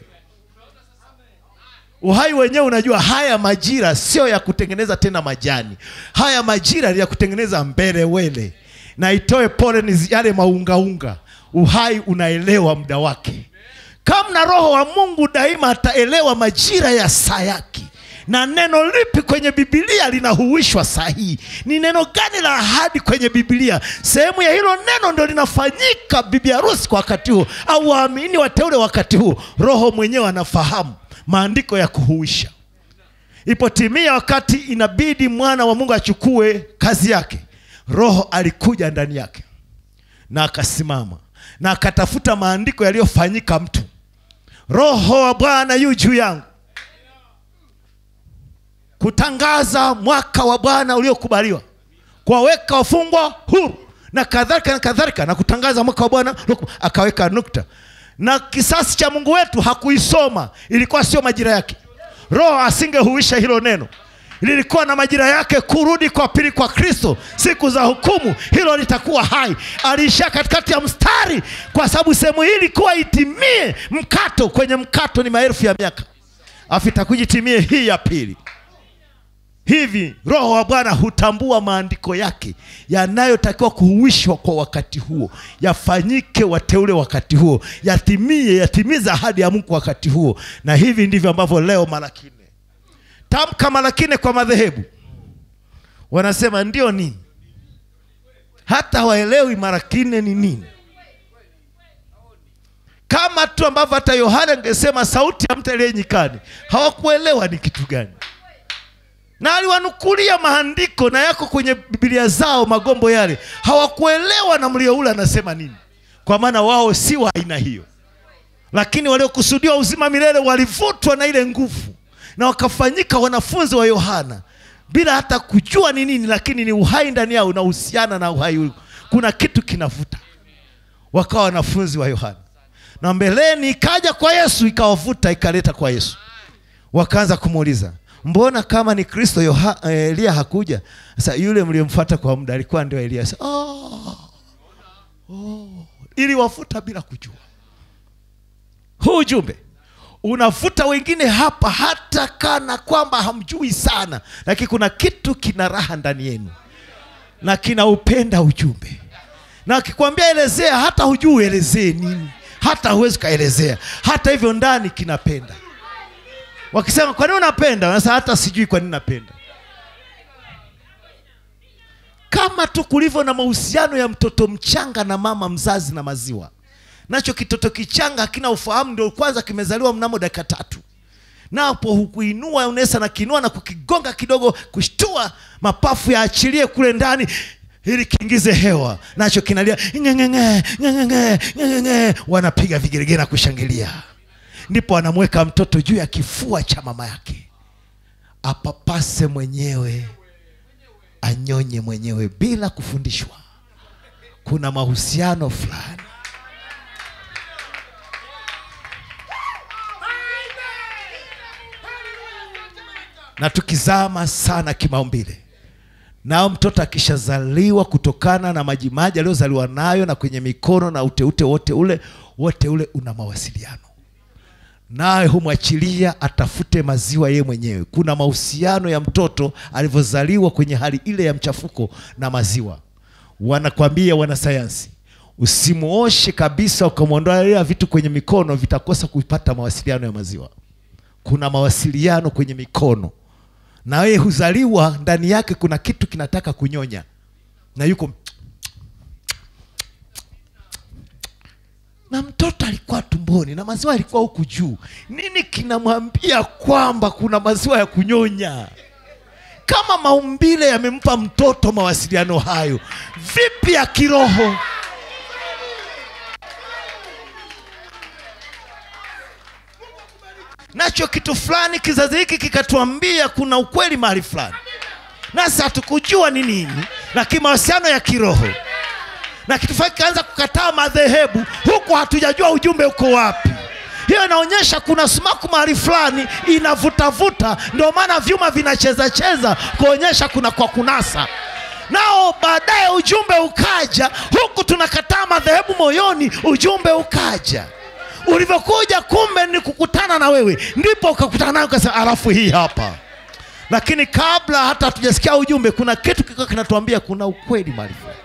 uhai wenyewe unajua haya majira sio ya kutengeneza tena majani haya majira ni ya kutengeneza mbelewele na itoe poleni yale maungaunga uhai unaelewa muda wake kama na roho wa mungu daima ataelewa majira ya saa yake na neno lipi kwenye bibilia linahuishwa sahihi ni neno gani la ahadi kwenye bibilia sehemu ya hilo neno ndo linafanyika bibi harusi kwa wakati huo au waamini wateule wakati huo roho mwenyewe anafahamu maandiko ya kuhuisha ipotimia wakati inabidi mwana wa mungu achukue kazi yake roho alikuja ndani yake na akasimama na akatafuta maandiko yaliyofanyika mtu roho wa bwana yu juu yangu kutangaza mwaka wa bwana uliokubaliwa kuwaweka wafungwa huru na kadhalika na kadhalika na kutangaza mwaka wa bwana ulioku- akaweka nukta na kisasi cha mungu wetu hakuisoma ilikuwa sio majira yake roho asingehuisha hilo neno lilikuwa na majira yake kurudi kwa pili kwa kristo siku za hukumu hilo litakuwa hai aliishia katikati ya mstari kwa sababu sehemu hii ilikuwa itimie mkato kwenye mkato ni maelfu ya miaka afu itakujitimie hii ya pili hivi roho wa bwana hutambua maandiko yake yanayotakiwa kuhuishwa kwa wakati huo yafanyike wateule wakati huo yatimie yatimize ahadi ya mungu wakati huo na hivi ndivyo ambavyo leo malaki nne tamka malaki nne kwa madhehebu wanasema ndio nini hata hawaelewi malaki nne ni nini kama tu ambavyo hata yohana angesema sauti ya mtu aliye nyikani hawakuelewa ni kitu gani na aliwanukulia maandiko na yako kwenye bibilia zao magombo yale hawakuelewa na mlio ule anasema nini kwa maana wao si wa aina hiyo lakini waliokusudiwa uzima milele walivutwa na ile nguvu na wakafanyika wanafunzi wa yohana bila hata kujua ni nini lakini ni uhai ndani yao unahusiana na uhai huu. kuna kitu kinavuta wakawa wanafunzi wa yohana na mbeleni ikaja kwa yesu ikawavuta ikaleta kwa yesu wakaanza kumuuliza mbona kama ni kristo Yoha, eh, eliya hakuja sasa yule mliyemfuata kwa muda alikuwa ndio eliya Sasa, oh, oh, iliwafuta bila kujua huu ujumbe unavuta wengine hapa hata kana kwamba hamjui sana lakini kuna kitu kina raha ndani yenu na kinaupenda ujumbe na akikwambia elezea hata hujui uelezee nini hata huwezi ukaelezea hata hivyo ndani kinapenda wakisema kwa nini unapenda sasa hata sijui kwa nini napenda kama tu kulivyo na mahusiano ya mtoto mchanga na mama mzazi na maziwa nacho kitoto kichanga hakina ufahamu ndio kwanza kimezaliwa mnamo dakika tatu napo hukuinua unaweza na kinua na kukigonga kidogo kushtua mapafu yaachilie kule ndani ili kiingize hewa nacho kinalia ngengenge ngengenge ngengenge wanapiga vigeregere na kushangilia ndipo anamweka mtoto juu ya kifua cha mama yake apapase mwenyewe anyonye mwenyewe bila kufundishwa kuna mahusiano fulani na tukizama sana kimaumbile nao mtoto akishazaliwa kutokana na majimaji aliyozaliwa nayo na kwenye mikono na uteute wote ule wote ule una mawasiliano naye humwachilia atafute maziwa yeye mwenyewe kuna mahusiano ya mtoto alivyozaliwa kwenye hali ile ya mchafuko na maziwa wanakwambia wanasayansi usimuoshe kabisa ukamwondolea vitu kwenye mikono vitakosa kupata mawasiliano ya maziwa kuna mawasiliano kwenye mikono na yeye huzaliwa ndani yake kuna kitu kinataka kunyonya na yuko na mtoto alikuwa tumboni na maziwa alikuwa huku juu nini kinamwambia kwamba kuna maziwa ya kunyonya kama maumbile yamempa mtoto mawasiliano hayo vipi ya kiroho nacho kitu fulani kizazi hiki kikatuambia kuna ukweli mahali fulani nasi hatukujua ni nini lakini mahusiano ya kiroho na kitu fulani kikaanza kukataa madhehebu huku hatujajua ujumbe uko wapi hiyo inaonyesha kuna sumaku mahali fulani inavutavuta ndio maana vyuma vinacheza cheza kuonyesha kuna kwa kunasa nao baadaye ujumbe ukaja huku tunakataa madhehebu moyoni ujumbe ukaja ulivyokuja kumbe ni kukutana na wewe ndipo ukakutana nayo ukasema alafu hii hapa lakini kabla hata hatujasikia ujumbe kuna kitu kiko kinatuambia kuna ukweli mahali fulani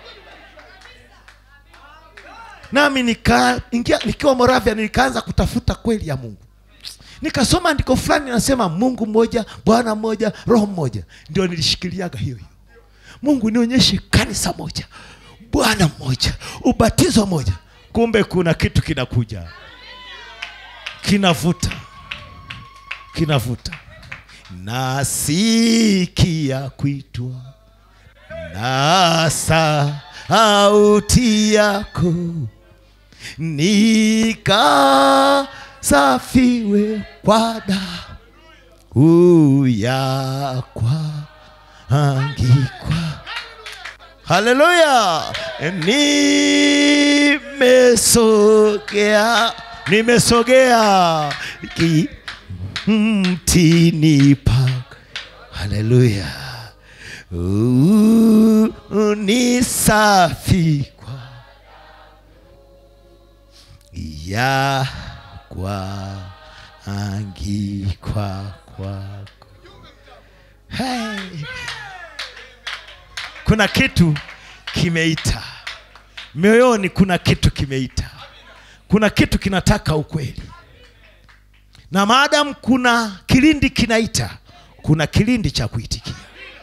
nami nika, ingia, nikiwa moravia nikaanza kutafuta kweli ya mungu nikasoma andiko fulani nasema mungu mmoja bwana mmoja roho mmoja ndio nilishikiliaga hiyo hiyo mungu nionyeshe kanisa moja bwana mmoja ubatizo moja kumbe kuna kitu kinakuja kinavuta kinavuta nasikia kuitwa na sauti yako nikasafiwe kwa damu yakwa angikwa haleluya nimesogea nimesogea ki- mtini pak haleluya Uh, ni safi kwa ya kwa angikwa kwako hey. kuna kitu kimeita mioyoni kuna kitu kimeita kuna kitu kinataka ukweli na maadamu kuna kilindi kinaita kuna kilindi cha kuitikia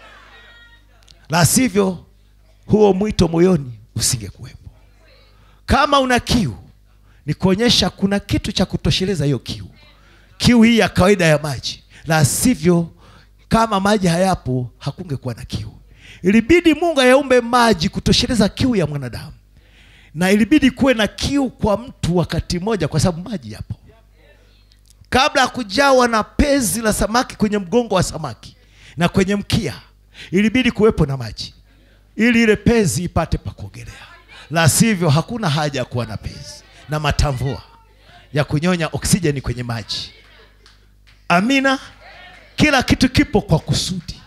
la sivyo huo mwito moyoni usingekuwepo kama una kiu ni kuonyesha kuna kitu cha kutosheleza hiyo kiu kiu hii ya kawaida ya maji la sivyo kama maji hayapo hakungekuwa na kiu ilibidi mungu ayaumbe maji kutosheleza kiu ya mwanadamu na ilibidi kuwe na kiu kwa mtu wakati mmoja kwa sababu maji yapo kabla ya kujawa na pezi la samaki kwenye mgongo wa samaki na kwenye mkia ilibidi kuwepo na maji ili ile pezi ipate pa kuogelea la sivyo hakuna haja ya kuwa na pezi na matamvua ya kunyonya oksijeni kwenye maji amina kila kitu kipo kwa kusudi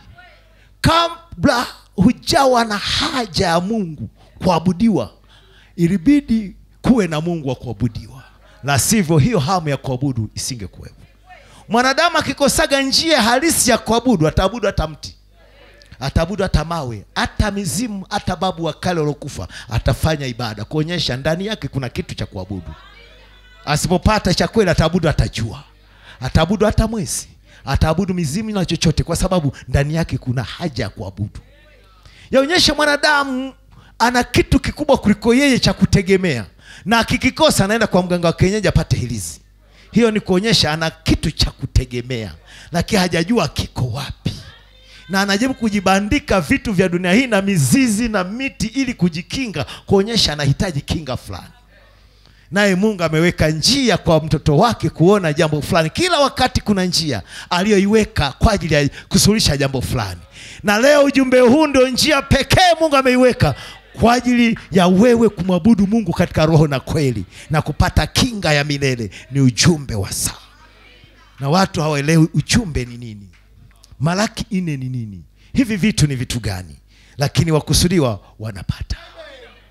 kabla hujawa na haja ya mungu kuabudiwa ilibidi kuwe na mungu wa kuabudiwa la sivyo hiyo hamu ya kuabudu isingekuwepo mwanadamu akikosaga njia halisi ya kuabudu ataabudu hata mti ataabudu hata mawe hata mizimu hata babu wa kale waliokufa atafanya ibada kuonyesha ndani yake kuna kitu cha kuabudu asipopata cha kweli ataabudu hata jua ataabudu hata mwezi ataabudu mizimu na chochote kwa sababu ndani yake kuna haja ya kuabudu yaonyesha mwanadamu ana kitu kikubwa kuliko yeye cha kutegemea na akikikosa anaenda kwa mganga wa kienyeji apate hilizi hiyo ni kuonyesha ana kitu cha kutegemea lakini hajajua kiko wapi na anajaribu kujibandika vitu vya dunia hii na mizizi na miti ili kujikinga kuonyesha anahitaji kinga fulani naye mungu ameweka njia kwa mtoto wake kuona jambo fulani kila wakati kuna njia aliyoiweka kwa ajili ya kusuluhisha jambo fulani na leo ujumbe huu ndio njia pekee mungu ameiweka kwa ajili ya wewe kumwabudu mungu katika roho na kweli na kupata kinga ya milele ni ujumbe wa saa na watu hawaelewi ujumbe ni nini malaki nne ni nini hivi vitu ni vitu gani lakini wakusudiwa wanapata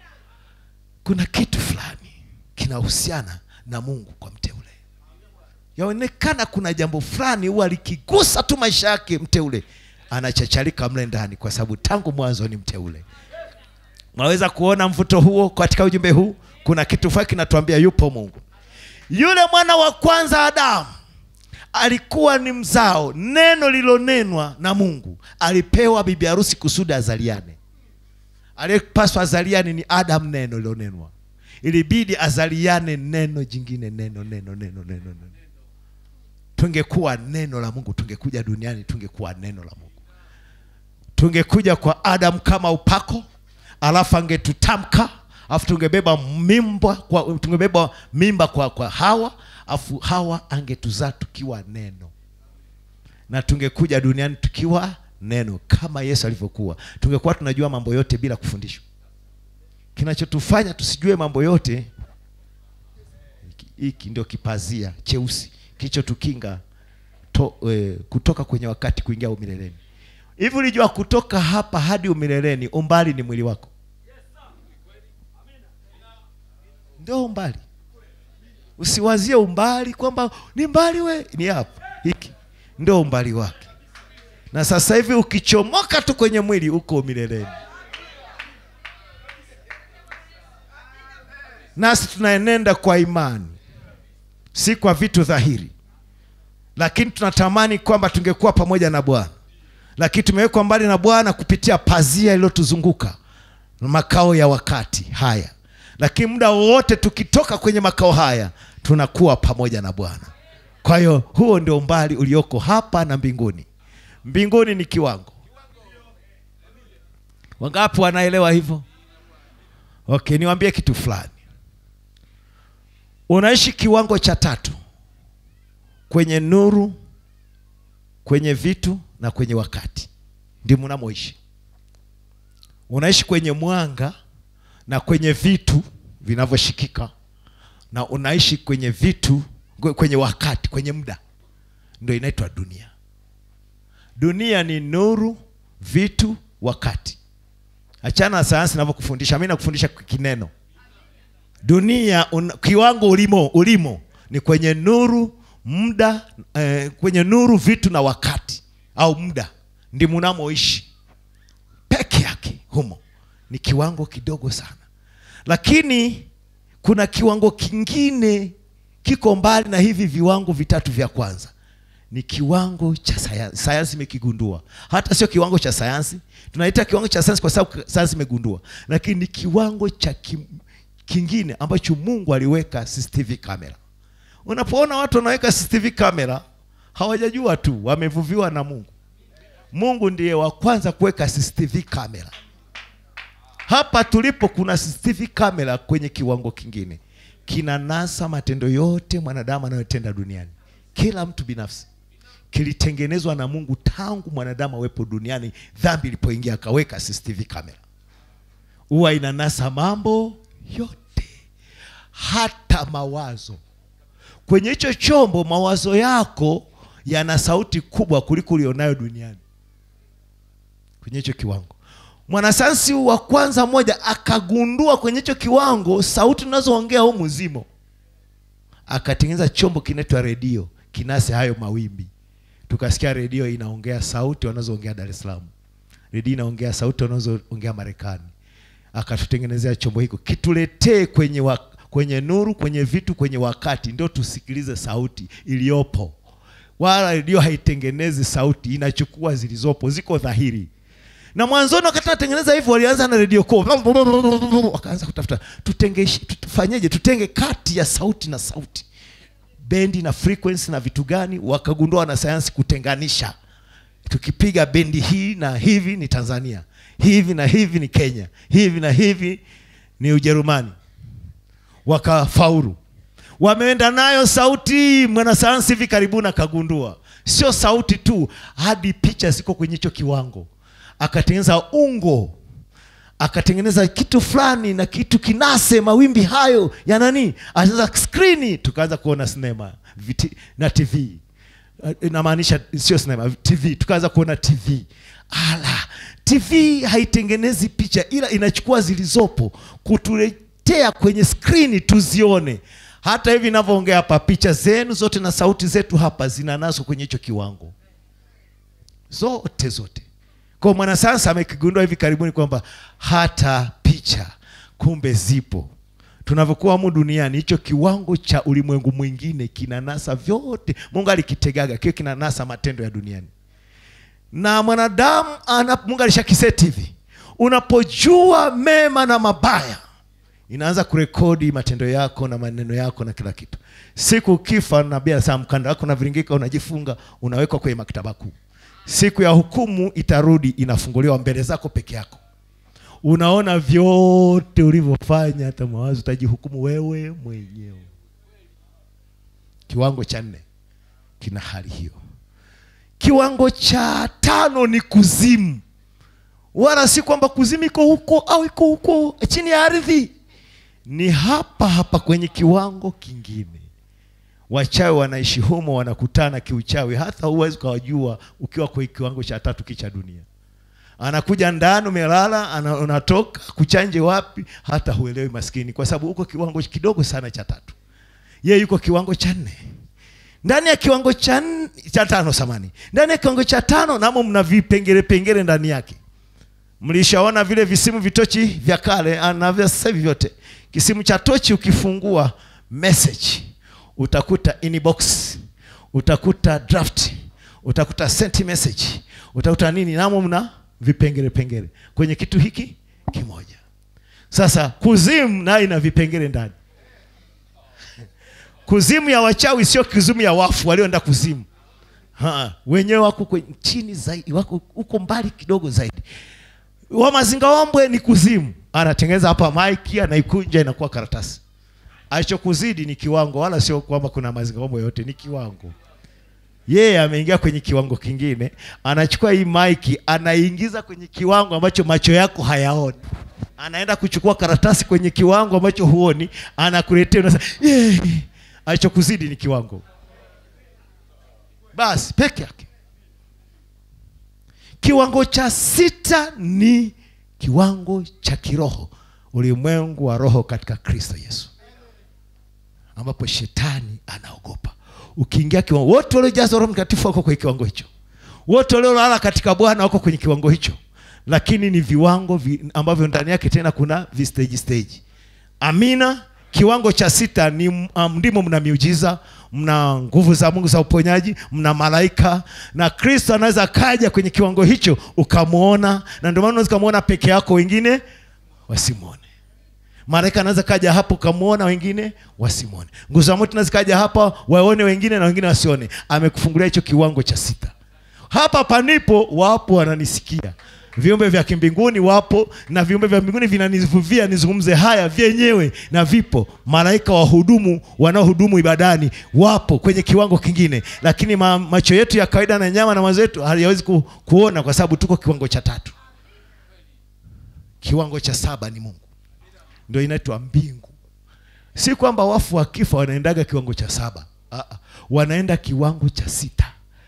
kuna kitu fulani kinahusiana na mungu kwa mteule yaonekana kuna jambo fulani huwa likigusa tu maisha yake mteule anachacharika mle ndani kwa sababu tangu mwanzo ni mteule unaweza kuona mvuto huo katika ujumbe huu kuna kitu fulani kinatuambia yupo mungu yule mwana wa kwanza adamu alikuwa ni mzao neno lilonenwa na mungu alipewa bibi harusi kusudi azaliane aliyepaswa azaliane ni adamu neno lilonenwa ilibidi azaliane neno jingine neno neno neno neno neno tungekuwa neno la mungu tungekuja duniani tungekuwa neno la mungu tungekuja kwa adamu kama upako alafu angetutamka alafu tungebeba mimba kwa, tungebeba mimba kwa, kwa hawa alafu hawa angetuzaa tukiwa neno na tungekuja duniani tukiwa neno kama yesu alivyokuwa tungekuwa tunajua mambo yote bila kufundishwa kinachotufanya tusijue mambo yote hiki- hiki ndio kipazia cheusi kilichotukinga to, e, kutoka kwenye wakati kuingia umileleni hivi ulijua kutoka hapa hadi umileleni umbali ni mwili wako ndio umbali usiwazie umbali kwamba ni mbali we ni hapa hiki ndio umbali wake na sasa hivi ukichomoka tu kwenye mwili uko mileleni nasi tunaenenda kwa imani si kwa vitu dhahiri lakini tunatamani kwamba tungekuwa pamoja na bwana lakini tumewekwa mbali na bwana kupitia pazia iliyotuzunguka makao ya wakati haya lakini muda wowote tukitoka kwenye makao haya tunakuwa pamoja na bwana kwa hiyo huo ndio umbali ulioko hapa na mbinguni mbinguni ni kiwango wangapi wanaelewa hivyo okay niwaambie kitu fulani unaishi kiwango cha tatu kwenye nuru kwenye vitu na kwenye wakati ndi mnamoishi unaishi kwenye mwanga na kwenye vitu vinavyoshikika na unaishi kwenye vitu kwenye wakati kwenye muda ndio inaitwa dunia dunia ni nuru vitu wakati achana na sayansi inavyokufundisha mi nakufundisha kineno dunia un, kiwango ulimo ulimo ni kwenye nuru muda eh, kwenye nuru vitu na wakati au muda ndi munamoishi peke yake humo ni kiwango kidogo sana lakini kuna kiwango kingine kiko mbali na hivi viwango vitatu vya kwanza ni kiwango cha sayansi sayansi imekigundua hata sio kiwango cha sayansi tunaita kiwango cha sayansi kwa sababu sayansi imegundua lakini ni kiwango cha kim, kingine ambacho mungu aliweka cctv camera unapoona watu wanaweka cctv camera hawajajua tu wamevuviwa na mungu mungu ndiye wa kwanza kuweka cctv camera hapa tulipo kuna cctv camera kwenye kiwango kingine kinanasa matendo yote mwanadamu anayotenda duniani kila mtu binafsi kilitengenezwa na mungu tangu mwanadamu awepo duniani dhambi ilipoingia akaweka cctv camera huwa inanasa mambo yote hata mawazo kwenye hicho chombo mawazo yako yana sauti kubwa kuliko ulionayo duniani kwenye hicho kiwango mwanasayansi wa kwanza mmoja akagundua kwenye hicho kiwango sauti unazoongea huu mzimo akatengeneza chombo kinaitwa redio kinase hayo mawimbi tukasikia redio inaongea sauti wanazoongea dar es salaam redio inaongea sauti wanazoongea marekani akatutengenezea chombo hiko kituletee kwenye wa, kwenye nuru kwenye vitu kwenye wakati ndio tusikilize sauti iliyopo wala redio haitengenezi sauti inachukua zilizopo ziko dhahiri na mwanzoni wakati natengeneza hivyo walianza na redio ko wakaanza kutafuta tutenge tufanyeje tutenge kati ya sauti na sauti bendi na frequency na vitu gani wakagundua na sayansi kutenganisha tukipiga bendi hii na hivi ni tanzania hivi na hivi ni kenya hivi na hivi ni ujerumani wakafaulu wameenda nayo sauti mwanasayansi hivi karibuni akagundua sio sauti tu hadi picha ziko kwenye hicho kiwango akatengeneza ungo akatengeneza kitu fulani na kitu kinase mawimbi hayo ya nani akatengeneza skrini tukaanza kuona sinema viti, na tv inamaanisha sio sinema tv tukaanza kuona tv ala tv haitengenezi picha ila inachukua zilizopo kutuletea kwenye skrini tuzione hata hivi ninavyoongea hapa picha zenu zote na sauti zetu hapa zinanaswa kwenye hicho kiwango zote zote kwa mwanasayansi amekigundua hivi karibuni kwamba hata picha kumbe zipo tunavyokuwa humu duniani hicho kiwango cha ulimwengu mwingine kinanasa vyote mungu alikitegaga kio kinanasa matendo ya duniani na mwanadamu ana mungu alishakiseti hivi unapojua mema na mabaya inaanza kurekodi matendo yako na maneno yako na kila kitu siku ukifa nabii anasema mkanda wako unaviringika unajifunga unawekwa kwenye maktaba kuu siku ya hukumu itarudi inafunguliwa mbele zako peke yako unaona vyote ulivyofanya hata mawazo utajihukumu wewe mwenyewe kiwango cha nne kina hali hiyo kiwango cha tano ni kuzimu wala si kwamba kuzimu iko huko au iko huko chini ya ardhi ni hapa hapa kwenye kiwango kingine wachawi wanaishi humo wanakutana kiuchawi hata huwezi ukawajua ukiwa kwenye kiwango cha tatu kicha dunia anakuja ndani umelala ana- unatoka kuchanje wapi hata huelewi maskini kwa sababu uko kiwango kidogo sana cha tatu ye yuko kiwango cha nne ndani ya kiwango cha nne- cha tano samani ndani ya kiwango cha tano namo mna vipengele pengele ndani yake mlishaona vile visimu vitochi vya kale ah, na vya sasa hivi vyote kisimu cha tochi ukifungua message utakuta inbox utakuta draft utakuta sent message utakuta nini namo mna vipengele pengele kwenye kitu hiki kimoja sasa kuzimu nayo ina vipengele ndani kuzimu ya wachawi sio kuzimu ya wafu walioenda kuzimu ha, wenyewe wako kwe- chini zaidi wako huko mbali kidogo zaidi wa mazingaombwe ni kuzimu anatengeneza hapa maiki anaikunja inakuwa karatasi alichokuzidi ni kiwango wala sio kwamba kuna mazingaombwe yote ni kiwango yeye ameingia kwenye kiwango kingine anachukua hii maiki anaingiza kwenye kiwango ambacho macho yako hayaoni anaenda kuchukua karatasi kwenye kiwango ambacho huoni anakuletea unasema "Yee." alichokuzidi ni kiwango basi peke yake kiwango cha sita ni kiwango cha kiroho ulimwengu wa roho katika kristo yesu ambapo shetani anaogopa ukiingia kiwango wote waliojazwa roho mtakatifu wako kwenye kiwango hicho wote waliolala katika bwana wako kwenye kiwango hicho lakini ni viwango vi, ambavyo ndani yake tena kuna vistage stage amina kiwango cha sita ni um, ndimo mna miujiza mna nguvu za mungu za uponyaji mna malaika na kristo anaweza kaja kwenye kiwango hicho ukamwona na ndio maana unaweza ukamwona peke yako wengine wasimwone malaika anaweza kaja hapo ukamwona wengine wasimwone nguvu za moto inaweza kaja hapa waone wengine na wengine wasione amekufungulia hicho kiwango cha sita hapa panipo wapo wananisikia viumbe vya kimbinguni wapo na viumbe vya mbinguni vinanivuvia nizungumze haya vyenyewe na vipo malaika wahudumu wanaohudumu ibadani wapo kwenye kiwango kingine lakini ma, macho yetu ya kawaida na nyama na mawazo yetu hayawezi ku, kuona kwa sababu tuko kiwango cha tatu kiwango cha saba ni mungu ndio inaitwa mbingu si kwamba wafu wakifa wanaendaga kiwango cha saba Aa, wanaenda kiwango cha sita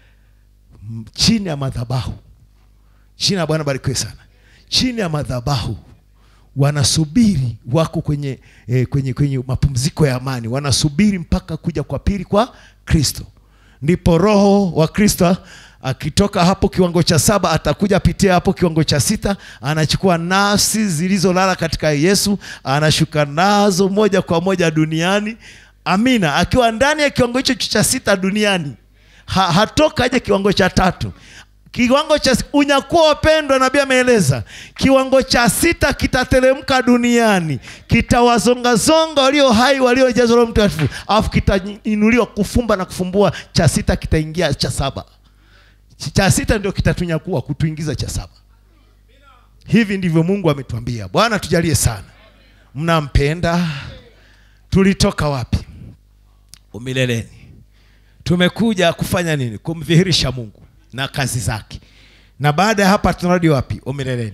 M- chini ya madhabahu chini ya bwana barikiwe sana chini ya madhabahu wanasubiri wako kwenye, eh, kwenye, kwenye mapumziko ya amani wanasubiri mpaka kuja kwa pili kwa kristo ndipo roho wa kristo akitoka hapo kiwango cha saba atakuja apitia hapo kiwango cha sita anachukua nafsi zilizolala katika yesu anashuka nazo moja kwa moja duniani amina akiwa ndani ya kiwango hicho cha sita duniani ha, hatoka aje kiwango cha tatu kiwango cha unyakuwa wapendwa nabii ameeleza kiwango cha sita kitateremka duniani kitawazongazonga walio hai waliojazwa roho mtakatifu alafu kitainuliwa kufumba na kufumbua cha sita kitaingia cha saba cha sita ndio kitatunyakua kutuingiza cha saba hivi ndivyo mungu ametuambia bwana tujalie sana mnampenda tulitoka wapi umileleni tumekuja kufanya nini kumdhihirisha mungu na kazi zake na baada ya hapa tunarudi wapi umileleni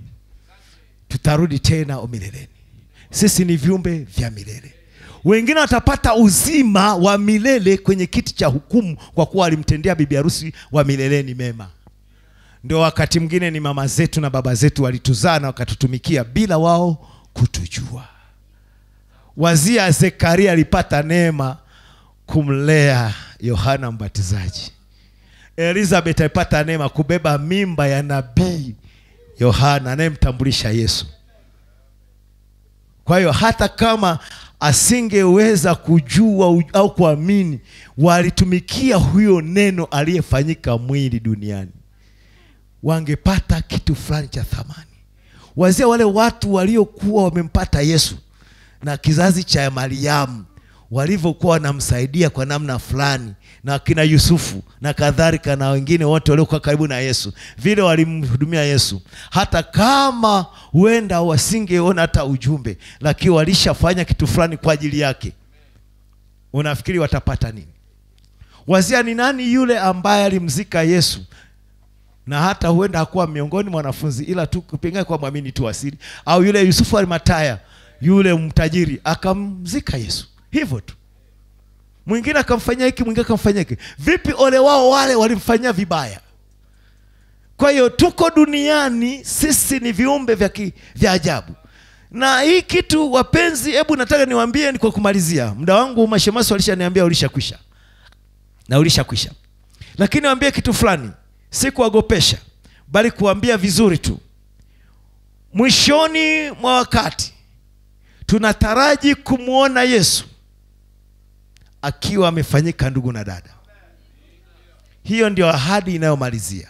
tutarudi tena umileleni sisi ni viumbe vya milele wengine watapata uzima wa milele kwenye kiti cha hukumu kwa kuwa walimtendea bibi harusi wa mileleni mema ndio wakati mwingine ni mama zetu na baba zetu walituzaa na wakatutumikia bila wao kutujua wazia zekaria alipata neema kumlea yohana mbatizaji elizabeth alipata neema kubeba mimba ya nabii yohana anayemtambulisha yesu kwa hiyo hata kama asingeweza kujua u- au kuamini walitumikia huyo neno aliyefanyika mwili duniani wangepata kitu fulani cha thamani wazia wale watu waliokuwa wamempata yesu na kizazi cha mariamu walivyokuwa wanamsaidia kwa namna fulani na kina yusufu na kadhalika na wengine wote waliokuwa karibu na yesu vile walimhudumia yesu hata kama huenda wasingeona hata ujumbe lakini walishafanya kitu fulani kwa ajili yake unafikiri watapata nini wazia ni nani yule ambaye alimzika yesu na hata huenda hakuwa miongoni mwa wanafunzi ila tu pengine kwa mwamini tu asili au yule yusufu alimataya yule mtajiri akamzika yesu hivyo tu mwingine akamfanyia hiki mwingine akamfanyia hiki vipi ole wao wale walimfanyia vibaya kwa hiyo tuko duniani sisi ni viumbe vya, ki, vya ajabu na hii kitu wapenzi hebu nataka niwaambie ni kwa kumalizia muda wangu mashemasi walishaniambia ulishakwisha na ulishakwisha lakini waambie kitu fulani si kuwagopesha bali kuambia vizuri tu mwishoni mwa wakati tunataraji kumwona yesu akiwa amefanyika ndugu na dada hiyo ndio ahadi inayomalizia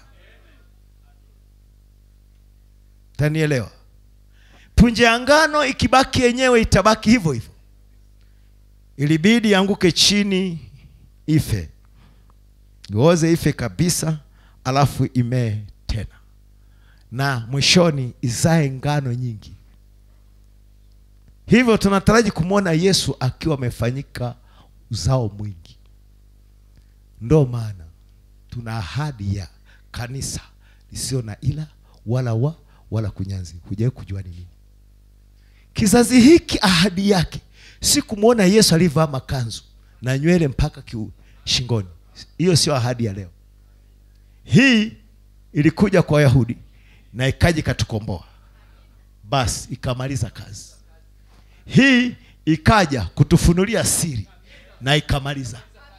tanielewa punje ya ngano ikibaki yenyewe itabaki hivyo hivyo ilibidi anguke chini ife ioze ife kabisa alafu imee tena na mwishoni izae ngano nyingi hivyo tunataraji kumwona yesu akiwa amefanyika uzao mwingi ndo maana tuna ahadi ya kanisa lisio na ila wala wa wala kunyanzi hujawai kujua ni nini kizazi hiki ahadi yake si kumwona yesu aliyevaa makanzu na nywele mpaka kiu, shingoni hiyo sio ahadi ya leo hii ilikuja kwa wayahudi na ikaja ikatukomboa basi ikamaliza kazi hii ikaja kutufunulia siri na ikamaliza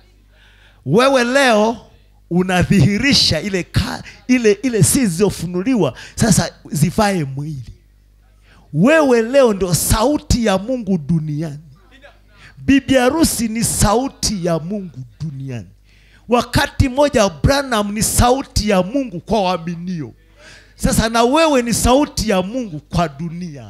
wewe leo unadhihirisha ile ka, ile ile siri zilizofunuliwa sasa zivae mwili wewe leo ndio sauti ya mungu duniani bibi harusi ni sauti ya mungu duniani wakati mmoja branham ni sauti ya mungu kwa waaminio sasa na wewe ni sauti ya mungu kwa dunia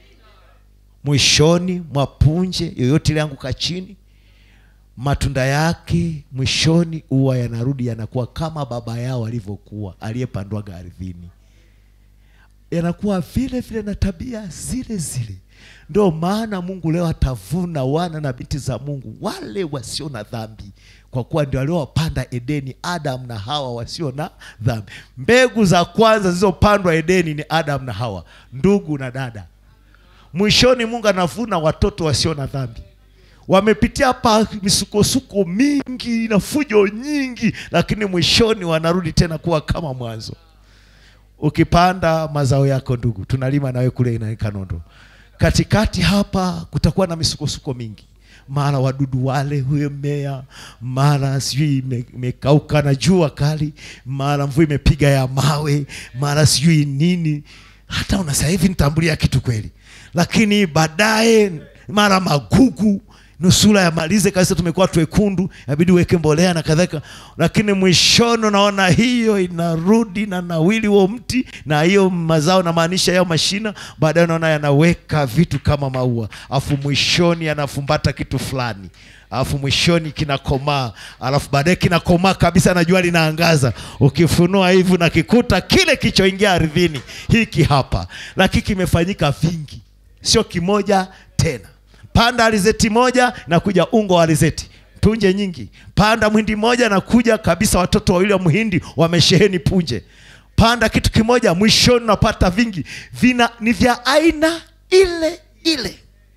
mwishoni mwa punje yoyote ilianguka chini matunda yake mwishoni huwa yanarudi yanakuwa kama baba yao alivyokuwa aliyepandwaga ardhini yanakuwa vile vile na tabia zile zile ndio maana mungu leo atavuna wana na binti za mungu wale wasio na dhambi kwa kuwa ndio waliowapanda edeni adam na hawa wasio na dhambi mbegu za kwanza zilizopandwa edeni ni adam na hawa ndugu na dada mwishoni mungu anavuna watoto wasio na dhambi wamepitia hapa misukosuko mingi na fujo nyingi lakini mwishoni wanarudi tena kuwa kama mwanzo ukipanda mazao yako ndugu tunalima nawe kule na kanondo katikati hapa kutakuwa na misukosuko mingi mara wadudu wale huyo mmea mara sijui ime- imekauka na jua kali mara mvua imepiga ya mawe mara sijui nini hata unasema hivi nitambulia kitu kweli lakini baadaye mara magugu nusura yamalize kabisa tumekuwa twekundu inabidi uweke mbolea na kadhalika lakini mwishoni unaona hiyo inarudi na nawili huo mti na hiyo mazao namaanisha yao mashina baadaye unaona yanaweka vitu kama maua alafu mwishoni yanafumbata kitu fulani alafu mwishoni kinakomaa alafu baadaye kinakomaa kabisa na jua linaangaza ukifunua hivi nakikuta kile kilichoingia ardhini hiki hapa lakini kimefanyika vingi sio kimoja tena panda alizeti moja na kuja ungo wa alizeti punje nyingi panda mwindi moja na kuja kabisa watoto wawili wa mhindi wamesheheni punje panda kitu kimoja mwishoni unapata vingi vina ni vya aina ile ile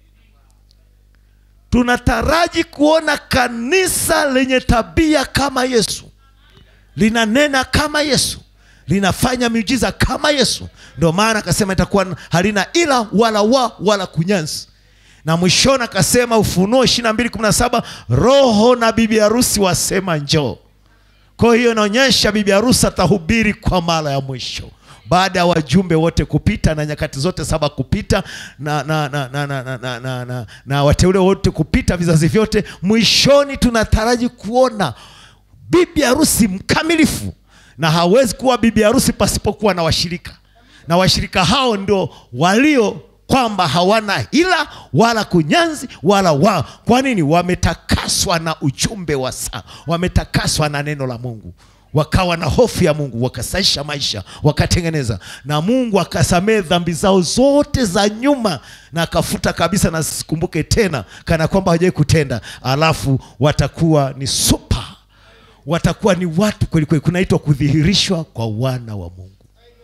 tunataraji kuona kanisa lenye tabia kama yesu linanena kama yesu linafanya miujiza kama yesu ndio maana akasema itakuwa halina ila wala wa wala kunyanzi na mwishoni akasema ufunuo ishiri na mbili kumi na saba roho na bibi harusi wasema njoo kwa hiyo inaonyesha bibi harusi atahubiri kwa mara ya mwisho baada ya wajumbe wote kupita na nyakati zote saba kupita na, na, na, na, na, na, na, na, na, na wateule wote kupita vizazi vyote mwishoni tunataraji kuona bibi harusi mkamilifu na hawezi kuwa bibi harusi pasipokuwa na washirika na washirika hao ndio walio kwamba hawana hila wala kunyanzi wala wa kwa nini wametakaswa na ujumbe wa saa wametakaswa na neno la mungu wakawa na hofu ya mungu wakasaisha maisha wakatengeneza na mungu akasamehe dhambi zao zote za nyuma na akafuta kabisa na sikumbuke tena kana kwamba hawajawai kutenda alafu watakuwa ni supa watakuwa ni watu kwelikweli kunaitwa kudhihirishwa kwa wana wa mungu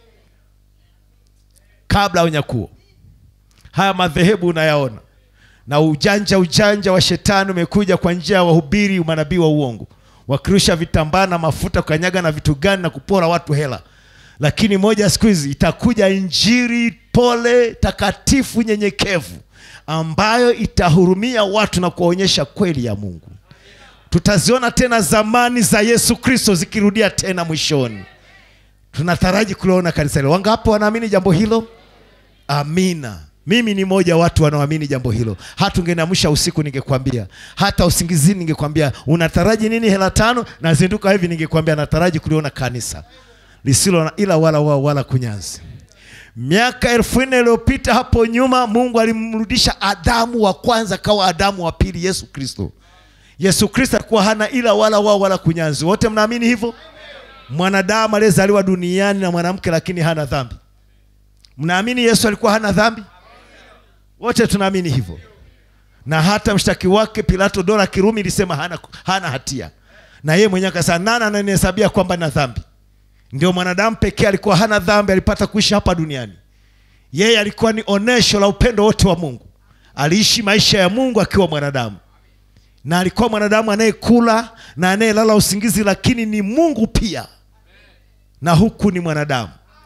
kabla ya unyakuo haya madhehebu unayaona na ujanja ujanja wa shetani umekuja kwa njia ya wahubiri manabii wa uongo wakirusha vitambaa na mafuta kukanyaga na vitu gani na kupora watu hela lakini moja ya siku hizi itakuja injiri pole takatifu nyenyekevu ambayo itahurumia watu na kuwaonyesha kweli ya mungu tutaziona tena zamani za yesu kristo zikirudia tena mwishoni tunataraji kuliona kanisa hilo wangapo wanaamini jambo hilo amina mimi ni moja wa watu wanaoamini jambo hilo hata ungeniamsha usiku ningekwambia hata usingizini ningekwambia unataraji nini hela tano nazinduka hivi ningekwambia nataraji kuliona kanisa lisilo na ila wala wala, wala kunyanzi miaka elfu nne iliyopita hapo nyuma mungu alimrudisha adamu wa kwanza kawa adamu wa pili yesu kristo yesu kristo alikuwa hana ila wala wao wala kunyanzi wote mnaamini hivyo mwanadamu aliyezaliwa duniani na mwanamke lakini hana dhambi mnaamini yesu alikuwa hana dhambi wote tunaamini hivyo na hata mshtaki wake pilato dola kirumi ilisema hana, hana hatia na yeye mwenyewe akasema nani ananihesabia kwamba na dhambi ndio mwanadamu pekee alikuwa hana dhambi alipata kuishi hapa duniani yeye alikuwa ni onesho la upendo wote wa mungu aliishi maisha ya mungu akiwa mwanadamu na alikuwa mwanadamu anayekula na anayelala usingizi lakini ni mungu pia na huku ni mwanadamu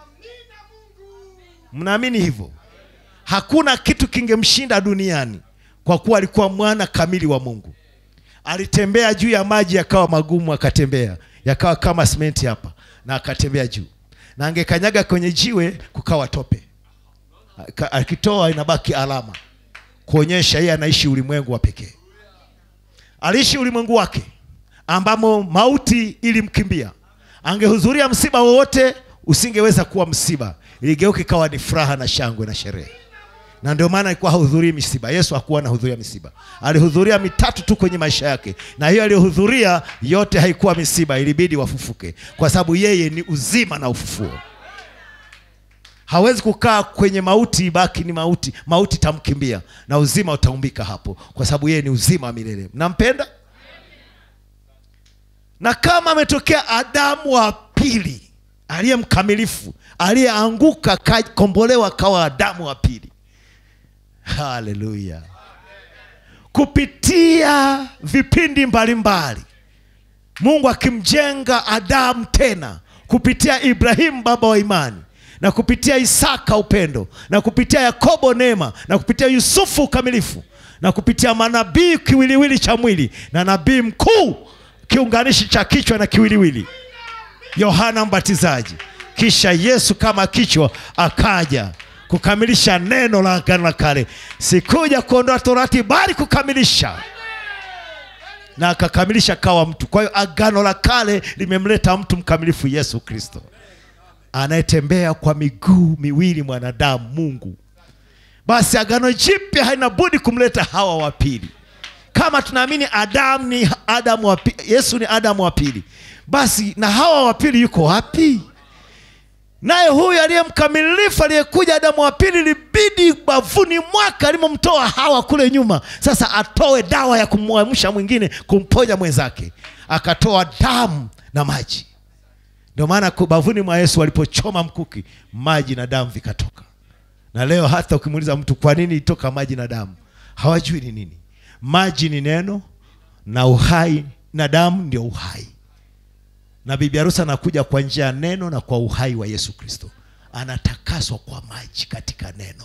mnaamini hivyo hakuna kitu kingemshinda duniani kwa kuwa alikuwa mwana kamili wa mungu alitembea juu ya maji yakawa magumu akatembea yakawa kama simenti hapa na akatembea juu na angekanyaga kwenye jiwe kukawa tope Aka- akitoa inabaki alama kuonyesha yeye anaishi ulimwengu wa pekee aliishi ulimwengu wake ambamo mauti ilimkimbia angehudhuria msiba wowote usingeweza kuwa msiba iligeuka ikawa ni furaha na shangwe na sherehe na ndio maana alikuwa hahudhurii misiba yesu hakuwa anahudhuria misiba alihudhuria mitatu tu kwenye maisha yake na hiyo aliyohudhuria yote haikuwa misiba ilibidi wafufuke kwa sababu yeye ni uzima na ufufuo hawezi kukaa kwenye mauti ibaki ni mauti mauti itamkimbia na uzima utaumbika hapo kwa sababu yeye ni uzima wa milele mnampenda na kama ametokea adamu wa pili aliye mkamilifu aliyeanguka kakombolewa kawa adamu wa pili haleluya kupitia vipindi mbalimbali mungu akimjenga adamu tena kupitia ibrahimu baba wa imani na kupitia isaka upendo na kupitia yakobo neema na kupitia yusufu ukamilifu na kupitia manabii kiwiliwili cha mwili na nabii mkuu kiunganishi cha kichwa na kiwiliwili yohana mbatizaji kisha yesu kama kichwa akaja kukamilisha neno la agano la kale sikuja kuondoa torati bali kukamilisha na akakamilisha kawa mtu kwa hiyo agano la kale limemleta mtu mkamilifu yesu kristo anayetembea kwa miguu miwili mwanadamu mungu basi agano jipya haina budi kumleta hawa wa pili kama tunaamini adamu ni adamu wa pi- yesu ni adamu wa pili basi na hawa wa pili yuko wapi naye huyu aliye mkamilifu aliyekuja adamu wa pili libidi bavuni mwaka alimomtoa hawa kule nyuma sasa atoe dawa ya kumwamsha mwingine kumponya mwenzake akatoa damu na maji ndio maana ku- bavuni mwa yesu walipochoma mkuki maji na damu vikatoka na leo hata ukimuuliza mtu kwa nini itoka maji na damu hawajui ni nini maji ni neno na uhai na damu ndio uhai na bibi harusi anakuja kwa njia ya neno na kwa uhai wa yesu kristo anatakaswa kwa maji katika neno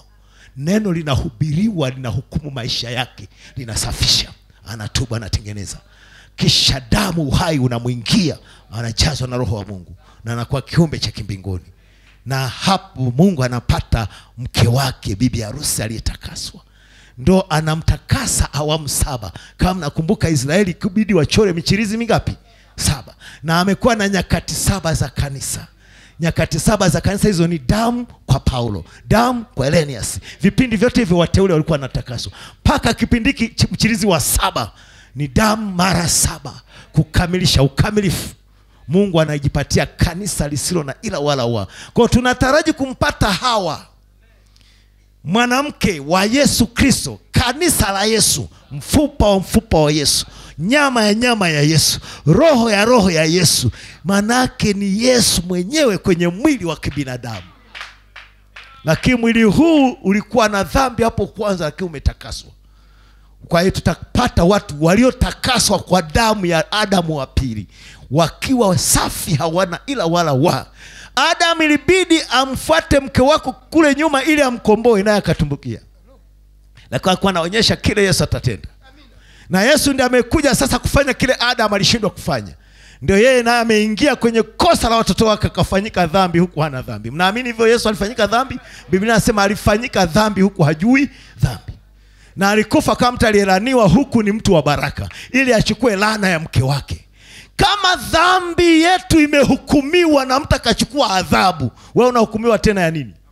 neno linahubiriwa linahukumu maisha yake linasafisha anatubu anatengeneza kisha damu uhai unamwingia anajazwa na roho wa mungu na anakuwa kiumbe cha kimbinguni na hapo mungu anapata mke wake bibi harusi aliyetakaswa ndo anamtakasa awamu saba kama nakumbuka israeli kubidi wachore michirizi mingapi saba na amekuwa na nyakati saba za kanisa nyakati saba za kanisa hizo ni damu kwa paulo damu kwa elenias vipindi vyote hivyo wateule walikuwa wanatakaswa mpaka kipindi hiki ch- mchirizi wa saba ni damu mara saba kukamilisha ukamilifu mungu anajipatia kanisa lisilo na ila wala wa kwao tunataraji kumpata hawa mwanamke wa yesu kristo kanisa la yesu mfupa wa mfupa wa yesu nyama ya nyama ya yesu roho ya roho ya yesu manake ni yesu mwenyewe kwenye mwili wa kibinadamu lakini mwili huu ulikuwa na dhambi hapo kwanza lakini umetakaswa kwa hiyo tutapata watu waliotakaswa kwa damu ya adamu wa pili wakiwa safi hawana ila wala wa adamu ilibidi amfuate mke wako kule nyuma ili amkomboe naye akatumbukia lakini alikuwa anaonyesha kile yesu atatenda na yesu ndiye amekuja sasa kufanya kile adamu alishindwa kufanya ndio yeye naye ameingia kwenye kosa la watoto wake akafanyika dhambi huku hana dhambi mnaamini hivyo yesu alifanyika dhambi biblia anasema alifanyika dhambi huku hajui dhambi na alikufa kama mtu aliyelaniwa huku ni mtu wa baraka ili achukue laana ya mke wake kama dhambi yetu imehukumiwa na mtu akachukua adhabu wewe unahukumiwa tena ya nini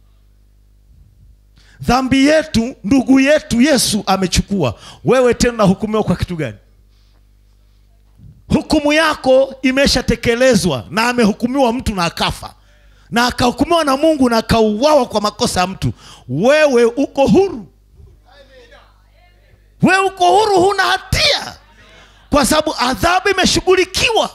dhambi yetu ndugu yetu yesu amechukua wewe tena unahukumiwa kwa kitu gani hukumu yako imeshatekelezwa na amehukumiwa mtu na akafa na akahukumiwa na mungu na akauawa kwa makosa ya mtu wewe uko huru wewe uko huru huna hatia kwa sababu adhabu imeshughulikiwa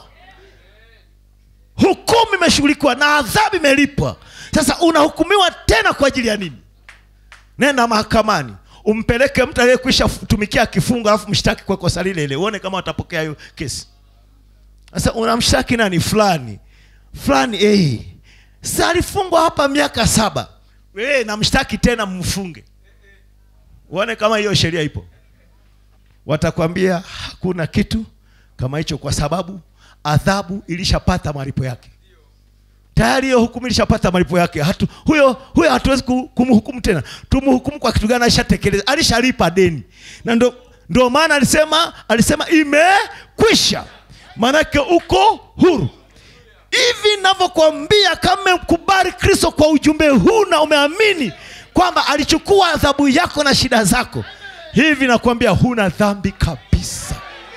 hukumu imeshughulikiwa na adhabu imelipwa sasa unahukumiwa tena kwa ajili ya nini nenda mahakamani umpeleke mtu aliyekwisha tumikia kifungo alafu mshtaki kwa kosa lile ile uone kama watapokea hiyo kesi sasa unamshtaki nani fulani fulani eh sasa alifungwa hapa miaka saba eh namshtaki tena mfunge uone kama hiyo sheria ipo watakwambia hakuna kitu kama hicho kwa sababu adhabu ilishapata malipo yake tayari hiyo hukumu ilishapata malipo yake hatu, huyo huyo hatuwezi ku- kumhukumu tena tumhukumu kwa kitu gani alishatekeleza alishalipa deni na ndo, ndo maana alisema alisema imekwisha maanake uko huru hivi navyokwambia kama umekubali kristo kwa ujumbe huu na umeamini kwamba alichukua adhabu yako na shida zako hivi nakwambia huna dhambi kabisa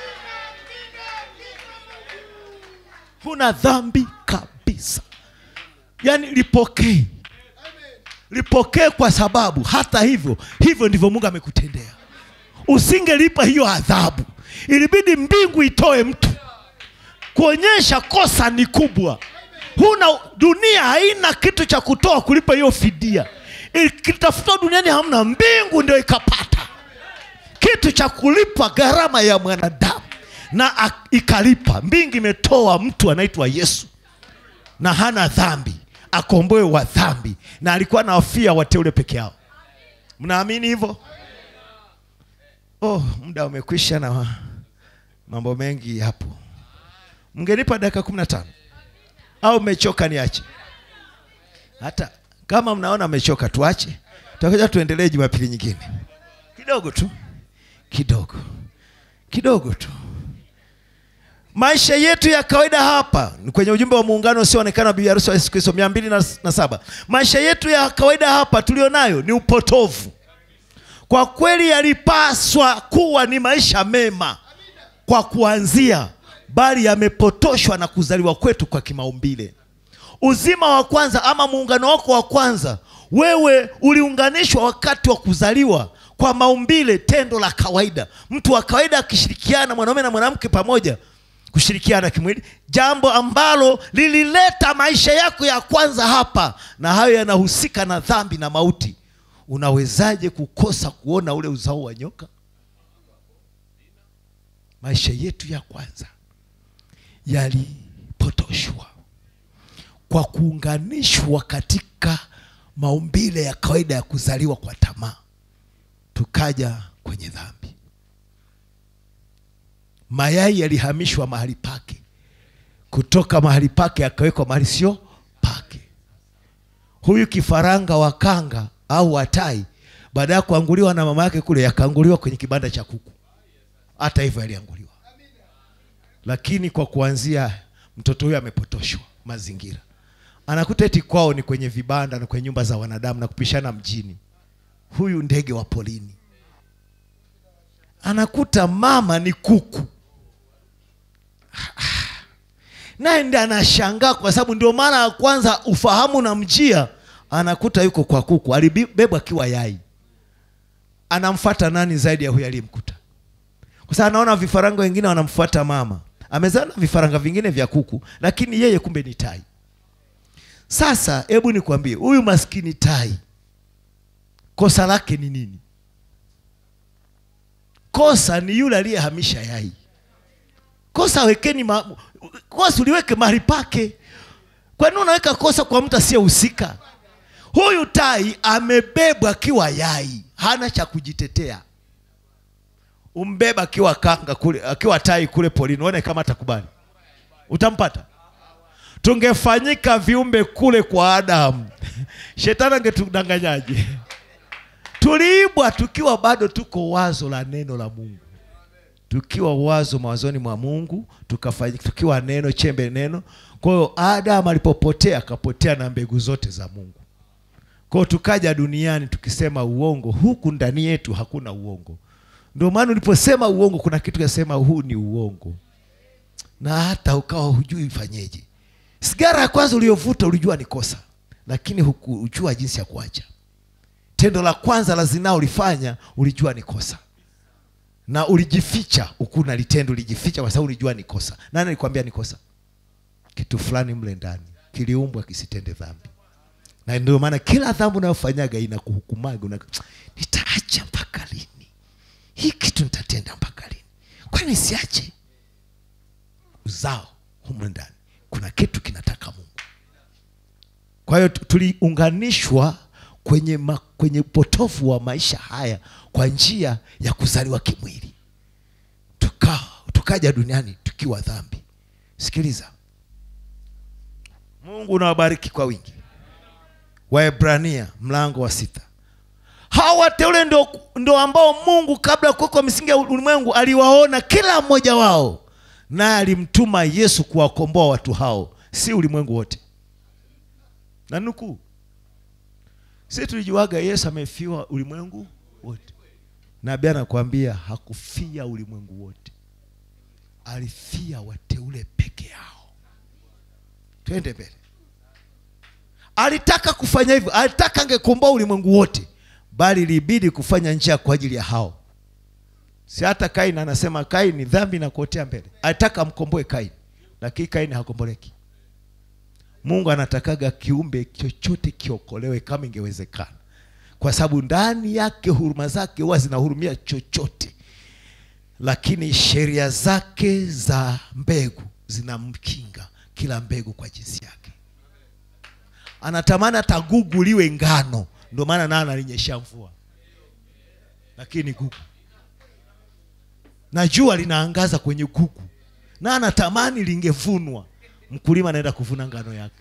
huna dhambi kabisa yaani lipokee lipokee kwa sababu hata hivyo hivyo ndivyo mungu amekutendea usingelipa hiyo adhabu ilibidi mbingu itoe mtu kuonyesha kosa ni kubwa huna dunia haina kitu cha kutoa kulipa hiyo fidia ikitafutwa duniani hamna mbingu ndio ikapata kitu cha kulipa gharama ya mwanadamu na a- ikalipa mbingu imetoa mtu anaitwa yesu na hana dhambi akomboe wa dhambi na alikuwa nawafia wateule peke yao mnaamini hivyo oh muda umekwisha na mambo mengi hapo mngenipa dakika kumi na tano au mmechoka niache hata kama mnaona mmechoka tuache tutakuja tuendelee jumapili nyingine kidogo tu kidogo kidogo tu maisha yetu ya kawaida hapa ni kwenye ujumbe wa muungano usioonekana wa bibi harusi wa yesu kristo mia mbili na, na saba maisha yetu ya kawaida hapa tulionayo ni upotovu kwa kweli yalipaswa kuwa ni maisha mema kwa kuanzia bali yamepotoshwa na kuzaliwa kwetu kwa kimaumbile uzima wa kwanza ama muungano wako wa kwanza wewe uliunganishwa wakati wa kuzaliwa kwa maumbile tendo la kawaida mtu wa kawaida akishirikiana mwanaume na mwanamke pamoja kushirikiana kimwili jambo ambalo lilileta maisha yako ya kwanza hapa na hayo yanahusika na dhambi na mauti unawezaje kukosa kuona ule uzao wa nyoka maisha yetu ya kwanza yalipotoshwa kwa kuunganishwa katika maumbile ya kawaida ya kuzaliwa kwa tamaa tukaja kwenye dhambi mayai yalihamishwa mahali pake kutoka mahali pake akawekwa mahali sio pake huyu kifaranga wa kanga au watai baada ya kuanguliwa na mama yake kule yakaanguliwa kwenye kibanda cha kuku hata hivyo yalianguliwa lakini kwa kuanzia mtoto huyo amepotoshwa mazingira anakuta eti kwao ni kwenye vibanda na kwenye nyumba za wanadamu na kupishana mjini huyu ndege wa polini anakuta mama ni kuku naye ndi anashangaa kwa sababu ndio mara ya kwanza ufahamu na mjia anakuta yuko kwa kuku alibebwa akiwa yai anamfata nani zaidi ya huyu aliyemkuta kwa sababu anaona vifaranga wengine wanamfuata mama amezaa na vifaranga vingine vya kuku lakini yeye kumbe ni tai sasa hebu nikwambie huyu maskini tai kosa lake ni nini kosa ni yule aliyehamisha yai kosa wekeni ma... kosa uliweke mahali pake kwa nini unaweka kosa kwa mtu asiyehusika huyu tai amebebwa akiwa yai hana cha kujitetea umbeba akiwa kanga kule akiwa tai kule polini uone kama atakubali utampata tungefanyika viumbe kule kwa adamu shetani angetudanganyaje tuliibwa tukiwa bado tuko wazo la neno la mungu tukiwa wazo mawazoni mwa mungu tukafanyika tukiwa neno chembe neno kwa hiyo adamu alipopotea akapotea na mbegu zote za mungu kwa hiyo tukaja duniani tukisema uongo huku ndani yetu hakuna uongo ndio maana uliposema uongo kuna kitu kasema huu ni uongo na hata ukawa hujui ifanyeje sigara ya kwanza uliyovuta ulijua ni kosa lakini hukujua jinsi ya kuacha tendo la kwanza la zinaa ulifanya ulijua ni kosa na ulijificha ukuna litendo ulijificha kwa sababu ulijua ni kosa nani alikwambia ni kosa kitu fulani mle ndani kiliumbwa kisitende dhambi na ndio maana kila dhambi unayofanyaga inakuhukumaga una... nitaacha mpaka lini hii kitu nitatenda mpaka lini kwani siache uzao humu ndani kuna kitu kinataka mungu kwa hiyo tu- tuliunganishwa kwenye, ma, kwenye upotofu wa maisha haya kwa njia ya kuzaliwa kimwili tuka, tukaja duniani tukiwa dhambi sikiliza mungu unawabariki kwa wingi waebrania mlango wa sita hawa wateule ndo, ndo ambao mungu kabla ya kuwekwa misingi ya ulimwengu aliwaona kila mmoja wao naye alimtuma yesu kuwakomboa watu hao si ulimwengu wote na nukuu si tulijuaga yesu amefiwa ulimwengu wote nabii anakuambia hakufia ulimwengu wote alifia wateule peke yao twende mbele alitaka kufanya hivyo alitaka angekomboa ulimwengu wote bali ilibidi kufanya njia kwa ajili ya hao si hata kaini anasema kaini dhambi inakuotea mbele alitaka amkomboe kaini lakini kaini hakomboleki mungu anatakaga kiumbe chochote kiokolewe kama ingewezekana kwa sababu ndani yake huruma zake huwa zinahurumia chochote lakini sheria zake za mbegu zinamkinga kila mbegu kwa jinsi yake anatamani hata gugu liwe ngano ndio maana naye analinyesha mvua lakini gugu na jua linaangaza kwenye gugu na anatamani lingevunwa mkulima anaenda kuvuna ngano yake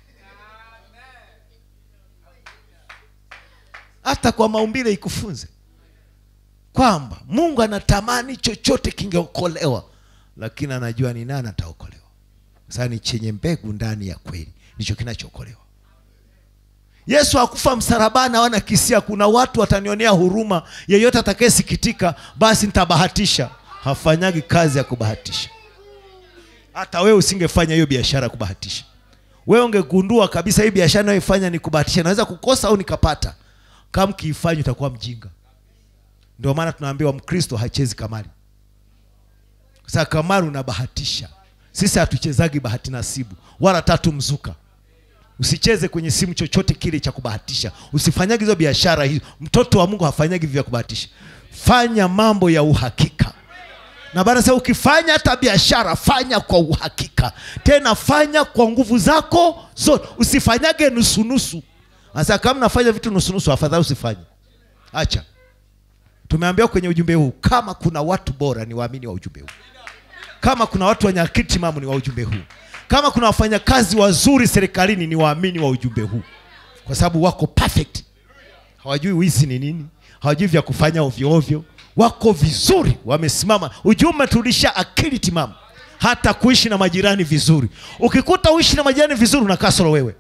hata kwa maumbile ikufunze kwamba mungu anatamani chochote kingeokolewa lakini anajua ni nani ataokolewa sasa ni chenye mbegu ndani ya kweli ndicho kinachookolewa yesu hakufa msalabani hawana kisia kuna watu watanionea huruma yeyote atakayesikitika basi nitabahatisha hafanyagi kazi ya kubahatisha hata wewe usingefanya hiyo biashara ya kubahatisha wewe ungegundua kabisa hii biashara nayoifanya ni kubahatisha naweza kukosa au nikapata kama kiifanya utakuwa mjinga ndio maana tunaambiwa mkristo hachezi kamari sasa kamari unabahatisha sisi hatuchezagi bahati nasibu wala tatu mzuka usicheze kwenye simu chochote kile cha kubahatisha usifanyagi hizo biashara hizo mtoto wa mungu hafanyagi vya kubahatisha fanya mambo ya uhakika na bana sasa ukifanya hata biashara fanya kwa uhakika tena fanya kwa nguvu zako zote usifanyage nusunusu sasa kama nafanya vitu nusunusu afadhali usifanye acha tumeambiwa kwenye ujumbe huu kama kuna watu bora ni waamini wa ujumbe huu kama kuna watu wenye akili timamu ni wa ujumbe huu kama kuna wafanyakazi wazuri serikalini ni waamini wa ujumbe huu kwa sababu wako perfect hawajui wizi ni nini hawajui vya kufanya ovyo ovyo wako vizuri wamesimama ujumbe tulisha akili timamu hata kuishi na majirani vizuri ukikuta uishi na majirani vizuri unakaa solo wewe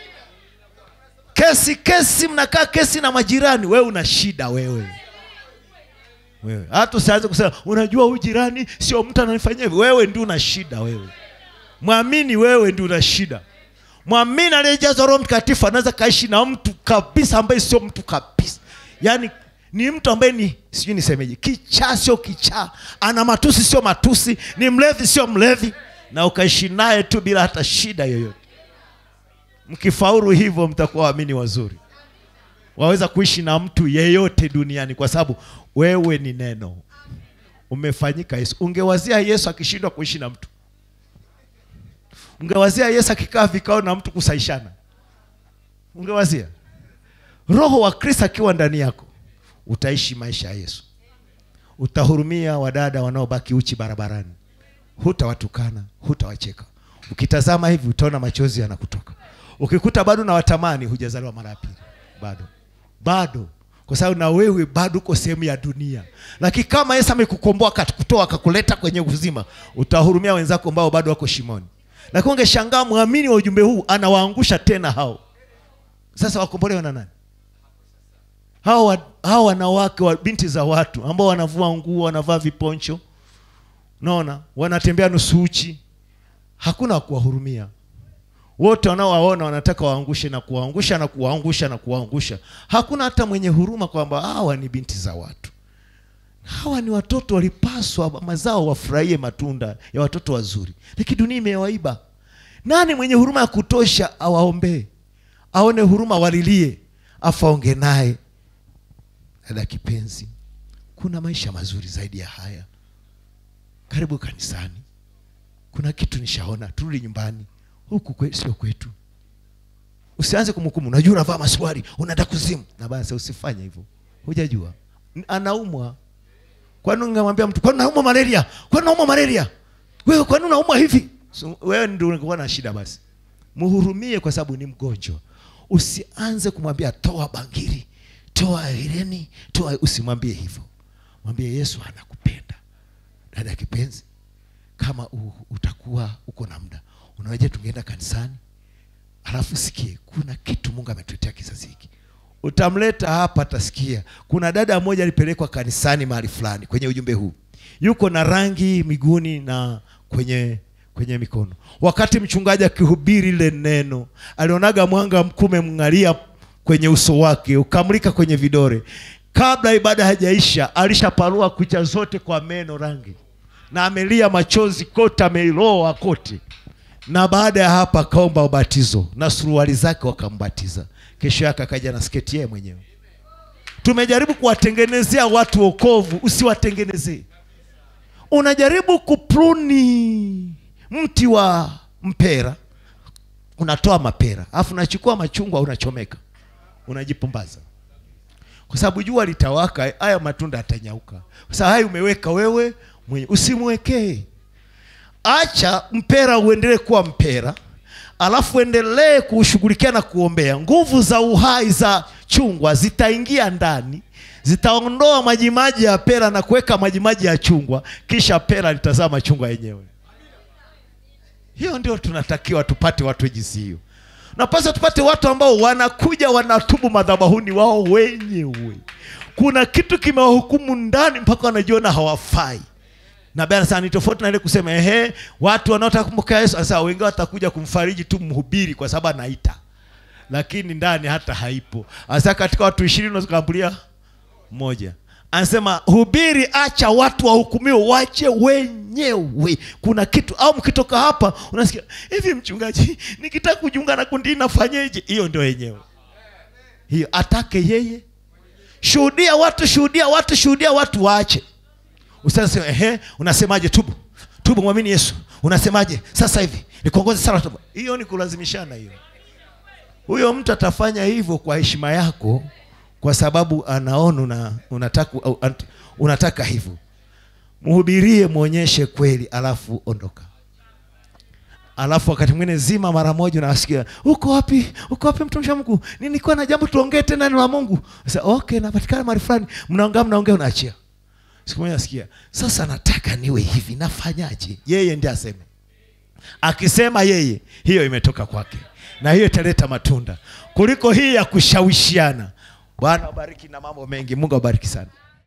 kesi kesi mnakaa kesi na majirani wewe una shida wewe wewe hata usianze kusema unajua huyu jirani sio mtu ananifanyia hivi wewe ndio una shida wewe mwamini wewe ndio una shida mwamini aliyejazwa roho mtakatifu anaweza kaishi na mtu kabisa ambaye sio mtu kabisa yaani ni mtu ambaye ni sijui nisemeje kichaa sio kichaa ana matusi sio matusi ni mlevi sio mlevi na ukaishi naye tu bila hata shida yoyote mkifaulu hivyo mtakuwa waamini wazuri waweza kuishi na mtu yeyote duniani kwa sababu wewe ni neno umefanyika yesu ungewazia yesu akishindwa kuishi na mtu ungewazia yesu akikaa vikao na mtu kusaishana ungewazia roho wa kristo akiwa ndani yako utaishi maisha ya yesu utahurumia wadada wanaobaki uchi barabarani hutawatukana hutawacheka ukitazama hivi utaona machozi yanakutoka ukikuta bado na watamani hujazaliwa mara ya pili bado bado kwa sababu na wewe bado uko sehemu ya dunia lakini kama yesu amekukomboa akakutoa akakuleta kwenye uzima utahurumia wenzako ambao bado wako shimoni lakini ungeshangaa mwamini wa ujumbe huu anawaangusha tena hao sasa wakombolewa na nani hao wa- hao wanawake wa binti za watu ambao wanavua nguo wanavaa viponcho unaona wanatembea nusu uchi hakuna wa kuwahurumia wote wanaowaona wanataka waangushe na kuwaangusha na kuwaangusha na kuwaangusha hakuna hata mwenye huruma kwamba hawa ni binti za watu hawa ni watoto walipaswa mama zao wafurahie matunda ya watoto wazuri lakini dunia imewaiba nani mwenye huruma ya kutosha awaombee aone huruma walilie afaonge naye dada kipenzi kuna maisha mazuri zaidi ya haya karibu kanisani kuna kitu nishaona turudi nyumbani huku kwe, sio kwetu usianze kumhukumu unajua unavaa maswali unaenda kuzimu na basi usifanye hivyo hujajua N- anaumwa kwani ungemwambia mtu kwani naumwa malaria kwani naumwa malaria wewe kwani unaumwa hivi so, wewe ndio ungekuwa na shida basi muhurumie kwa sababu ni mgonjwa usianze kumwambia toa bangiri toa hereni toa usimwambie hivyo mwambie yesu anakupenda dada kipenzi kama u, utakuwa uko na muda unaweza tungeenda kanisani alafu sikie kuna kitu mungu ametuletea kizazi hiki utamleta hapa atasikia kuna dada mmoja alipelekwa kanisani mahali fulani kwenye ujumbe huu yuko na rangi miguuni na kwenye kwenye mikono wakati mchungaji akihubiri ile neno alionaga mwanga mkuu umemng'alia kwenye uso wake ukamlika kwenye vidore kabla ibada hajaisha alishaparua kucha zote kwa meno rangi na amelia machozi kote ameiloa kote na baada ya hapa akaomba ubatizo na suruali zake wakambatiza kesho yake akaja na sketi yeye mwenyewe tumejaribu kuwatengenezea watu wokovu usiwatengenezee unajaribu kupruni mti wa mpera unatoa mapera alafu unachukua machungwa unachomeka unajipumbaza kwa sababu jua litawaka haya matunda yatanyauka kwa sababu haya umeweka wewe mwenye usimwekee acha mpera uendelee kuwa mpera alafu endelee kuushughulikia na kuombea nguvu za uhai za chungwa zitaingia ndani zitaondoa majimaji ya pera na kuweka majimaji ya chungwa kisha pera litazaa machungwa yenyewe hiyo ndio tunatakiwa tupate watu jinsi hiyo napasa tupate watu ambao wanakuja wanatubu madhabahuni wao wenyewe kuna kitu kimewahukumu ndani mpaka wanajiona hawafai na bana sana ni tofauti na ile kusema ehe watu wanaotaka kumpokea yesu sasa wengi watakuja kumfariji tu mhubiri kwa sababu anaita lakini ndani hata haipo hasa katika watu ishirini unaweza kuambulia mmoja anasema hubiri acha watu wahukumiwe wache wenyewe kuna kitu au mkitoka hapa unasikia hivi mchungaji nikitaka kujiunga na kundi hili nafanyeje hiyo ndio yenyewe hiyo atake yeye shuhudia watu shuhudia watu shuhudia watu waache usasema ehe unasemaje tubu tubu mwamini yesu unasemaje sasa hivi nikuongoze sala tubu hiyo ni kulazimishana hiyo huyo mtu atafanya hivyo kwa heshima yako kwa sababu anaona una, unataka, au- ant- unataka hivyo mhubirie mwonyeshe kweli alafu ondoka alafu wakati mwingine zima mara moja unasikia uko wapi uko wapi mtumishi wa mungu nilikuwa na jambo tuongee tena neno la mungu sasa okay napatikana mahali fulani mnaongea mnaongea unaachia siku moja nasikia sasa nataka niwe hivi nafanyaje yeye ndiye aseme akisema yeye hiyo imetoka kwake na hiyo italeta matunda kuliko hii ya kushawishiana bwana wabariki na mambo mengi mungu awabariki sana